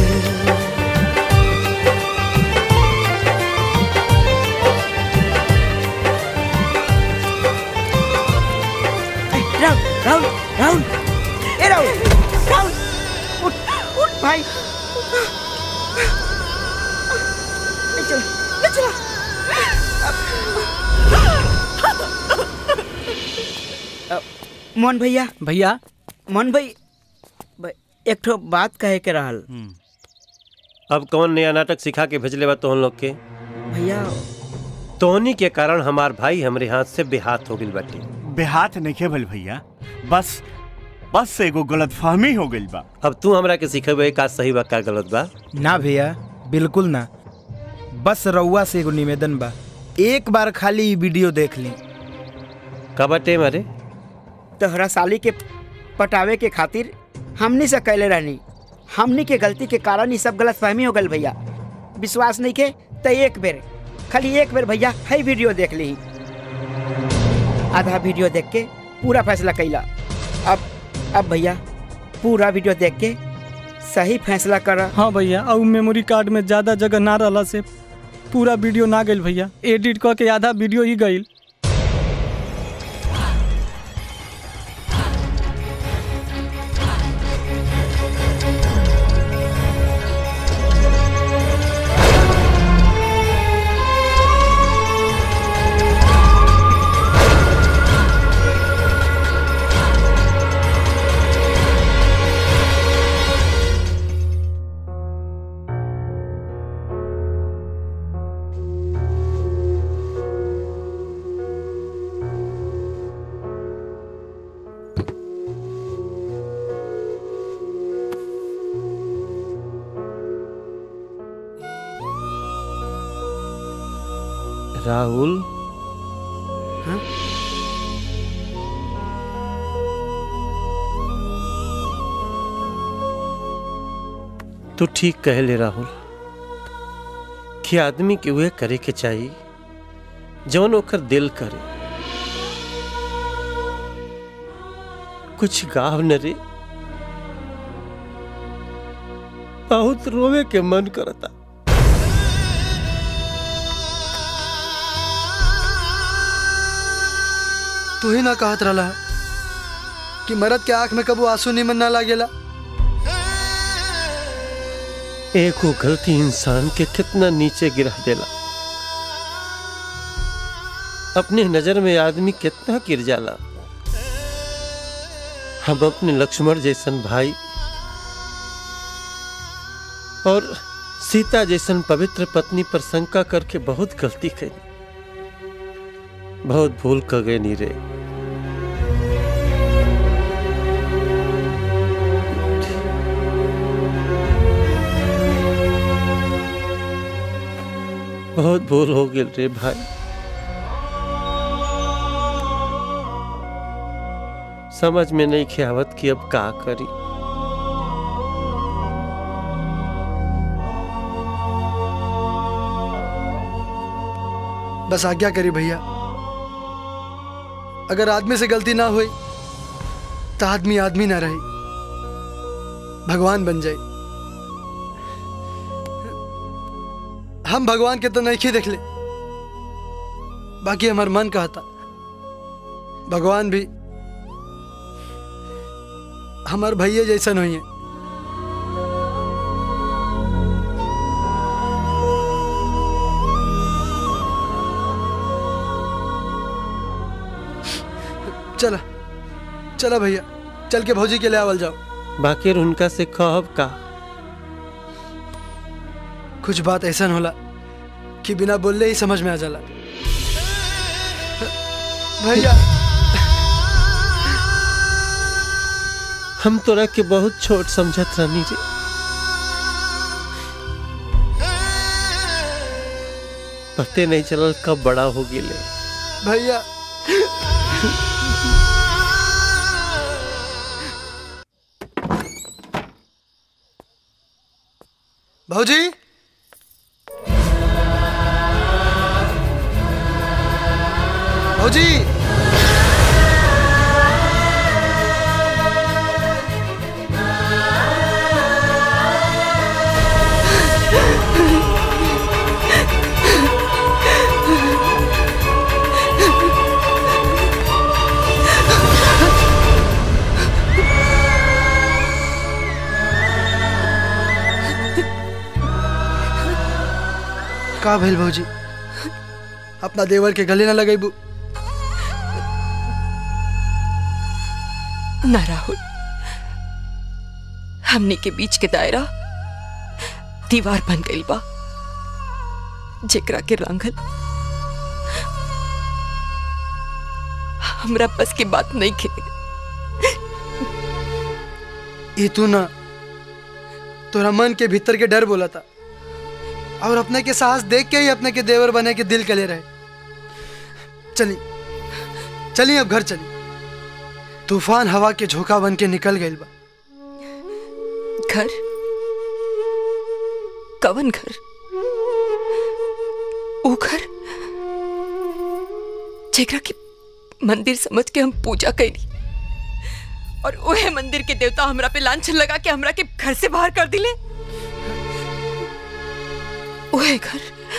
राहुल राहुल राहुल ए राहुल राहुल उठ उठ भाई ले चलो ले चलो अ, मोहन भैया भैया मोहन भाई ब- एक ठो बात कहे के रहल अब कौन नया नाटक सिखा के भेजले बा तोहन लोग के भैया तोहनी के कारण हमार भाई हमरे हाथ से बेहाथ हो गइल बाटे बेहाथ नहीं भल भैया बस बस एगो गलत फहमी हो गई बा अब तू हमरा के सिखेबे का सही बा का गलत बा ना भैया बिल्कुल ना बस रउआ से एगो निवेदन बा एक बार खाली ई वीडियो देख ली का बाटे मारे तोहरा साली के पटावे के खातिर हमनी से कैले रहनी हमनी के गलती के कारण ही सब गलत फहमी हो गल भैया विश्वास नहीं के तो एक बेर खाली एक बेर भैया है वीडियो देख ली आधा वीडियो देख के पूरा फैसला कैला अब अब भैया पूरा वीडियो देख के सही फैसला कर हाँ भैया और मेमोरी कार्ड में ज्यादा जगह ना रहला से पूरा वीडियो ना गइल भैया एडिट क के आधा वीडियो ही गइल राहुल तू ठीक कह ले राहुल कि आदमी के वह करे के चाहिए जौन ओकर दिल करे कुछ गाव न रे बहुत रोवे के मन करता तू ही ना कहत रहा कि मरद के आंख में कबू आंसू निमन ना लागेला एक वो गलती इंसान के कितना नीचे गिरा देला अपने नजर में आदमी कितना गिर जाला हम अपने लक्ष्मण जैसन भाई और सीता जैसन पवित्र पत्नी पर शंका करके बहुत गलती करी बहुत भूल कर गए नीरे बहुत भूल हो गई रे भाई समझ में नहीं खियावत कि अब का करी बस आज्ञा करी भैया अगर आदमी से गलती ना हुई तो आदमी आदमी ना रही भगवान बन जाए हम भगवान के तो नहीं देख ले बाकी हमार मन कहता भगवान भी हमार भैया जैसन हुई है चला चला भैया चल के भौजी के ले आवल जाओ बाकी उनका से कहब का कुछ बात ऐसा होला कि बिना बोलले ही समझ में आ जाला भैया हम तोरा के बहुत छोट समझत रहनी रे पते नहीं चलल कब बड़ा हो गेले भैया भौजी भौजी का भइल भौजी अपना देवर के गले न लगेबू ना राहुल हमनी के बीच के दायरा दीवार बन गई बा जेकरा के रंगल हमरा बस की बात नहीं खे ये तू ना तोरा मन के भीतर के डर बोला था और अपने के साहस देख के ही अपने के देवर बने के दिल कले रहे चली चली अब घर चली तूफान हवा के झोंका बन के निकल गई बा घर कवन घर वो घर जेकरा के मंदिर समझ के हम पूजा कैली और ओहे मंदिर के देवता हमरा पे लांछन लगा के हमरा के घर से बाहर कर दिले ओहे घर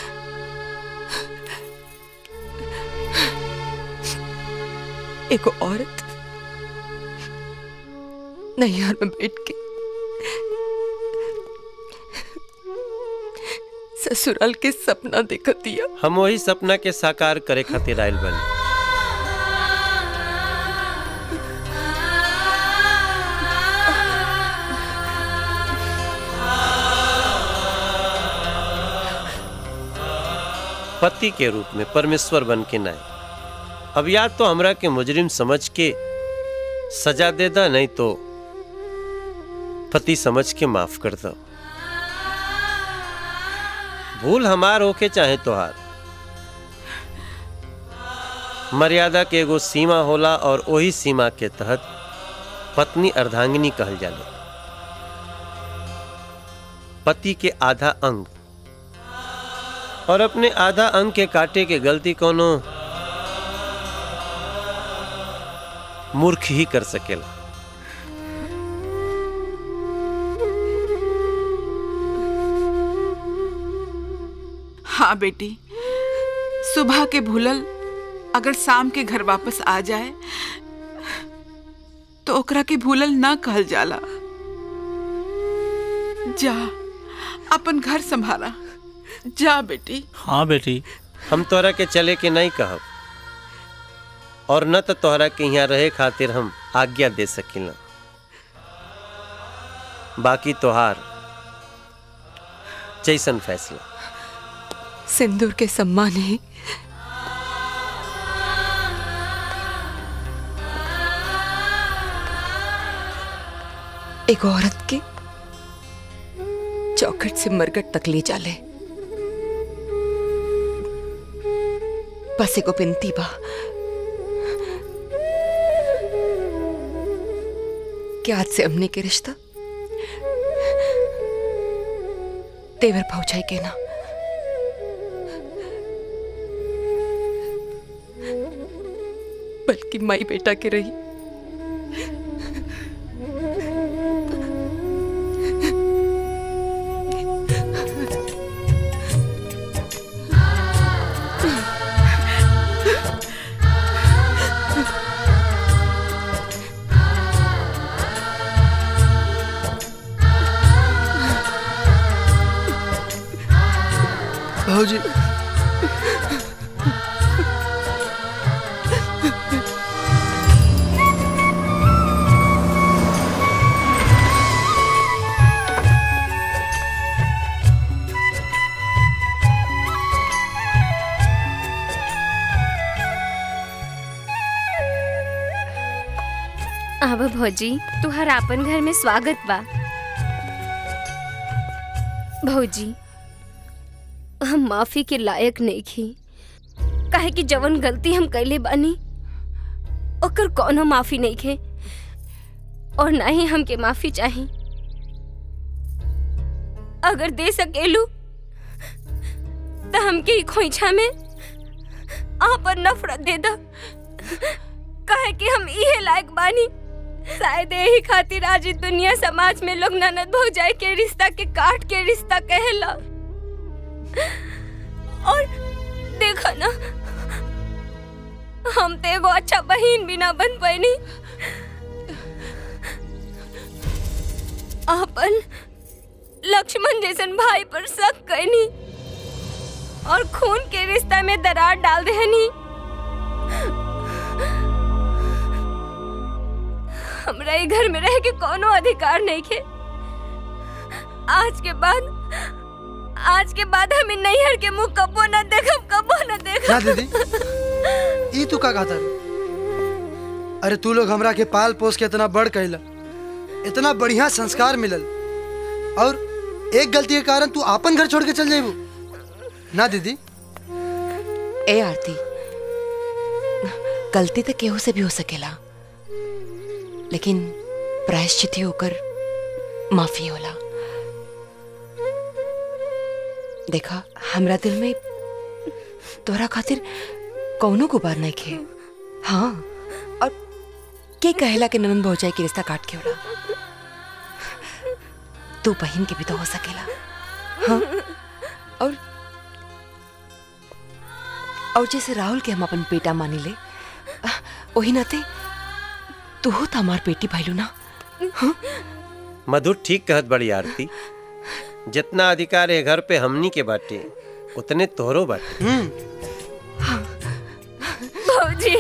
एगो औरत नैहर में बैठ के ससुराल के सपना देखत दिया हम वही सपना के साकार करे खातिर आयल बनी पति के रूप में परमेश्वर बन के नाय अब या तो हमरा के मुजरिम समझ के सजा दे दा नहीं तो पति समझ के माफ कर दो भूल हमार होके चाहे तोहार मर्यादा के एगो सीमा होला और वही सीमा के तहत पत्नी अर्धांगिनी कहल जाले पति के आधा अंग और अपने आधा अंग के काटे के गलती कोनो मूर्ख ही कर सकेला हाँ बेटी सुबह के भूलल अगर शाम के घर वापस आ जाए तो ओकरा के भूलल ना कहल जाला जा अपन घर संभाला जा बेटी हाँ बेटी हम तोहरा के चले के नहीं कहब और न तो तोहरा के यहाँ रहे खातिर हम आज्ञा दे सकिला बाकी तोहार जैसन फैसला सिंदूर के सम्मान ही एक औरत के चौखट से मरगट तक ले जाले बस एगो बिनती बा कि आज से हमने के रिश्ता तेवर पहुंचाई के ना बल्कि माई बेटा के रही भाजी अब भौजी तुहर आपन घर में स्वागत बा भौजी हम माफी के लायक नहीं खी काहे कि जवन गलती हम कैले बानी ओकर कोनो माफी नहीं खे और ना ही हमके माफी चाही अगर दे सकेलू तो हमके ई खोइछा में आपन नफरत दे दा काहे कि हम इहे लायक बानी शायद यही खातिर आज ई दुनिया समाज में लोग ननद भौजाई के रिश्ता के काट के रिश्ता कहेला और देखा ना हम तो एगो अच्छा बहन भी ना बन पैनी अपन लक्ष्मण जैसन भाई पर शक कैनी और खून के रिश्ता में दरार डाल देहनी हमरा ई घर में रह के कोनो अधिकार नहीं खे आज के बाद आज के बाद हमें नैहर के मुंह कबो न देखब कबो न क्या देखब दीदी ई तू का कहता रे? अरे तू लोग हमरा के पाल पोस के इतना बड़ कैला इतना बढ़िया संस्कार मिलल और एक गलती के कारण तू आपन घर छोड़ के चल जाइबू ना दीदी ए आरती गलती तो केहू से भी हो सकेला लेकिन प्रायश्चित ही होकर माफी होला देखा हमरा दिल में तोरा खातिर कौनो गुबार नहीं खे हाँ और के कहेला कि ननन भौजाई के रिश्ता काट के होला तू बहन के भी तो हो सकेला हाँ और और जैसे राहुल के हम अपन बेटा मानी ले वही नाते तू हो तो हमार बेटी भैलू ना मधुर ठीक कहत बड़ी आरती जितना अधिकार है घर पे हमनी के बाटे उतने तोहरो बाटे भौजी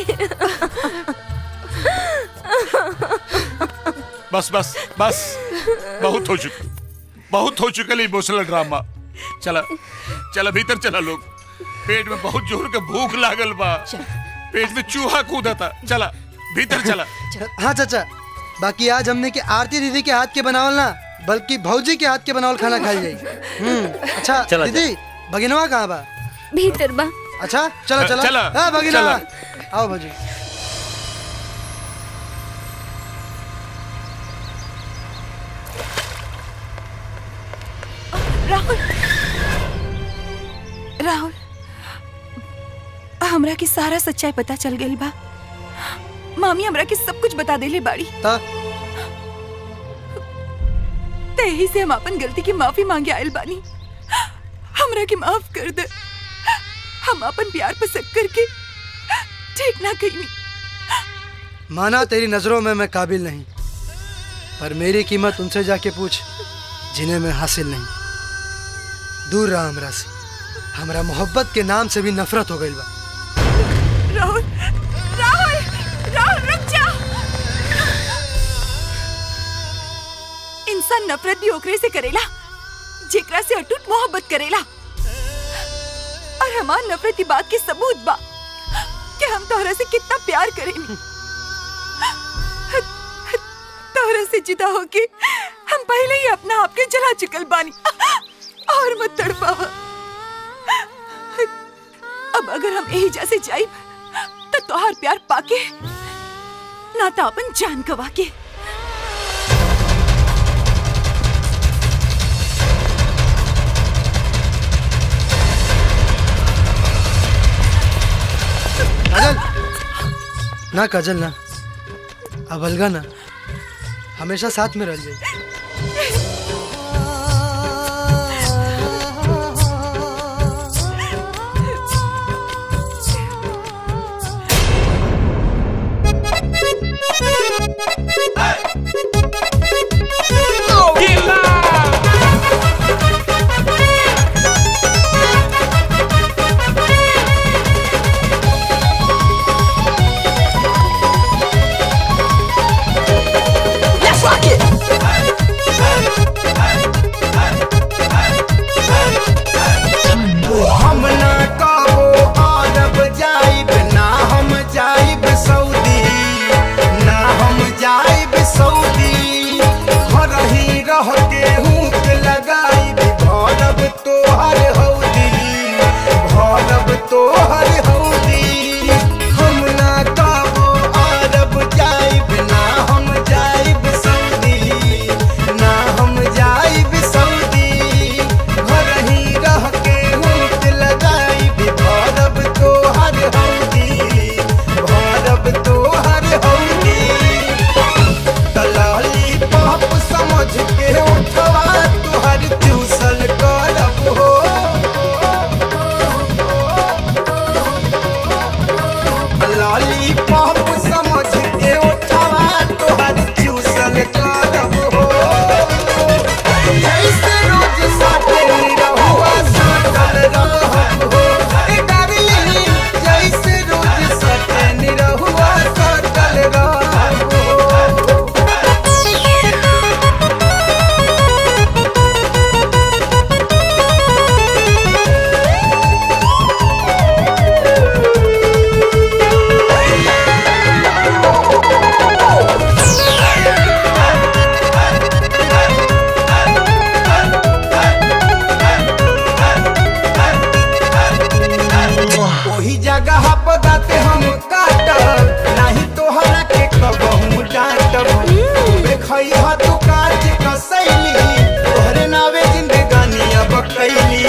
बस बस बस बहुत हो चुका बहुत हो चुका इमोशनल ड्रामा चला चला भीतर चला लोग पेट में बहुत जोर के भूख लागल बा पेट में चूहा कूदा था चला भीतर चला हाँ चाचा बाकी आज हमने के आरती दीदी के हाथ के बनावल ना बल्कि भौजी के हाथ के बनावल खाना खाई जाई हम्म, अच्छा चला, दीदी भगिनवा कहाँ बा भीतर बा अच्छा चलो चलो चला, हाँ भगिनवा चला। आओ भौजी राहुल राहुल हमरा के सारा सच्चाई पता चल गई बा मामी हमरा के सब कुछ बता देले बाड़ी ते यही से हम अपन गलती की माफी मांगे आयल बानी हमरा के माफ कर दे हम अपन प्यार पर शक करके ठीक ना कहीं माना तेरी नजरों में मैं काबिल नहीं पर मेरी कीमत उनसे जाके पूछ जिन्हें मैं हासिल नहीं दूर रहा हमरा से हमरा मोहब्बत के नाम से भी नफरत हो गई बा राहुल राहुल राहुल रुक जा इंसान नफरत भी ओकरे से करेला जेकरा से अटूट मोहब्बत करेला और हमार नफरत की बात के सबूत बा कि हम तोहरा से कितना प्यार करेनी तोहरा से जुदा होके हम पहले ही अपना आप के जला चुकल बानी और मत तड़पावा अब अगर हम यही जैसे जाई तो तोहार प्यार पाके ना तो अपन जान गवा के काजल ना काजल ना अब अलगा ना हमेशा साथ में रह जाए Let's rock it. ओही जगह पदाते हम काटब नहीं तोहरा के कबहू डांटब खूबे खइहा तू काट कसैली तोहरे नावे जिंदगानी अब कैली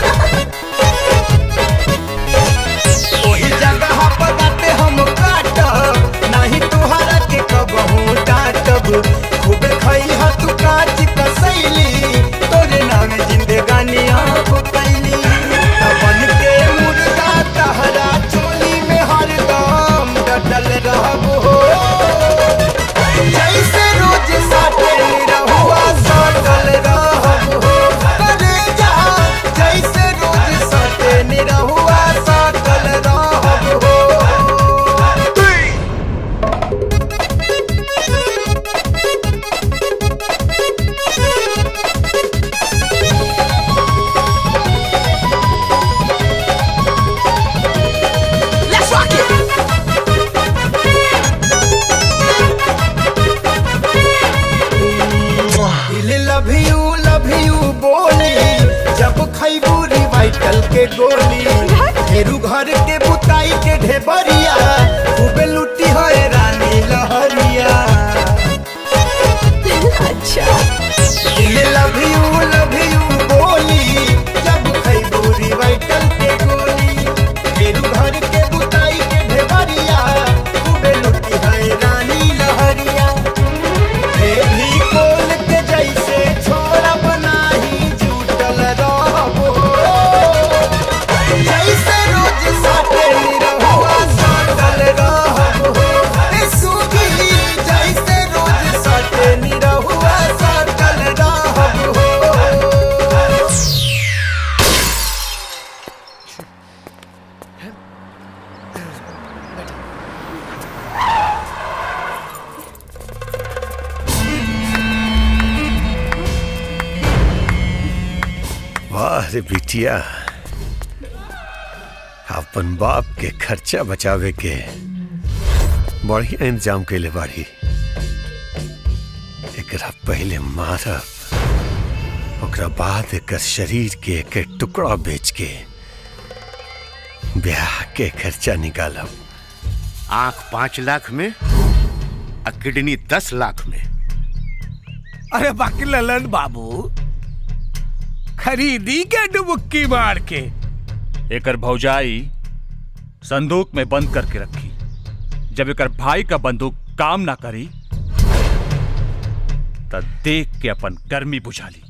ओही जगह पदाते हम काटब नहीं तोहरा के कबहू डांटब खूबे खइहा तू काट कसैली तोरे नावे जिंदगानी अब कैली बन के मुर्दा तहरा चोली में हरदम डटल रहब हो जैसे रोज साटे रहुआ सटल रहब हो करे जा जैसे रोज साटे रहुआ सटल रहब हो Let's rock it. दिल लव यू लव यू बोली जब खैबू रिवाइटल के गोली फेरू घर के बुताई के ढेबरिया खूबे लुटी है रानी लहरिया अच्छा दिल लव यू लव यू बोली जब खैबू रिवाइटल के गोली फेरू घर के बुताई के ढेबरिया खूबे लुटी है रानी लहरिया हे भी कोल के जैसे छोरा बनाही जुटल रहबो जैसे रोज साटे रहुआ साटल रहबो ए सुगी जैसे रोज साटे रहुआ साटल रहबो वाह रे बिटिया अपन बाप के खर्चा बचावे के बढ़िया इंतजाम कैले बाड़ी एकरा पहले मारब ओकरा बाद एकर शरीर के एक टुकड़ा बेच के ब्याह के खर्चा निकालब आंख पांच लाख में और किडनी दस लाख में अरे बाकी ललन बाबू खरीदी के डुबुक्की मार के एकर भौजाई संदूक में बंद करके रखी जब एकर भाई का बंदूक काम ना करी तब देख के अपन गर्मी बुझा ली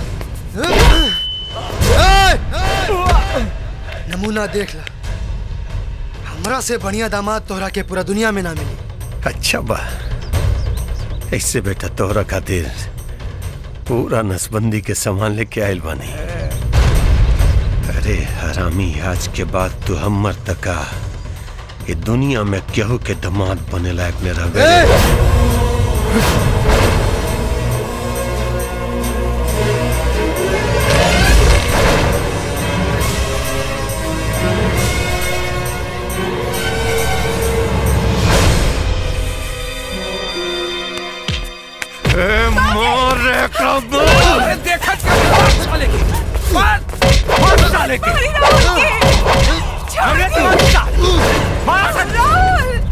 नमूना देख ला हमरा से बढ़िया दामाद तोहरा के पूरा दुनिया में ना मिली अच्छा बा ऐसे बेटा तोहरा खातिर पूरा नसबंदी के सामान लेके आयल बानी अरे हरामी आज के बाद तू हमर तका ये दुनिया में केहू के दामाद बने लायक न रह गए मोरे अरे देखा क्या साले की मार मार साले की अरे मार साले मार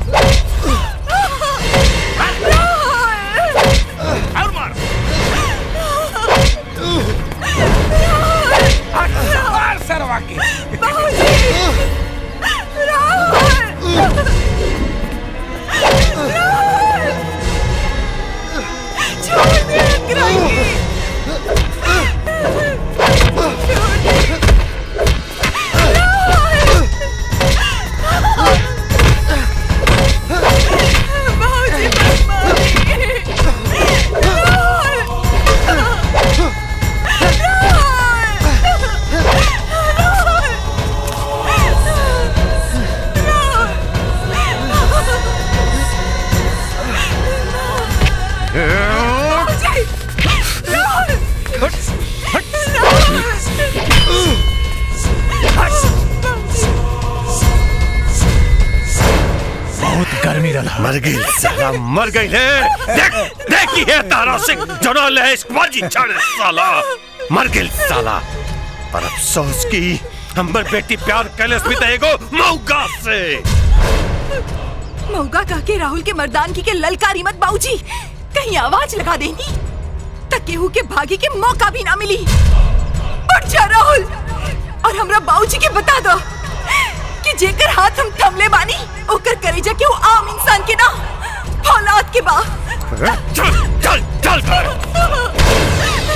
और मार मार सरवा की बहुत गर्मी रहा मर गई साला मर गई है देख देखी है तारा सिंह जना ले इस मर्जी छड़ साला मर गई साला पर अफसोस की हमर बेटी प्यार कैलस भी तो एगो मौका से मौका कह के राहुल के मर्दानगी के ललकारी मत बाबूजी कहीं आवाज लगा देनी तक केहू के भागे के मौका भी ना मिली उठ जा राहुल और हमरा बाबूजी के बता दो कि जेकर हाथ हम थमले बानी ओकर करेजा के वो आम इंसान के ना औलाद के बा चल चल चल कर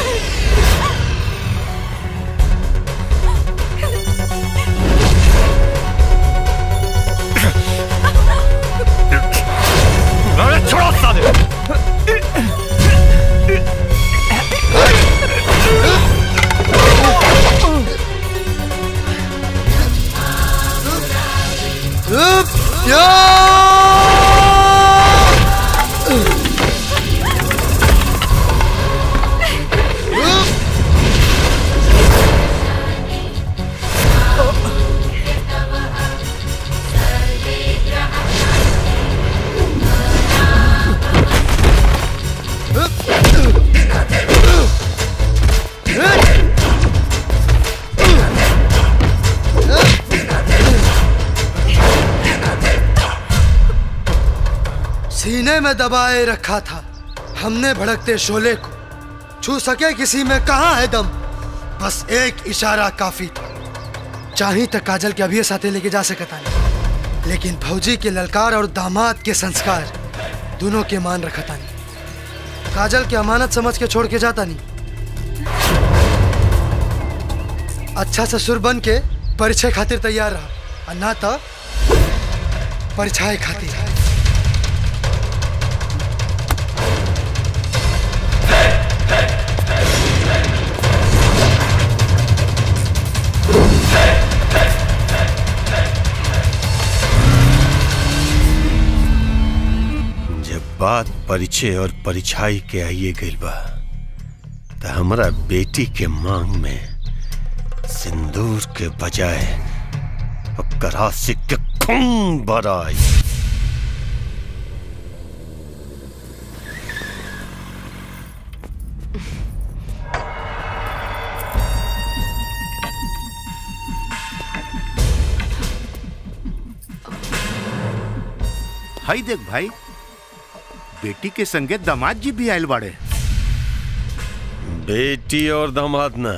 अरे छोड़ो साले सीने में दबाए रखा था हमने भड़कते शोले को छू सके किसी में कहा है दम बस एक इशारा काफी था चाही तक काजल के अभी साथे लेके जा सकता नहीं लेकिन भौजी के ललकार और दामाद के संस्कार दोनों के मान रखा था नहीं काजल की अमानत समझ के छोड़ के जाता नहीं अच्छा ससुर बन के परिचय खातिर तैयार रहा और ना तो परिचय खातिर जब बात परिचय और परिछाई के आइए गइल बा त हमरा बेटी के मांग में सिंदूर के बजाय ओकर आशिक के खून भराई हाई देख भाई बेटी के संगे दामाद जी भी आयल बाड़े बेटी और दामाद ना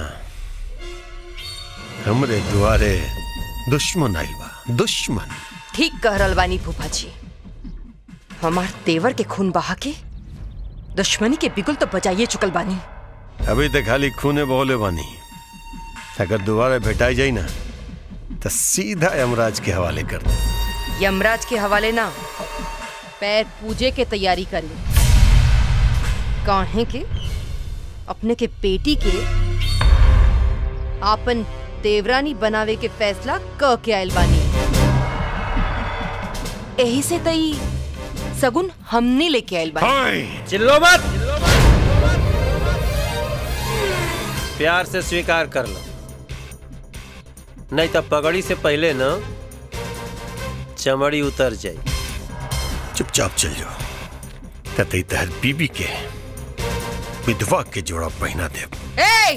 हमरे दुआरे दुश्मन आइल बा दुश्मन ठीक कह रहल बानी फूफा जी हमार तेवर के खून बहा के दुश्मनी के बिगुल तो बजाइए चुकल बानी अभी तक खाली खूने बोले बानी अगर दोबारा भेटाई जाई ना तो सीधा यमराज के हवाले कर दे यमराज के हवाले ना पैर पूजे के तैयारी करी काहे के अपने के बेटी के आपन देवरानी बनावे के फैसला क के आयल बानी यही से तई सगुन हमने लेके आयल बानी चिल्लो मत प्यार से स्वीकार कर लो नहीं तो पगड़ी से पहले ना चमड़ी उतर जाए चुपचाप चल जाओ कतई तहर बीबी के विधवा के जोड़ा पहना दे ए!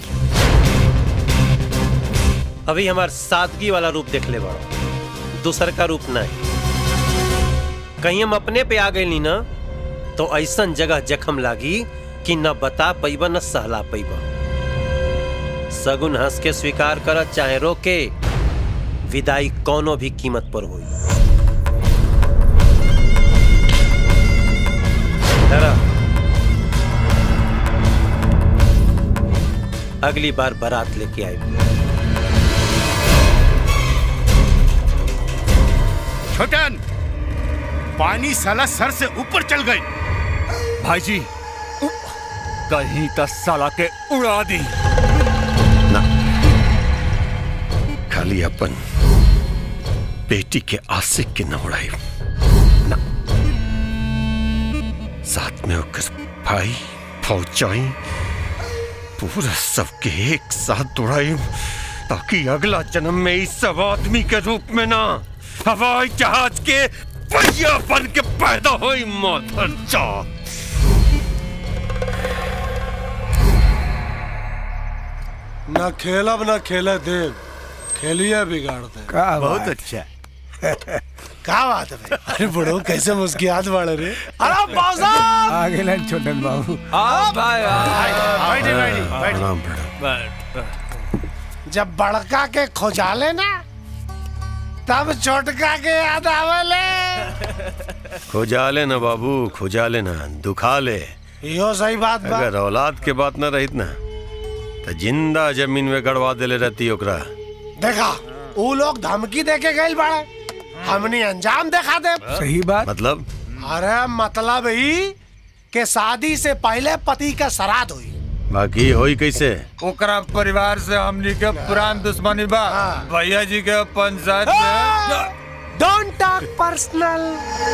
अभी हमार सादगी वाला रूप देख ले बड़ो दूसर का रूप नहीं कहीं हम अपने पे आ गई ना तो ऐसन जगह जखम लागी कि न बता पैबा न सहला पैबा सगुन हंस के स्वीकार कर चाहे रोके विदाई कोनो भी कीमत पर हुई अगली बार बारात लेके आई छोटन पानी साला सर से ऊपर चल गई भाई जी कहीं तो साला के उड़ा दी खाली अपन बेटी के आशिक के न उड़ाई ना साथ में होकर भाई फौजाई पूरा सबके एक साथ उड़ाई ताकि अगला जन्म में इस सब आदमी के रूप में ना हवाई जहाज के पहिया बन के पैदा हुई माधर जात ना खेलब ना खेले देव खेलिए बिगाड़ते का बहुत बात। अच्छा क्या बात है भाई अरे बड़ो कैसे मुस्कियात बाड़े रे अरे बाबा आ गेला छोटन बाबू आ भाई बैठी, बैठी, बैठी। प्रणाम प्रणाम जब बड़का के खोजाले ना तब छोटका के याद आवेले खुजा ले ना बाबू खुजा ले ना दुखा ले यो सही बात बा अगर औलाद के बात न रहित ना तो जिंदा जमीन में गड़वा देले रहती ओकरा देखा वो लोग धमकी दे के गए बाड़े हमने अंजाम देखा दे सही बात मतलब अरे मतलब ही कि शादी से पहले पति का श्राद्ध हुई बाकी होई कैसे ओकरा परिवार से हमनी के पुरान दुश्मनी बा भैया जी के पंचायत में डोंट टॉक पर्सनल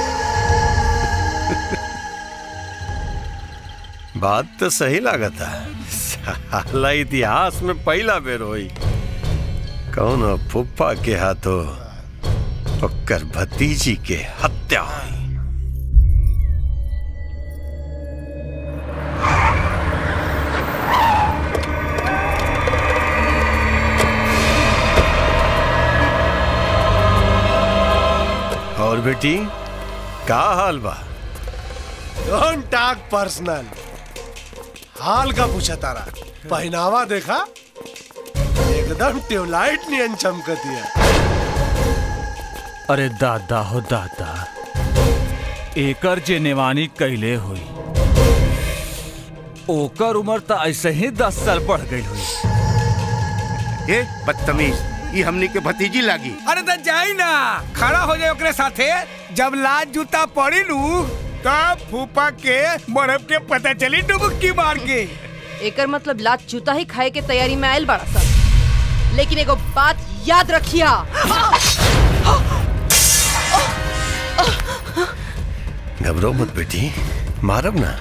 बात तो सही लागत है साला इतिहास में पहला बेर होई कौन हो फुप्पा के हाथों ओकर भतीजी के हत्या हुई और बेटी का हाल बा डोंट टॉक पर्सनल हाल का पूछा तारा पहनावा देखा एकदम ट्यूबलाइट नियन चमकती है अरे दादा हो दादा एकर जे नेवानी कैले हुई ओकर उम्र तो ऐसे ही दस साल बढ़ गई हुई ए बदतमीज ये हमनी के भतीजी लागी अरे तो जाई ना खड़ा हो जाए ओकरे साथे जब लाज जूता पड़ी लू तब फूफा के बर्फ के पता चली डुबकी मार के एकर मतलब लात जूता ही खाए के तैयारी में आयल बड़ा सा लेकिन एगो बात याद रखिया घबरो मत बेटी मारब ना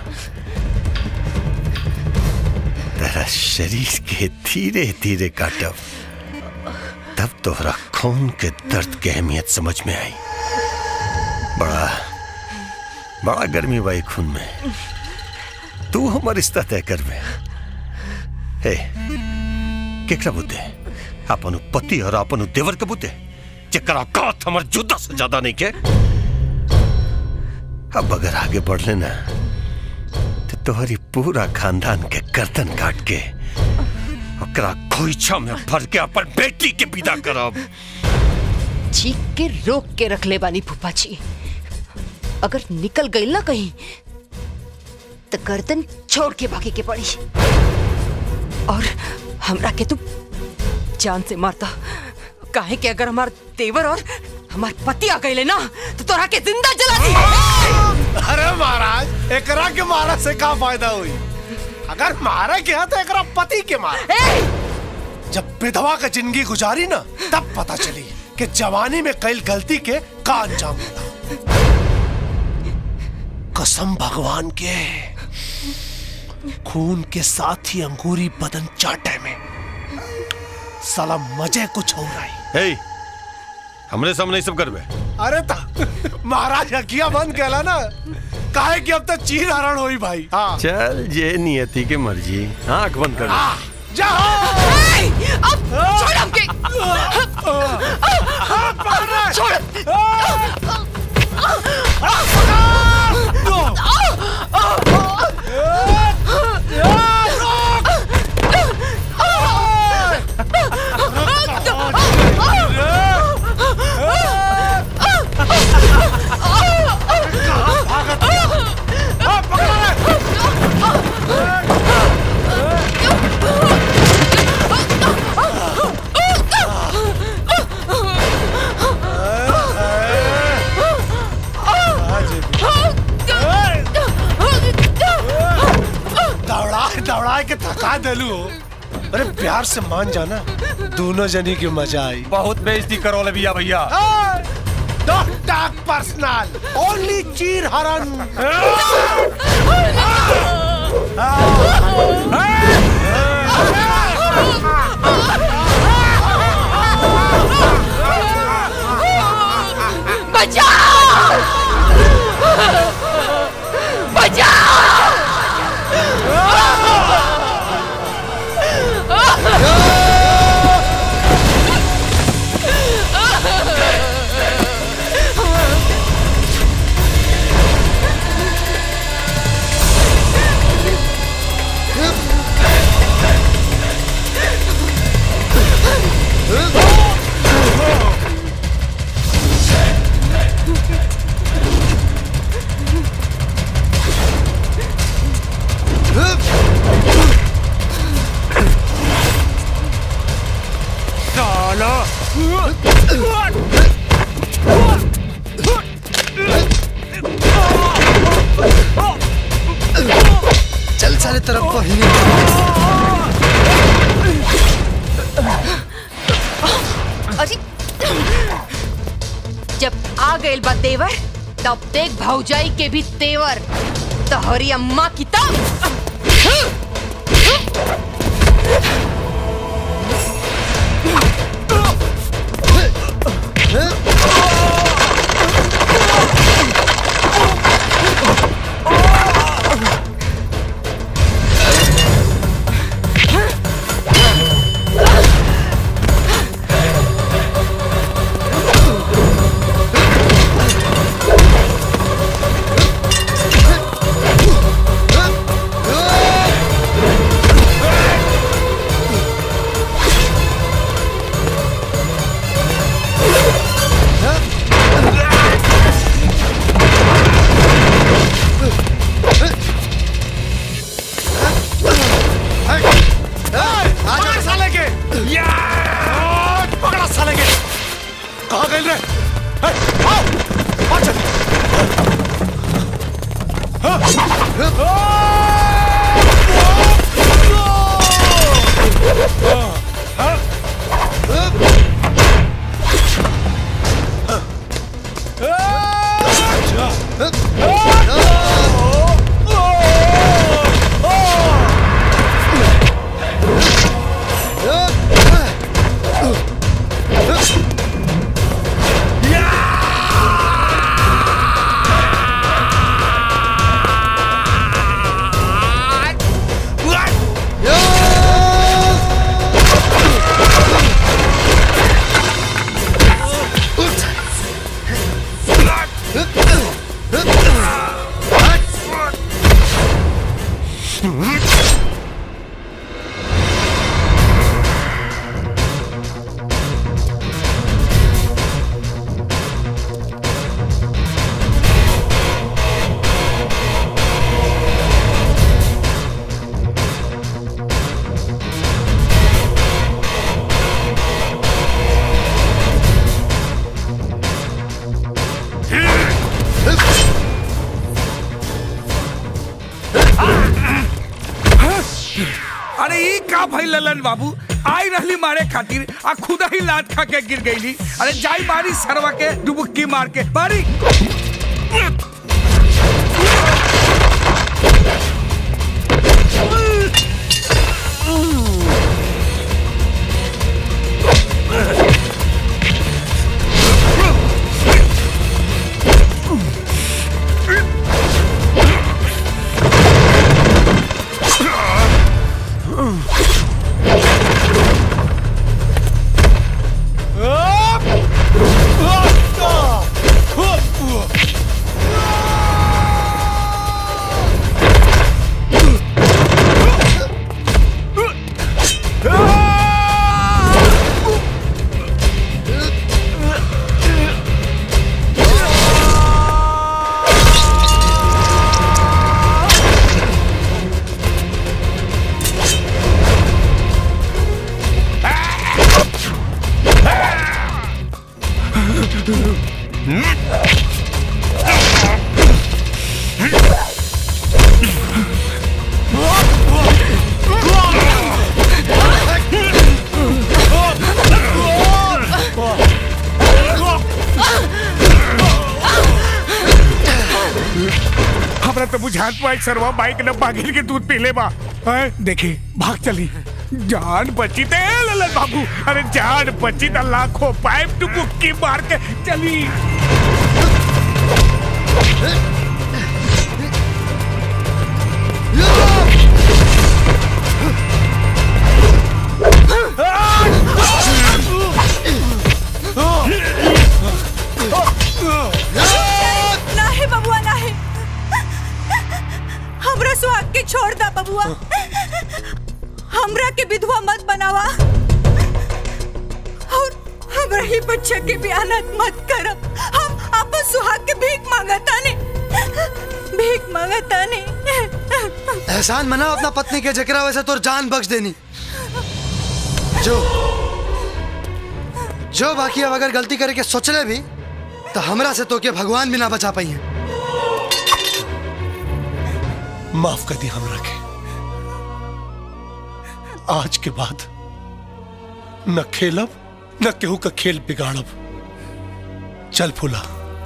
तेरा शरीर के धीरे धीरे काटब तब तोहरा खून के दर्द के अहमियत समझ में आई बड़ा बड़ा गर्मी बाई खून में तू हमर रिश्ता तय कर में हे केकरा बुद्धे अपन उ पति और अपन उ देवर के बुद्धे जेकरा कात हमर जुदा से ज्यादा नहीं के अब अगर आगे बढ़ लेना तो तोहरी पूरा खानदान के गर्दन काट के ओकरा खोइछा में भर के अपन बेटी के विदा करब चीख के रोक के रख ले बानी फूफा जी अगर निकल गई ना कहीं तो गर्दन छोड़ के भागे के पड़ी और हमरा के तू जान से मारता काहे कि अगर हमार देवर और हमार पति आ गए ना तो तोरा के जिंदा जला दी अरे महाराज एकरा के मारा से का फायदा हुई अगर मारे के तो एकरा पति के मारा जब विधवा का जिंदगी गुजारी ना तब पता चली कि जवानी में कई गलती के का अंजाम होला कसम भगवान के खून के साथ ही अंगूरी बदन चाटे में साला मजे कुछ हो रहा है हे हमरे सामने ही सब करबे अरे ता महाराज हकिया बंद कहला ना काहे कि अब तक चीर हरण हुई भाई हाँ चल जे नियति के मर्जी आंख बंद कर ले जाओ अब छोड़ हमके छोड़ दौड़ा दौड़ा के थका देलू हो अरे प्यार से मान जाना दोनों जनी की मजा आई बहुत बेइज्जती करो ले भैया भैया डोंट टॉक पर्सनल ओनली चीर हरण बचाओ बचाओ सारे तरफ बहिनी अजी जब आ गइल बा तेवर तब देख भौजाई के भी तेवर तोहरी अम्मा की तब पकड़ साले के या पकड़ा साले के कहाँ गए रे हे, आओ आ चल अरे ई का भाई ललन बाबू आई रहली मारे खातिर आ खुदा ही लात खा के गिर गईली अरे जाई मारी सरवा के डुबुक्की मार के मारी हमरा तो बुझात पाई सरवा बाइक न बागिल के दूध पीले बा हैं, देखी भाग चली जान बची ते ललन बाबू अरे जान बची त लाखों पाइप डुबुक्की मार के चली ना है बबुआ ना है हमरा सुहाग के छोड़ दा बबुआ हमरा के विधवा मत बनावा और हमरा ही बच्चा के बयानत मत करब हम अपन सुहाग के भीख मांगता ने भीख मांगता ने एहसान मनाओ अपना पत्नी के जकरा वैसे तोर जान बख्श देनी जो जो बाकी अब अगर गलती करके सोचले भी तो हमरा से तो के भगवान भी ना बचा पाई है माफ कर दी हमरा के आज के बाद न खेलब न केहू का खेल बिगाड़ब चल फूला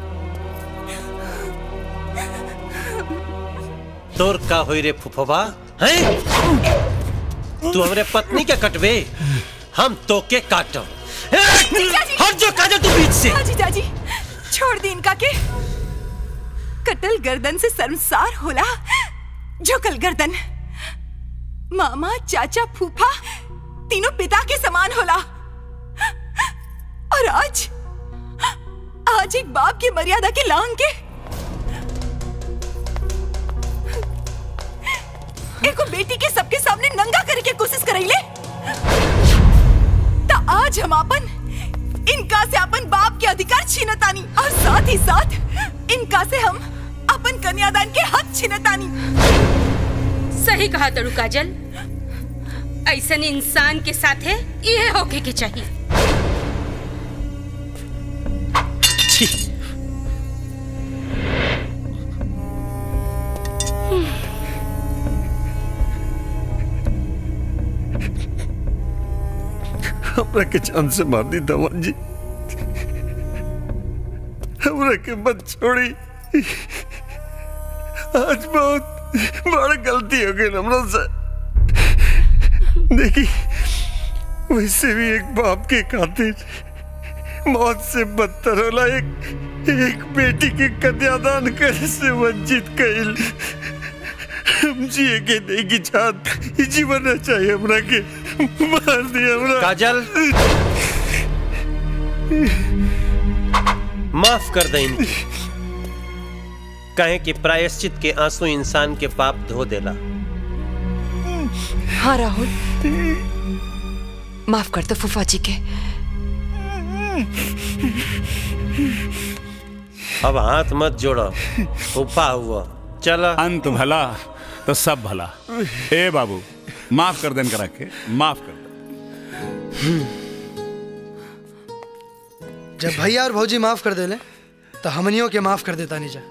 तोर का होई रे फुफवा हैं तू हमरे पत्नी के कटबे हम तो के काटब हट जो काजल तू बीच से हाँ जीजा जी छोड़ दी इनका के कटल गर्दन से शर्मसार होला झुकल गर्दन मामा चाचा फूफा तीनों पिता के समान होला और आज आज एक बाप की मर्यादा के लांग के एको बेटी के सबके सामने नंगा करे के कोशिश करैले तो आज हम अपन इनका से अपन बाप के अधिकार छीनतानी और साथ ही साथ इनका से हम अपन कन्यादान के हक छीनतानी सही कहा तड़ू काजल ऐसन इंसान के साथ है ये होके के चाहिए हमरा के जान से मार दी दमन जी हमरा के मत छोड़ी आज बहुत बड़ा गलती हो गई हमरा से देखी वैसे भी एक बाप के खातिर मौत से बदतर होला एक एक बेटी के कन्यादान करे से वंचित कइल हम जिए के नहीं की चाहत ई जीवन ना चाहिए हमरा के मार दिया हमरा काजल माफ कर दे इनकी कहे कि प्रायश्चित के आंसू इंसान के पाप धो देला हाँ राहुल माफ कर दो फूफा जी के अब हाथ मत जोड़ो फूफा हुआ चला अंत भला तो सब भला ए बाबू माफ कर देन करा के माफ कर जब भैया और भौजी माफ कर देले तो हमनियों के माफ कर देता नीचा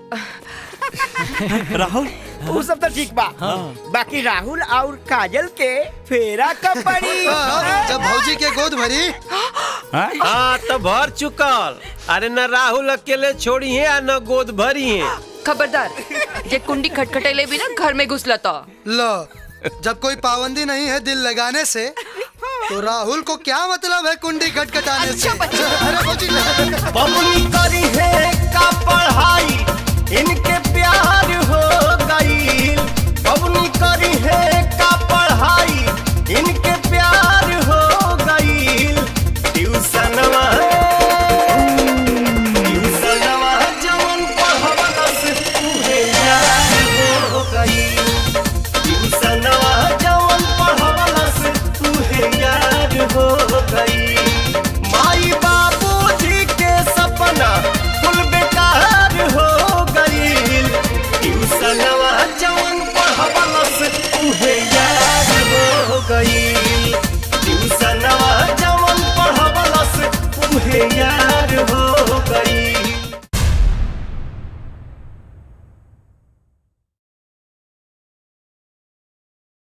राहुल वो सब तो ठीक बा बाकी राहुल और काजल के फेरा कब पड़ी जब भौजी के गोद भरी हाँ तो भर चुकल अरे न राहुल अकेले छोड़ी है न गोद भरी है खबरदार ये कुंडी खटखटेले भी ना घर में घुस लता लो जब कोई पाबंदी नहीं है दिल लगाने से तो राहुल को क्या मतलब है कुंडी खटखटाने से अरे भौजी बबुनी का